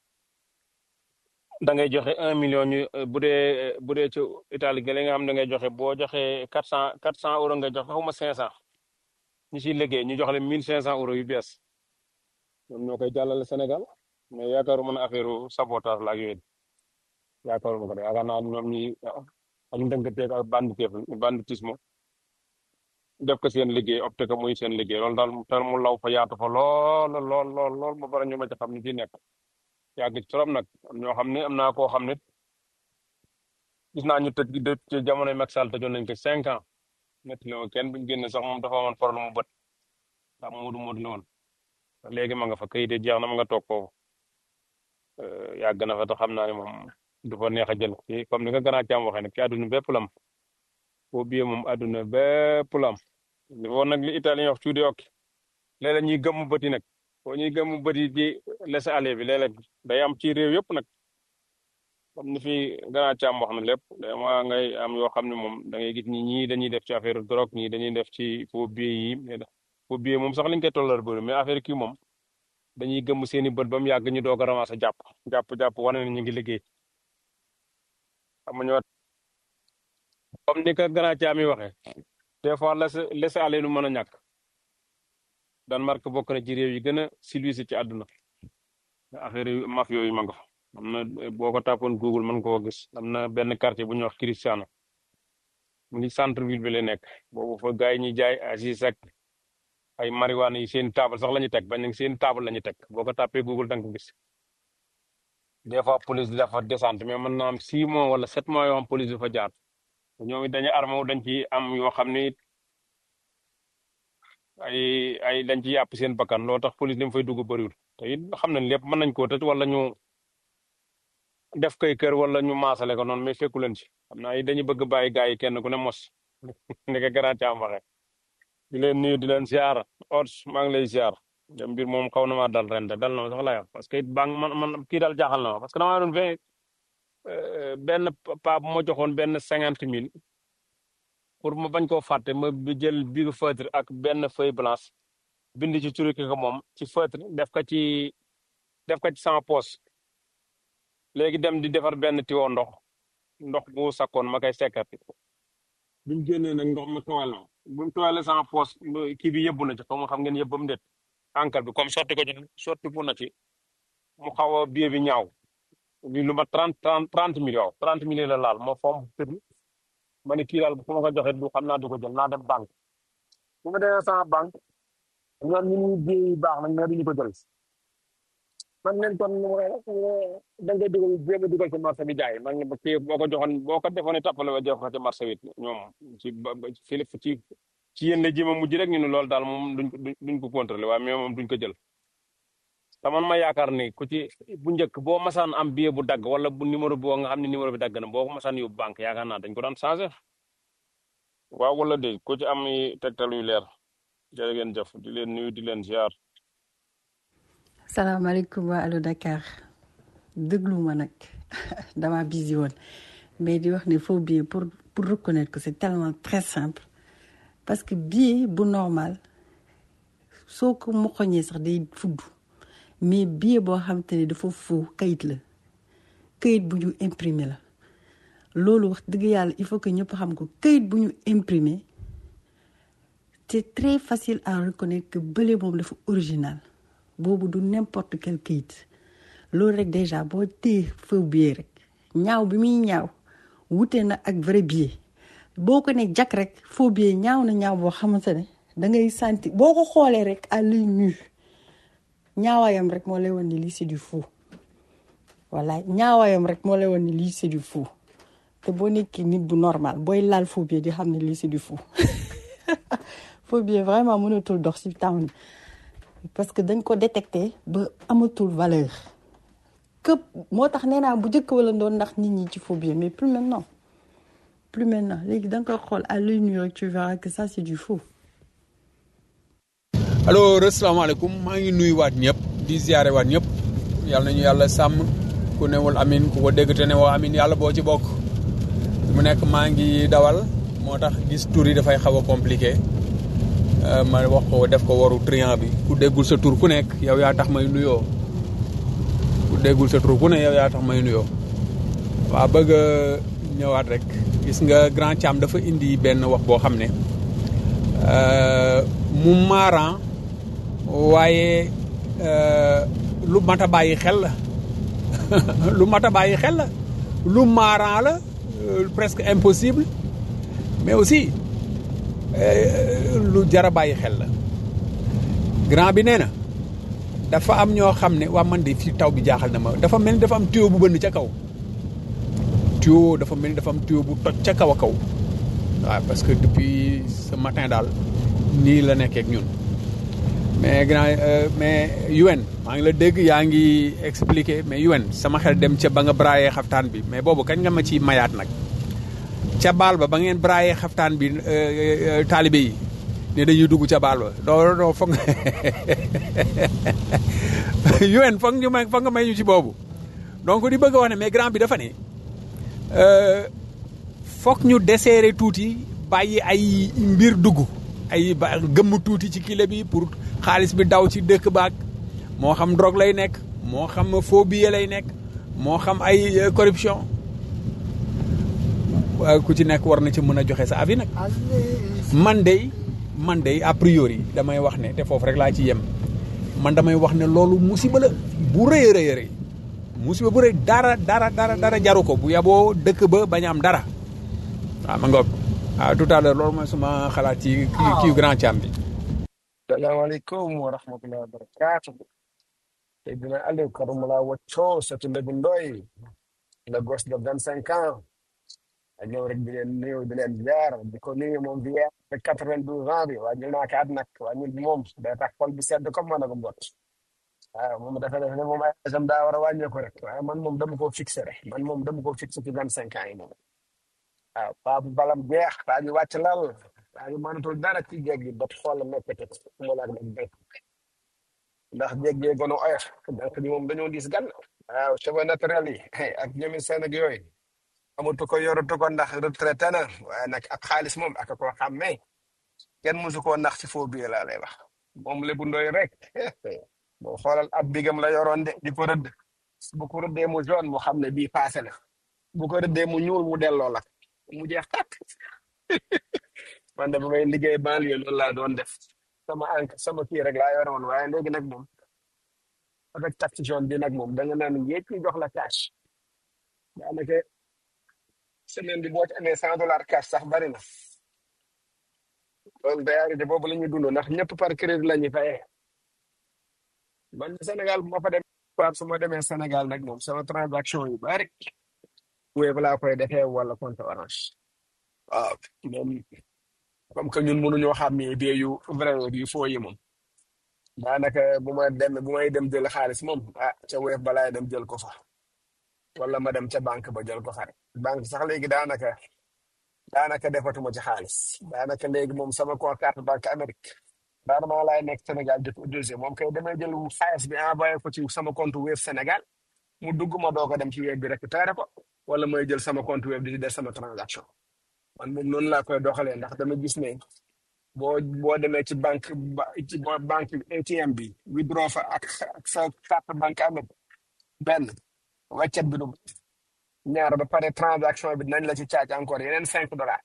da ngay joxe un million ñu euh, bu dee bu dee ci Italie gële nga xam da ngay joxe boo joxe quatre cent quatre cent euros nga joxe xawma cinq cent ñu siy liggéey ñu jox leen mille cinq cent euros yu bees ñoom ñoo koy jàllale Sénégal mais yaakaaruma ne affaire sabotage la ak yooyu yaakaaruma ko de yaakaar naa ñoom ñi ak ndënkateeg ak banditif banditisme def ko seen liggéey opté ko muy seen liggéey loolu daal tel mu law fa yaatu fa lool lool lool lool ba pare ñu ma ci xam ni ci nekk yàgg ci trop nag am ñoo xam ne am naa koo xam ne gis naa ñu tëj de ci jamonoy Macky Sall tëjoon nañ ko cinq ans netti la ma kenn buñ génne sax moom dafa amoon problème mu bët ndax moodu moodu la woon léegi ma nga fa kayit yi jeex na ma nga toog foofu Euh, yàgg na fa te xam naa ne moom du fa neex a jël ci comme ni nga gën a càmm waxee nag ci àdduna bépp lam boo biyee moom àdduna bépp lam li woon nag li italien wax tuuti okki léeg-léeg ñuy gëmmu bët yi nag boo ñuy gëmmu bët yi di laisser aller bi léeg-léeg day am ci réew yëpp nag comme ni fi gën a càmm wax na lépp day ma ngay am yoo xam ne moom da ngay gis ñi ñii dañuy def ci affaire drogue ñii dañuy def ci faux billets yi mais faux billets moom sax lañ koy tollal bëri mais affaire kii moom dañuy gëmm seeni bët ba mu yàgg ñu doog a ramasser jàpp jàpp jàpp wane ne ñu ngi liggéey xam nga ñoo comme ni ko gën a caami waxee des fois laisser laisser aller lu mën a ñàkk Danemark bokk na ci réew yi gën a civilisé ci àdduna affaire yu maf yooyu ma nga fa am na boo ko tàppoon Google mën koo gis am na benn quartier bu ñuy wax Cristiano mu ngi centre ville bi la nekk boobu fa gars yi ñuy jaay asis ak ay marijuana yi seen table sax la ñu teg bañ nañ seen table la ñu teg boo ko tàppee Google da nga ko gis des fois police di dafa descente mais mën naa am six mois wala sept mois yoo xam police du fa jaar ñoom it dañuy armé wu dañ ci am yoo xam ni ay ay dañ ci yàpp seen bakkan loo tax police li mu fay dugg bëriwul te it xam nañ lépp mën nañ koo tëj wala ñu def koy kër wala ñu maasale ko noonu mais fekku leen ci xam naa dañuy bëgg bàyyi gars yi kenn ku ne mos ni ko grand caam waxee di leen nuyu di leen ziar Ods maa ngi lay ziar dem mbir moom xaw na maa dal ren de dal na ma sax laa wax parce que it baa man man kii daal jaaxal na ma parce que damaa doon vingt benn pa bu ma joxoon benn cinquante mille pour ma bañ koo fàtte ma bi jël bigu feutre ak benn feuille blanche bind ci turu ki ko moom ci feutre def ko ci def ko ci sama poche léegi dem di defar benn tiwo ndox ndox bu sakkoon ma koy sekkati bi mu génnee nag ndox ma tooyal na bi mu tooyalee sama poche kii bi yëbbu na ci xaw ma xam ngeen yëbbam déet encre bi comme sotti ko ci sotti ko na ci mu xaw a billet bi ñaaw bi lu ma trente trente trente millions trente millions la laal ma fomm tëdd ma ne kii daal bu ma ko joxee du xam naa du ko jël naa dem banque bu ma demee sama banque ñoom ñu ngi billet yi baax nañ mais duñu ko jël man leen kon da ngay dugal jéem a dugal ci marché bi jaay man nga kii boo ko joxoon boo ko defoon tappale ba jox ko ci marché bi ñoom ci ba ci ci ci yéen la jéem a mujj rek ñu ne loolu daal moom duñ ko duñ ko contrôlé waaye mais moom duñ ko jël te man ma yaakaar ni ku ci bu njëkk boo masaan am billet bu dagg wala bu numéro boo nga xam ne numéro bi dagg na boo ko masaan yóbbu banque yaakaar naa dañ ko daan changé waaw wala dégg ku ci am tegtal yu leer jërë ngeen jëf di leen nuyu di leen ziar. salaamaaleykum waa allo Dakar déglu ma nag dama busy woon mais di wax ne faux billet pour pour reconnaître que c'est tellement très simple parce que billet bu normal soo ko moxoñee sax day fudd mais billet boo xam te ne dafa faux kayit la kayit bu ñu imprimé la loolu wax dëgg yàlla il faut que ñëpp xam ko kayit bu ñu imprimé c'est très facile à reconnaître que bële moom dafa original boobu du n'importe quel kayit loolu rek déjà boo téye faux billet rek ñaaw bi muy ñaaw wute na ak vrai billet boo ko ne jak rek faux billet ñaaw na ñaaw boo xamante ne da ngay sentir boo ko xoolee rek à l'œil nu ñaawaayam rek moo lay wan ni lii c'est du faux voilà ñaawaayam rek moo lay wan ni lii c'est du faux te boo nekkee nit bu normal booy laal faux billet di xam ne lii c'est du faux faux billet vraiment mënatul dox ci town parce que dañ ko détecté ba amatul valeur këpp moo tax nee naa bu njëkk wala doon ndax nit ñi ci faux billet mais plus maintenant plus maintenant léegi da nga koy xool à l'œil nu rek tu verras que ça c'est du faux. alors asalaamaaleykum maa ngi nuyu waat ñëpp di ziare waat ñëpp yàlla nañu yàlla sàmm ku newul amin ku ko dégg te ne woo amin yàlla boo ci bokk mu nekk maa ngi dawal moo tax gis tur yi dafay xaw a compliqué euh, ma wax ko def ko waru triant bi ku déggul sa tur ku nekk yow yaa tax may nuyoo ku déggul sa tur ku ne yow yaa tax may nuyoo waa bëgg a ñëwaat rek gis nga grand Thiam dafa indi benn wax boo xam ne euh, mu maaran waaye euh, lu mat a bàyyi xel la lu mat a bàyyi xel la lu maaran la euh, presque impossible mais aussi euh, lu jar a bàyyi xel la grand bi nee na dafa am ñoo xam ne waa man de fii taw bi jaaxal na ma dafa mel ni dafa am tuyau bu bënn ca kaw tuyau dafa mel ni dafa am tuyau bu toj ca kaw a kaw waaw parce que depuis ce matin daal nii la nekkee ak ñun mais grand euh, mais UN maa ngi la dégg yaa ngi expliqué mais UN sama xel dem ca ba nga braayee xaftaan bi mais boobu kañ nga ma ci mayaat nag ca baal ba ba ngeen braayee xaftaan bi euh, euh, taalibe yi ne dañuy dugg ca baal ba doo doo foog UN foog ñu may foog nga may ñu ci boobu donc di bëgg a wax ne mais grand bi dafa ne euh, foog ñu desserrer tuuti bàyyi ay mbir dugg ay ba gëmm tuuti ci kile bi pour xaalis bi daw ci dëkk baag moo xam drogue lay nekk moo xam faux billet lay nekk moo xam ay euh, corruption waaye ku ci nekk war na ci mën a joxe sa avis nag man de man de a priori damay wax ne te foofu rek laa ci yem man damay wax ne loolu musiba la bu rëy a rëy a rëy musiba bu rëy dara dara dara dara jaru ko bu yaboo dëkk ba bañ a am dara waaw ma ngoog waaw tout à l'heure loolu mooy suma xalaat ci kii kii grand Thiam bi salaamaaleykum wa rahmatullahi wa barakatuh Seydina Aliou Karumala Wacco Satu Lebu Ndoy le gosse de vingt cinq ans a ñëw rek di leen nuyu di leen ziar di ko nuyu moom bi de quatre vingt douze ans bi waa jël naa kaat nag waa ñun moom day tax xol bi sedd comme man ak mbot waaw moom dafa def ne moom ay agam daa war a wàññeeku rek waaye man moom dama koo fixé rek man moom dama koo fixé ci vingt cinq ans yi moom waaw paa bu balam jeex paa ñu wàcc lal paa ñu mënatul dara ci jéeg gi bët xool nekkate mu laag nag béy ndax jéeg gee gën a oyof donc ñi moom dañoo diis gan waaw cheveux naturels yi ak ñomi seen ak yooyu amatu ko yoratu ko ndax retraité na waaye nag ak xaalis moom ak koo xàmmee kenn musu koo nax ci faux billet laa lay wax moom lébu ndoy rek boo xoolal ab bigam la yoroon de di ko rëdd bu ko rëddee mu jaune mu xam ne bii passé la bu ko rëddee mu ñuul mu delloo la mu jeex tàkk man de ba may liggéey banlieue loolu laa doon def sama enc sama kii rek laa yore woon waaye léegi nag moom avec taxe jaune bi nag moom da nga naan yéeg ñu jox la cash daanaka semaine bi boo ci amee cent dollars cash sax bari na loolu réalité boobu la ñuy dund ndax ñëpp par crédit la ñuy fayee man Sénégal bu ma fa demee par su ma demee Sénégal nag moom sama transaction yu bari Wave laa koy defee wala compte Orange waaw moom comme que ñun mënuñoo xam ne bie yu vrai yu faux yi moom daanaka bu ma dem bu may dem jël xaalis moom ah ca Wave balaay dem jël ko fa wala ma dem ca banque ba jël ko fa rek banque sax léegi daanaka daanaka defatuma ci xaalis daanaka léegi moom sama compte carte banque Amérique rarement laay nekk Sénégal di ko deuxième moom kay damay jël xaalis bi envoyé ko ci sama compte Wave Sénégal mu dugg ma doog a dem ci Wave bi récupéré ko wala may jël sama compte Wave di ci def sama transaction man moom noonu laa koy doxalee ndax dama gis ne boo boo demee ci banque ba ci bo- banque ATM bi withdraw fa ak ak sa carte banque Amérique benn weccet bi du ñaar ba pare transaction bi dinañ la ci caaj encore yeneen cinq dollars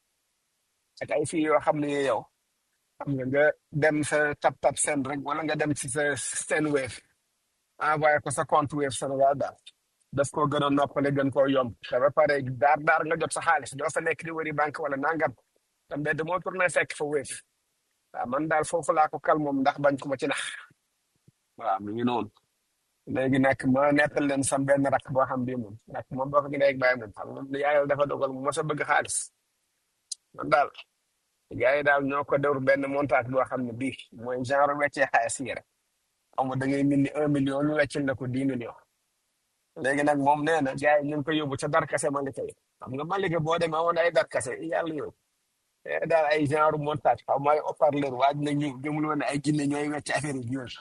ak ay fii yoo xam ne yow xam nga nga dem sa tap tap send rek wala nga dem ci sa seen Wave envoyé ko sa compte Wave Sénégal daal daf koo gën a noppale gën koo yomb te ba pare daar daar nga jot sa xaalis doo fa nekk di wëri banque wala nangam te mbedd moo tourné fekk fa Wave waaw man daal foofu laa ko kal moom ndax bañ ko ma ci nax waaw mi ngi noonu léegi nag ma nettal leen sam benn rakk boo xam bii moom rakk moom boo ko gën a bàyyi moom xam nga yàlla dafa dogal mu mos a bëgg xaalis man daal gars yi daal ñoo ko dewr benn montage boo xam ne bii mooy genre weccee xaalis yi rek xam nga da ngay mindi un million ñu weccil na ko dix millions léegi nag moom nee na gars yi ñu ngi ko yóbbu ca darkase Malika yi xam nga Malika boo demee amoon ay darkase yàlla yow eh daal ay genre montage xaw ma ay haut-parleur waaj na ñu gëmul woon ne ay jinne ñooy wecc affaire yi yooyu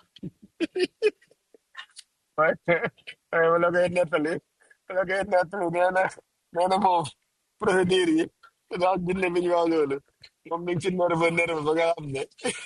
waaye waaye wala koy nettali wala koy nettali nee na nee na moom procédure yi ndax jinne bi ñu wax loolu moom mi ngi ci nerve nerve ba nga xam ne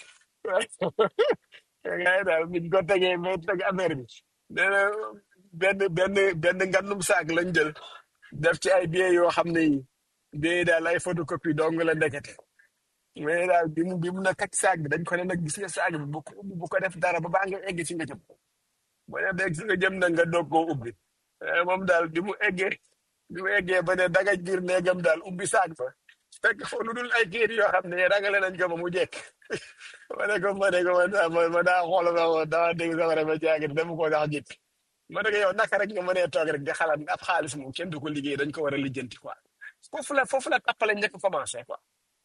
ngay daal biñ ko tegee ba teg affaire bi nee na benn benn benn ngandum saak lañ jël def ci ay billets yoo xam ne yi billets yi daal ay photocopie dong la ndekete mais daal bi mu bi mu na kat saak bi dañ ko ne nag gis nga saak bi bu ko ubbi bu ko def dara ba baa nga egg ci nga jëm boo ne beeg si nga jëm na nga doog koo ubbi Eh, moom daal bi mu eggee bi mu eggee ba ne dagaj biir néegam daal ubbi saak ba fekk foofu lu dul ay kayit yoo xam ne ragale nañ ko ba mu jekk ma ne ko ma ne ko ma daa ma ma daa xool ma ma daa dégg sama rafet jaagir dama ko sax jëkk ma ne ko yow naka rek nga mënee toog rek di xalaat ab xaalis moom kenn du ko liggéey dañ ko war a lijjanti quoi foofu la foofu la tappale njëkk commencé quoi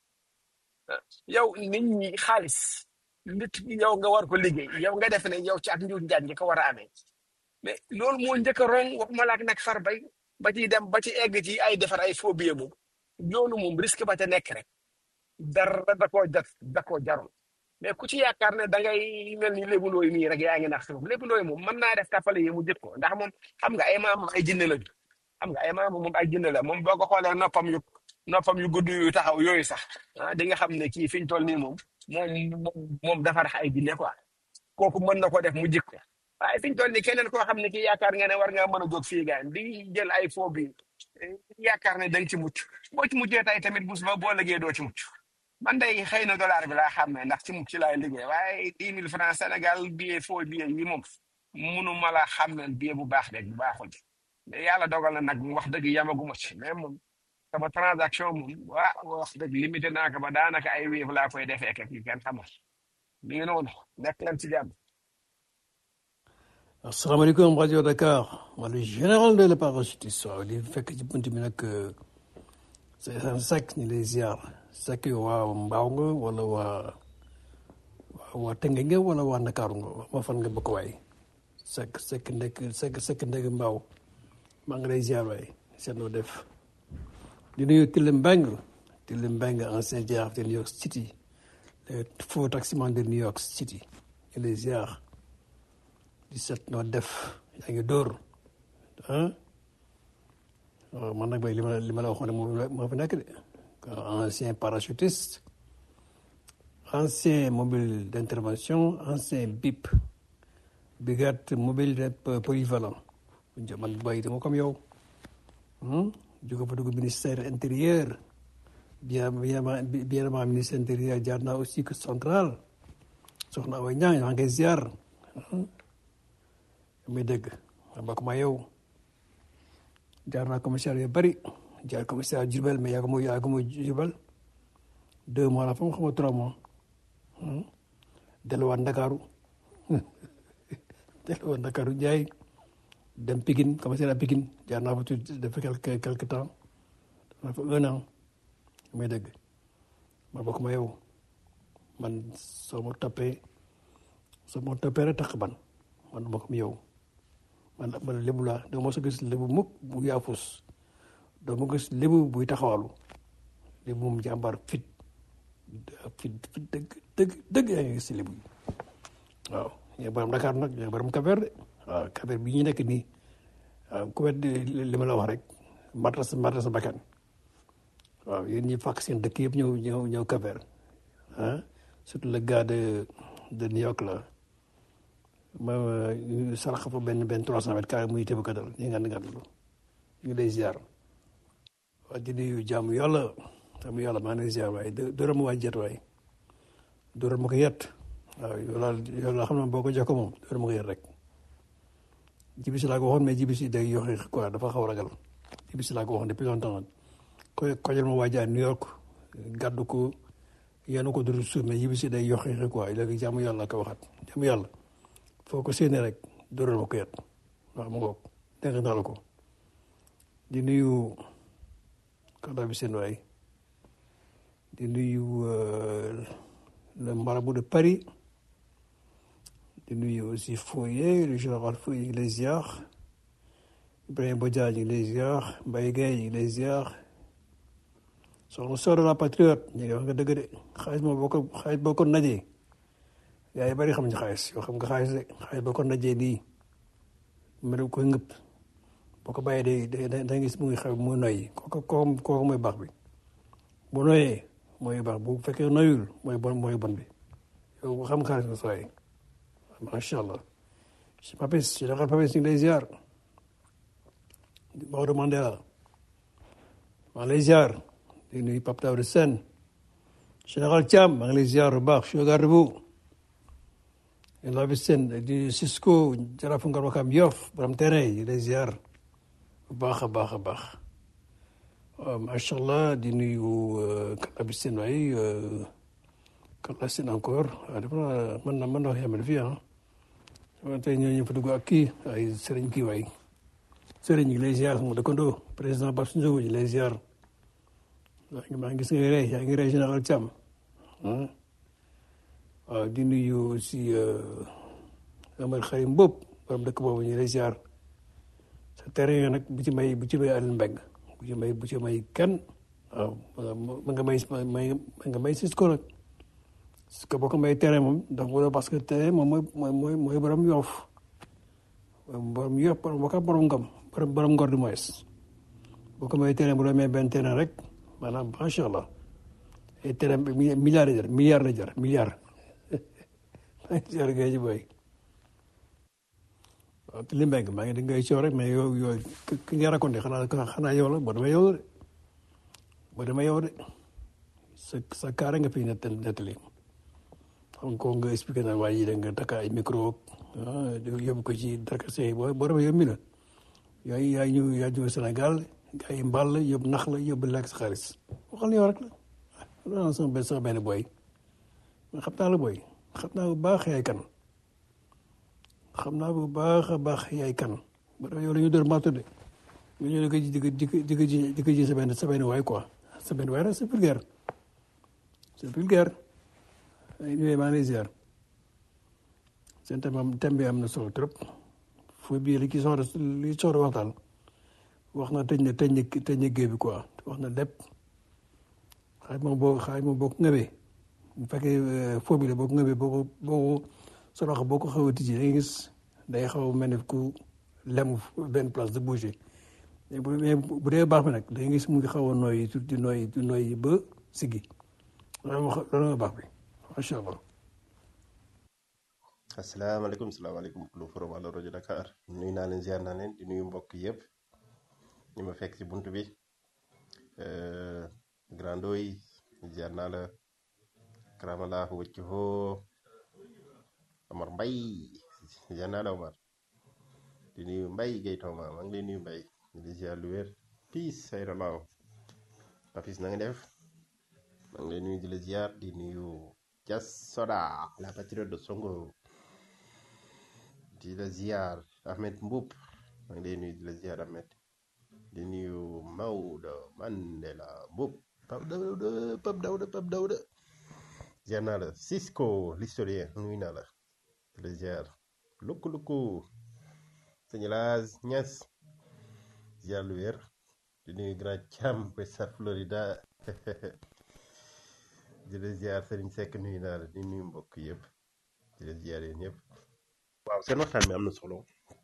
yow nit ñi xaalis nit ñi yow nga war ko liggéey yow nga def ne yow ci ak njuuj njaaj nga ko war a amee mais loolu moo njëkk a rong waxuma laak nag far bay ba ci dem ba ci egg ci ay defar ay faux billets moom loolu moom risque ba ca nekk rek dara da koo jat da koo jarul mais ku ci yaakaar ne da ngay mel ni lébu ndooy nii rek yaa ngi nax si moom lébu ndooy moom mën naa def tàppale yi mu jët ko ndax moom xam nga ay maam ay jinne lañu xam nga ay maam moom ay jinne la moom boo ko xoolee noppam yu noppam yu gudd yu taxaw yooyu sax ah di nga xam ne kii fi ñu toll nii moom moom moom moom dafa rax ay jinne quoi kooku mën na ko def mu jik ko waaye fi ñu toll nii keneen koo xam ne kii yaakaar nga ne war ngaa mën a jóg fii gaan di jël ay faux bi yaakaar ne da nga ci mucc boo ci muccee tey tamit bus ba boo liggéey doo ci mucc man day xëy na dollar bi laa xam ne ndax ci mucc laay liggéey waaye dix mille francs Sénégal billet faux billet yi moom munu ma la xam ne billet bu baax rek bu baaxul mais yàlla dogal na nag wax dëgg yamaguma ci mais moom sama transaction moom waa wax dëgg limité naa ko ba daanaka ay wéef laa koy defee ak yi kenn xamul mi ngi noonu nekk leen ci jàmm asalaamaaleykum rajo Dakar man le général de la parachutiste waaw di fekk ci bunt bi nag c'est un sec ñu lay ziar sec yow waa mbaaw nga wala waa waa tënge nga wala waa Ndakaaru nga wax ma fan nga bokk waay sec sec ndek sec sec ndek mbaaw maa ngi lay ziar waay seet noo def di nuyu Tile Mbeng Tile Mbeng ancien jaraaf de New York City le faux taximan de New York City ñu lay ziar di seet noo def yaa ngi dóor ah waaw man nag bay li ma li ma la waxoon ne moo moo fi nekk de ancien parachutiste ancien mobile d'intervention ancien BIP brigade mobile de polyvalent man bay dama comme yow jóge fa dugg ministère intérieur bien bien bien ministère intérieur jaar naa aussi que central soxna Awa Niang yaa ngi ziar muy dégg ma bokk ma yow jaar naa commissaire yu bëri jaar commissaire Diourbel mais yaa ko muy yaa ko muy Diourbel deux mois la fa mu xam nga trois mois delluwaat Ndakaaru delluwaat Ndakaaru Njaay dem Pikine commissaire à Pikine jaar naa fa tuuti def quelque quelque temps def fa un an muy dégg ma bokk ma yow man soo ma toppee soo ma toppee rek tax ban man bokk mi yow man man lébu laa doo ma sa gis lébu mukk bu yaafus doo ma gis lébu buy taxawalu lébu moom jàmbaar fit fit fit dëgg dëgg dëgg yaa ngi gis si lébu yi waaw ñooy borom Dakar nag ñooy borom Kaber de waaw Kaber bi ñu nekk nii waaw ku wet li ma la wax rek mata sa mata sa bakkan waaw yéen ñi fàkk seen dëkk yëpp ñëw ñëw ñëw Kaber ah surtout le gars de de New York la ma sarax fa benn benn trois cent mètres carré muy tëb ka dal ñu ngand ngand lu ñu lay ziar waa di nuyu jàmm yàlla jàmm yàlla maa ngi lay ziar waaye dóoral ma waa jet waaye dóoral ma ko yet waaw yow laa yow laa xam ne boo ko jox ko moom dóoral ma ko yet rek jibisi laa ko waxoon mais jibisi day yoxe quoi dafa xaw a ragal jibisi laa ko waxoon depuis longtemps ko kojal ma waa New York gàddu ko yéen ko duru suuf mais jibisi day yoxe quoi léegi jàmm yàlla ko waxaat jàmm yàlla foo ko séenee rek dóoral ma ko yet waaw mu ngoog dégg naa la ko di nuyu kàddaa bi seen waay di nuyu le marabout de Paris di nuyu aussi Foyer le général Foyer ñu ngi lay ziar Ibrahima Bodian ñu ngi lay ziar Mbaye Gueye ñu ngi lay ziar soxna Sow de la Patriote ñu ngi wax nga dëgg de xaalis moom boo ko xaalis boo ko najee yaa yi bari xam nga xaalis yoo xam nga xaalis de xaalis boo ko najee nii mel koy ngëpp boo ko bàyyee day day da gis mu ngi xew mu noyyi kooku kooku kooku mooy baax bi bu noyee mooy baax bu fekkee noyul mooy bon mooy bon bi yow bu xam xaalis nga sooy macha allah si Papis général Papis ñu ngi lay ziar Maodo Mandela maa ngi lay ziar di nuyu Pape Daouda Sène général Thiam maa ngi lay ziar bu baax chef garde bu la bi Sène di Cisco jarafu Ngor Wakam Yoff borom terrain yi lay ziar bu baax a baax a baax waaw macha allah di nuyu Kalla bi Sène waay Kalla Sène encore waaw dafa naa mën na mën na wax yemale fii ah tey ñoo ñu fa dugg ak kii ay sëriñ kii waay sëriñ ñu ngi lay ziar sama dëkkandoo président Babs Ndiogo ñu lay ziar maa ngi maa ngi gis nga rey yaa ngi rey général Thiam ah waaw di nuyu aussi Amar Xarim Mbop borom dëkk boobu ñu lay ziar sa terrain yooyu nag bu ci may bu ci may Alioune Mbengue bu ci may bu ci may kenn waaw ma nga may may ma nga may Cisco nag parce que boo ko may terrain moom ndax bu parce que terrain moom mooy mooy mooy borom yoof borom yoof borom boo ko borom ngam borom borom ngor du moins boo ko may terrain bu la may benn terrain rek maanaam macha allah ay terrain milliard la jar milliard la jar milliard jar gay ji boy waaw li mbeng maa ngi di ngay coow rek mais yow yooyu ki nga raconté xanaa xanaa yow la boo demee yow de boo demee yow de sa sa kaara nga fi nett nettali xam ko nga expliqué na waaye yi da nga takk ay micro yóbbu ko ci darkase boo boo demee yow mi la yaay yaay ñëw yaa ñëw Sénégal gaa yi mbal la yóbbu nax la yóbbu lekk sa xaalis waxal yow rek la loolu sama benn sama benn boy xam naa la boy xam naa bu baax yaay kan xam naa bu baax a baax yaay kan ba yow la ñu door marto de nga ñëw di ko di ko di ko di ko ji di ko ji sa benn sa benn waay quoi sa benn waay rek c'est vulgaire c'est vulgaire ay nuyu maa ngi lay ziar seen thème am thème bi am na solo trop foo bii li ki soxla li soxla waxtaan wax na tëj na tëj na tëj na géej bi quoi wax na lépp xaaj moom boo xaaj moom boo ko ngëbee bu fekkee foo bi la boo ko ngëbee boo ko boo ko sa loxo boo ko xaw a tijji da ngay gis day xaw a mel ne ku lem benn place de bouger mais bu bu dee baax bi nag da ngay gis mu ngi xaw a nooyi di nooyi di nooyi ba siggi loolu loolu nga baax bi macha allah. asalaamaaleykum salaamaaleykum lu forum Allo rajo Dakar nuyu naa leen ziar naa leen di nuyu mbokk yëpp ñu ma fekk ci bunt bi grando yi ziar naa la karamalaahu wëcc hoo Omar Mbay ziar naa la Omar di nuyu Mbay Gay Tooma maa ngi lay nuyu Mbay di ziar lu wér piis sayra laaw Papis na nga def maa ngi lay nuyu di la ziar di nuyu Jas Soda la patriote de Songo di la ziar Ahmed Mboup maa ngi lay nuyu di la ziar Ahmed di nuyu Maodo Mandela Mboup Pape Dawda Pape Dawda Pape Dawda ziar naa la Cisco l'historien nuyu naa la di la ziar lukku lukku sëñ Laas Ñas ziar lu wér di nuyu Grand Thiam West Florida di la ziar Serigne Seck nuyu naa la di nuyu mbokk yëpp di la ziar yéen ñëpp waaw seen waxtaan bi am na solo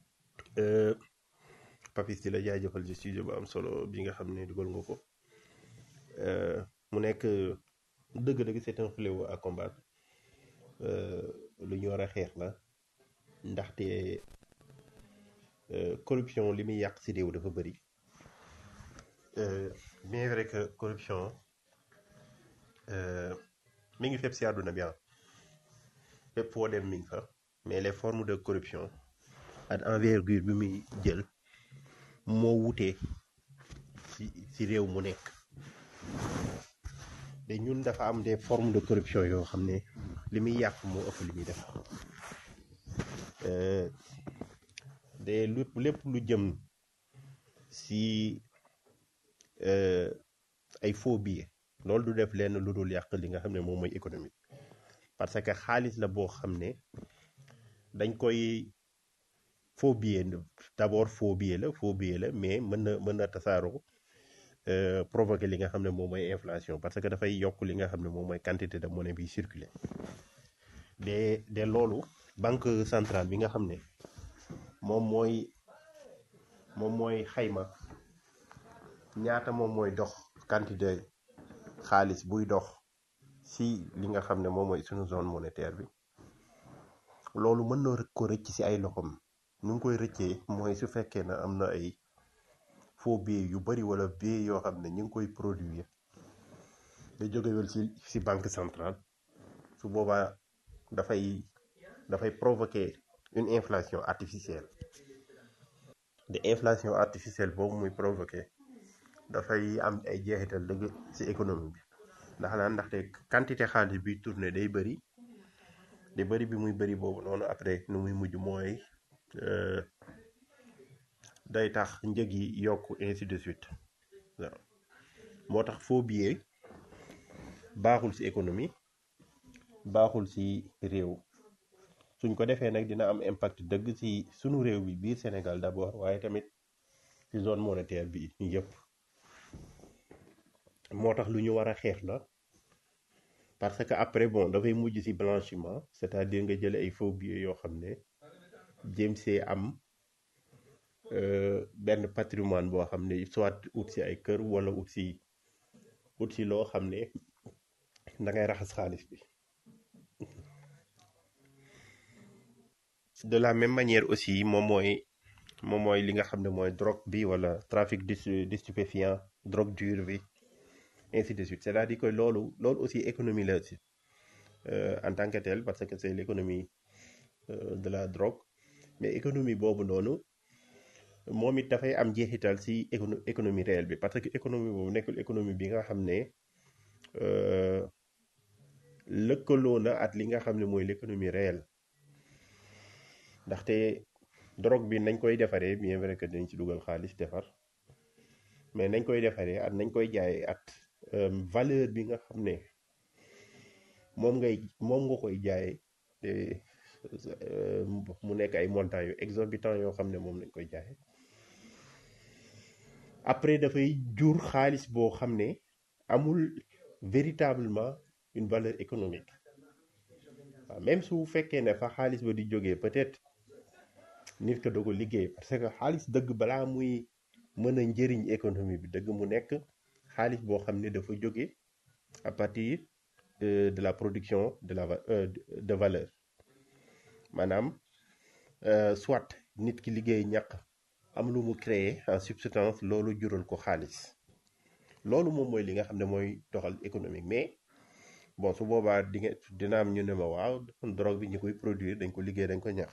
Papis di la jaajëfal ci studio bu am solo bi nga xam ne dugal nga ko mu nekk dëgg-dëgg c'est un fléau à combattre lu ñu war a xeex la ndaxte corruption li muy yàq ci réew dafa bëri bien vrai que corruption mi ngi fépp ci àdduna bi ah fépp foo dem mi ngi fa mais les formes de corruption ak envergure bi muy jël moo wutee ci ci réew mu nekk te ñun dafa am des formes de corruption yoo xam ne li muy yàq moo ëpp li muy def de lépp lépp lu jëm ci ay faux billets loolu du def lenn lu dul yàq li nga xam ne moom mooy économique parce que xaalis la boo xam ne dañ koy faux billet d'abord faux billet la faux billet la mais mën na mën na tasaaroo provoquer li nga xam ne moom mooy inflation parce que dafay yokk li nga xam ne moom mooy quantité de monnaie bi circuler de de loolu banque centrale bi nga xam ne moom mooy moom mooy xayma ñaata moom mooy dox quantité xaalis buy dox si li nga xam ne moom mooy suñu zone monétaire bi loolu mën na ko rëcc si ay loxom nu ngi koy rëccee mooy su fekkee ne am na ay faux billets yu bari wala billets yoo xam ne ñu ngi koy produire da jógewel si si banque centrale su boobaa dafay dafay provoquer une inflation artificielle de inflation artificielle boobu muy provoquer dafay am ay jeexital dëgg ci économie bi ndax la ndaxte quantité xaalis bi tourné day bëri day bëri bi muy bëri boobu noonu après nu muy mujj mooy euh, day tax njëg yi yokk ainsi de suite waaw moo tax faux billet baaxul ci économie baaxul ci réew suñ ko defee nag dina am impact dëgg ci sunu réew bi biir Sénégal d'abord waaye tamit ci zone monétaire bi yëpp moo tax lu ñu war a xeex la parce que après bon dafay mujj ci blanchiment c'est-à-dire nga jële ay faux billets yoo xam ne jéem see am euh, benn patrimoine boo xam ne soit ut ci ay kër wala ut ci ut ci loo xam ne da ngay raxas xaalis bi de la même manière aussi moom mooy moom mooy li nga xam ne mooy drogue bi wala trafic de de stupéfiant drogue dure bi ainsi de suite c'est-à-dire que loolu loolu aussi économie la aussi euh, en tant que tel parce que c'est l'économie euh, de la drogue mais économie boobu noonu moom it dafay am jeexital ci écono économie réelle bi parce que économie boobu nekkul économie bi nga xam ne euh, lëkkaloo na at li nga xam ne mooy l'économie réelle ndaxte drogue bi nañ koy defaree bien vrai que dañ ci dugal xaalis defar mais nañ koy defaree at nañ koy jaayee at euh, valeur bi nga xam ne moom ngay moom nga koy jaayee te euh, mu nekk ay montants yu exorbitants yoo xam ne moom lañ koy jaayee après dafay jur xaalis boo xam ne amul véritablement une valeur économique waaw même su fekkee ne fa xaalis ba di jógee peut-être nit ka dogo liggéey parce que xaalis dëgg balaa muy mën a njëriñ économie bi dëgg mu nekk xaalis boo xam ne dafa jóge à partir de, de la production de la va- euh, de de valeur maanaam euh, soit nit ki liggéey ñàkk am lu mu créer en substance loolu jural ko xaalis loolu moom mooy li nga xam ne mooy doxal économique mais bon su boobaa di nga dina am ñu ne ma waaw drogue bi ñu koy produire dañ ko liggéey dañ ko ñax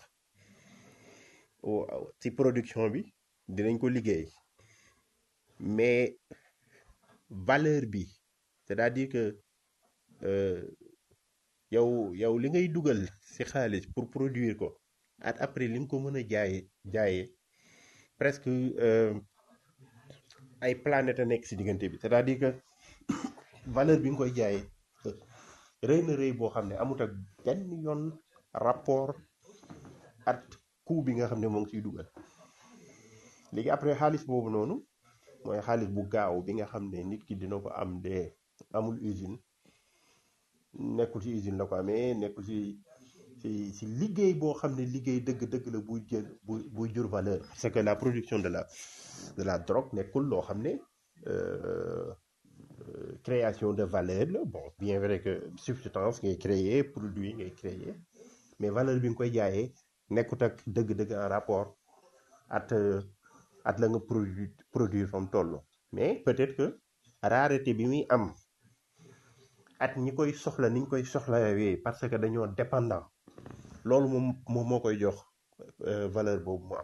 waaw ci production bi dinañ ko liggéey mais valeur bi c'est-à-dire que euh, yow yow li ngay dugal ci xaalis pour produire ko at après li nga ko mën a jaaye jaayee presque euh, ay planète a nekk ci diggante bi c'est-à-dire que valeur bi nga koy jaayee rëy na rëy boo xam ne amut ak benn yoon rapport at coût bi nga xam ne moo ngi ciy dugal léegi après xaalis boobu noonu mooy xaalis bu gaaw bi nga xam ne nit ki dina ko am de amul usine nekkul ci usine la ko amee nekkul ci ci ci liggéey boo xam ne liggéey dëgg-dëgg la buy jël buy buy jur valeur parce que la production de la de la drogue nekkul loo xam ne euh, euh, création de valeur la bon bien vrai que substance ngay créer produit ngay créer mais valeur bi nga koy jaayee nekkut ak dëgg-dëgg en rapport at euh, at la nga produit produire fam toll mais peut-être que rareté bi muy am at ñi koy soxla niñ koy soxlawee parce que dañoo dépendant loolu moom moom moo koy jox euh, valeur boobu mu am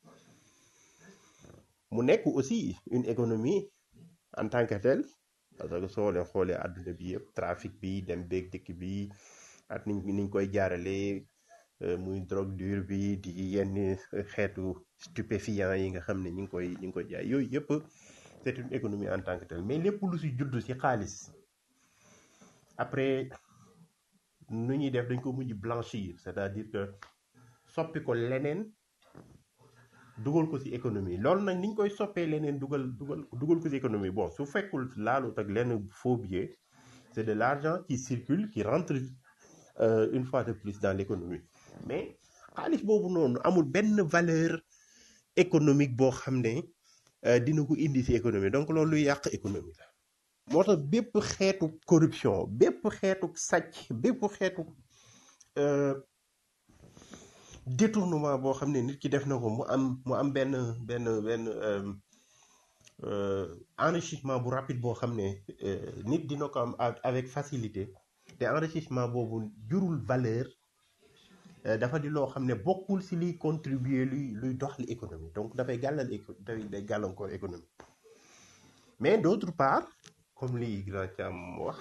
mu nekk aussi une économie en tant que telle parce que soo leen xoolee àdduna bi yëpp trafic bi dem beeg dëkk bi at niñ niñ koy jaaralee euh, muy drogue dure bi di yenn xeetu stupéfiant yi nga xam ne ñi ngi koy ñi ngi koy jaay yooyu yëpp c'est une économie en tant que telle mais lépp lu si judd si xaalis après nu ñuy def dañ ko mujj blanchir c'est-à-dire que soppi ko leneen dugal ko ci économie loolu nag ni ñu koy soppee leneen dugal dugal dugal ko ci économie bon su fekkul laalut ak lenn faux billet c'est de l'argent qui circule qui rentre euh, une fois de plus dans l'économie mais xaalis boobu noonu amul benn valeur économique boo xam ne euh, dina ko indi ci économie donc loolu luy yàq économie la moo tax bépp xeetu corruption bépp xeetu sàcc bépp xeetu euh, détournement boo xam ne nit ki def na ko mu am mu am benn benn benn euh, euh, enrichissement bu rapide boo xam ne euh, nit dina ko am ak- avec facilité te enrichissement boobu jurul valeur euh, dafa di loo xam ne bokkul si liy contribuer luy luy doxal économie donc dafay gàllal éco dafay day gàllankoor économie mais d'autre part comme li grand Thiam wax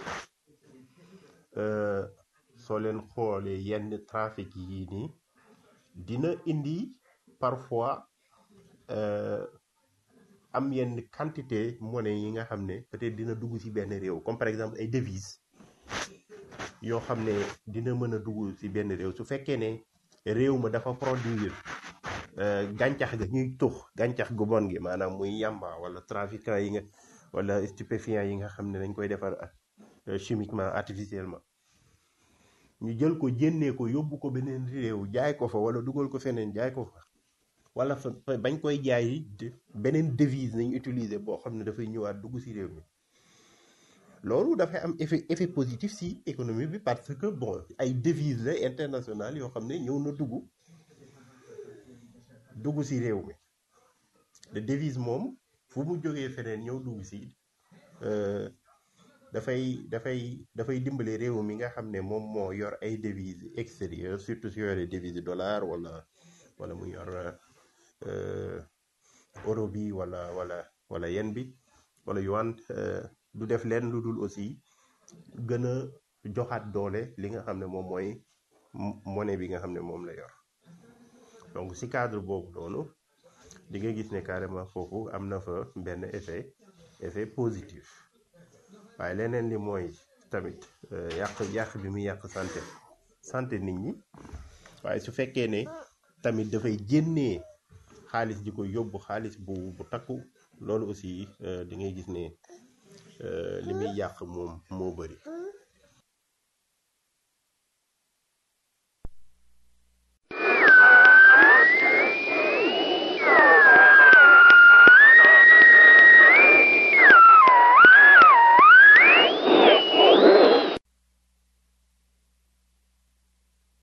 euh, soo leen xoolee yenn trafic yi nii dina indi parfois euh, am yenn quantité monnaie yi nga xam ne peut-être dina dugg ci benn réew comme par exemple ay devises yoo xam ne dina mën a dugg ci benn réew su fekkee ne réew ma dafa produire euh, gàncax ga ñuy tux gàncax gu bon gi maanaam muy yamba wala trafiquant yi nga wala stupéfiant yi nga xam ne dañ koy defar euh, chimiquement artificiellement ñu jël ko jénnee ko yóbbu ko beneen réew jaay ko fa wala dugal ko feneen jaay ko fa wala fa fa- bañ koy jaay de- beneen devise nañ utiliser boo xam ne dafay ñëwaat dugg ci réew mi loolu dafay am effet effet positif ci économie bi parce que bon ay devise la internationale yoo xam ne ñëw na dugg dugg ci réew mi de devise moom fu mu jógee feneen ñëw dugg ci euh, dafay dafay dafay dimbale réew mi nga xam ne moom moo yor ay devises extérieures surtout su yoree devise dollar wala wala mu yor euh, euro bi wala wala wala yen bi wala yuan euh, du def leen lu dul aussi gën a joxaat doole li nga xam ne moom mooy m- monnaie bi nga xam ne moom la yor donc si cadre boobu noonu di nga gis ne carrément foofu am na fa benn effet effet positif waaye leneen li mooy tamit euh, yàq yàq bi muy yàq santé santé nit ñi waaye su fekkee ne tamit dafay génnee xaalis di ko yóbbu xaalis bu bu takku loolu aussi euh, di ngay gis ne euh, li muy yàq moom moo bëri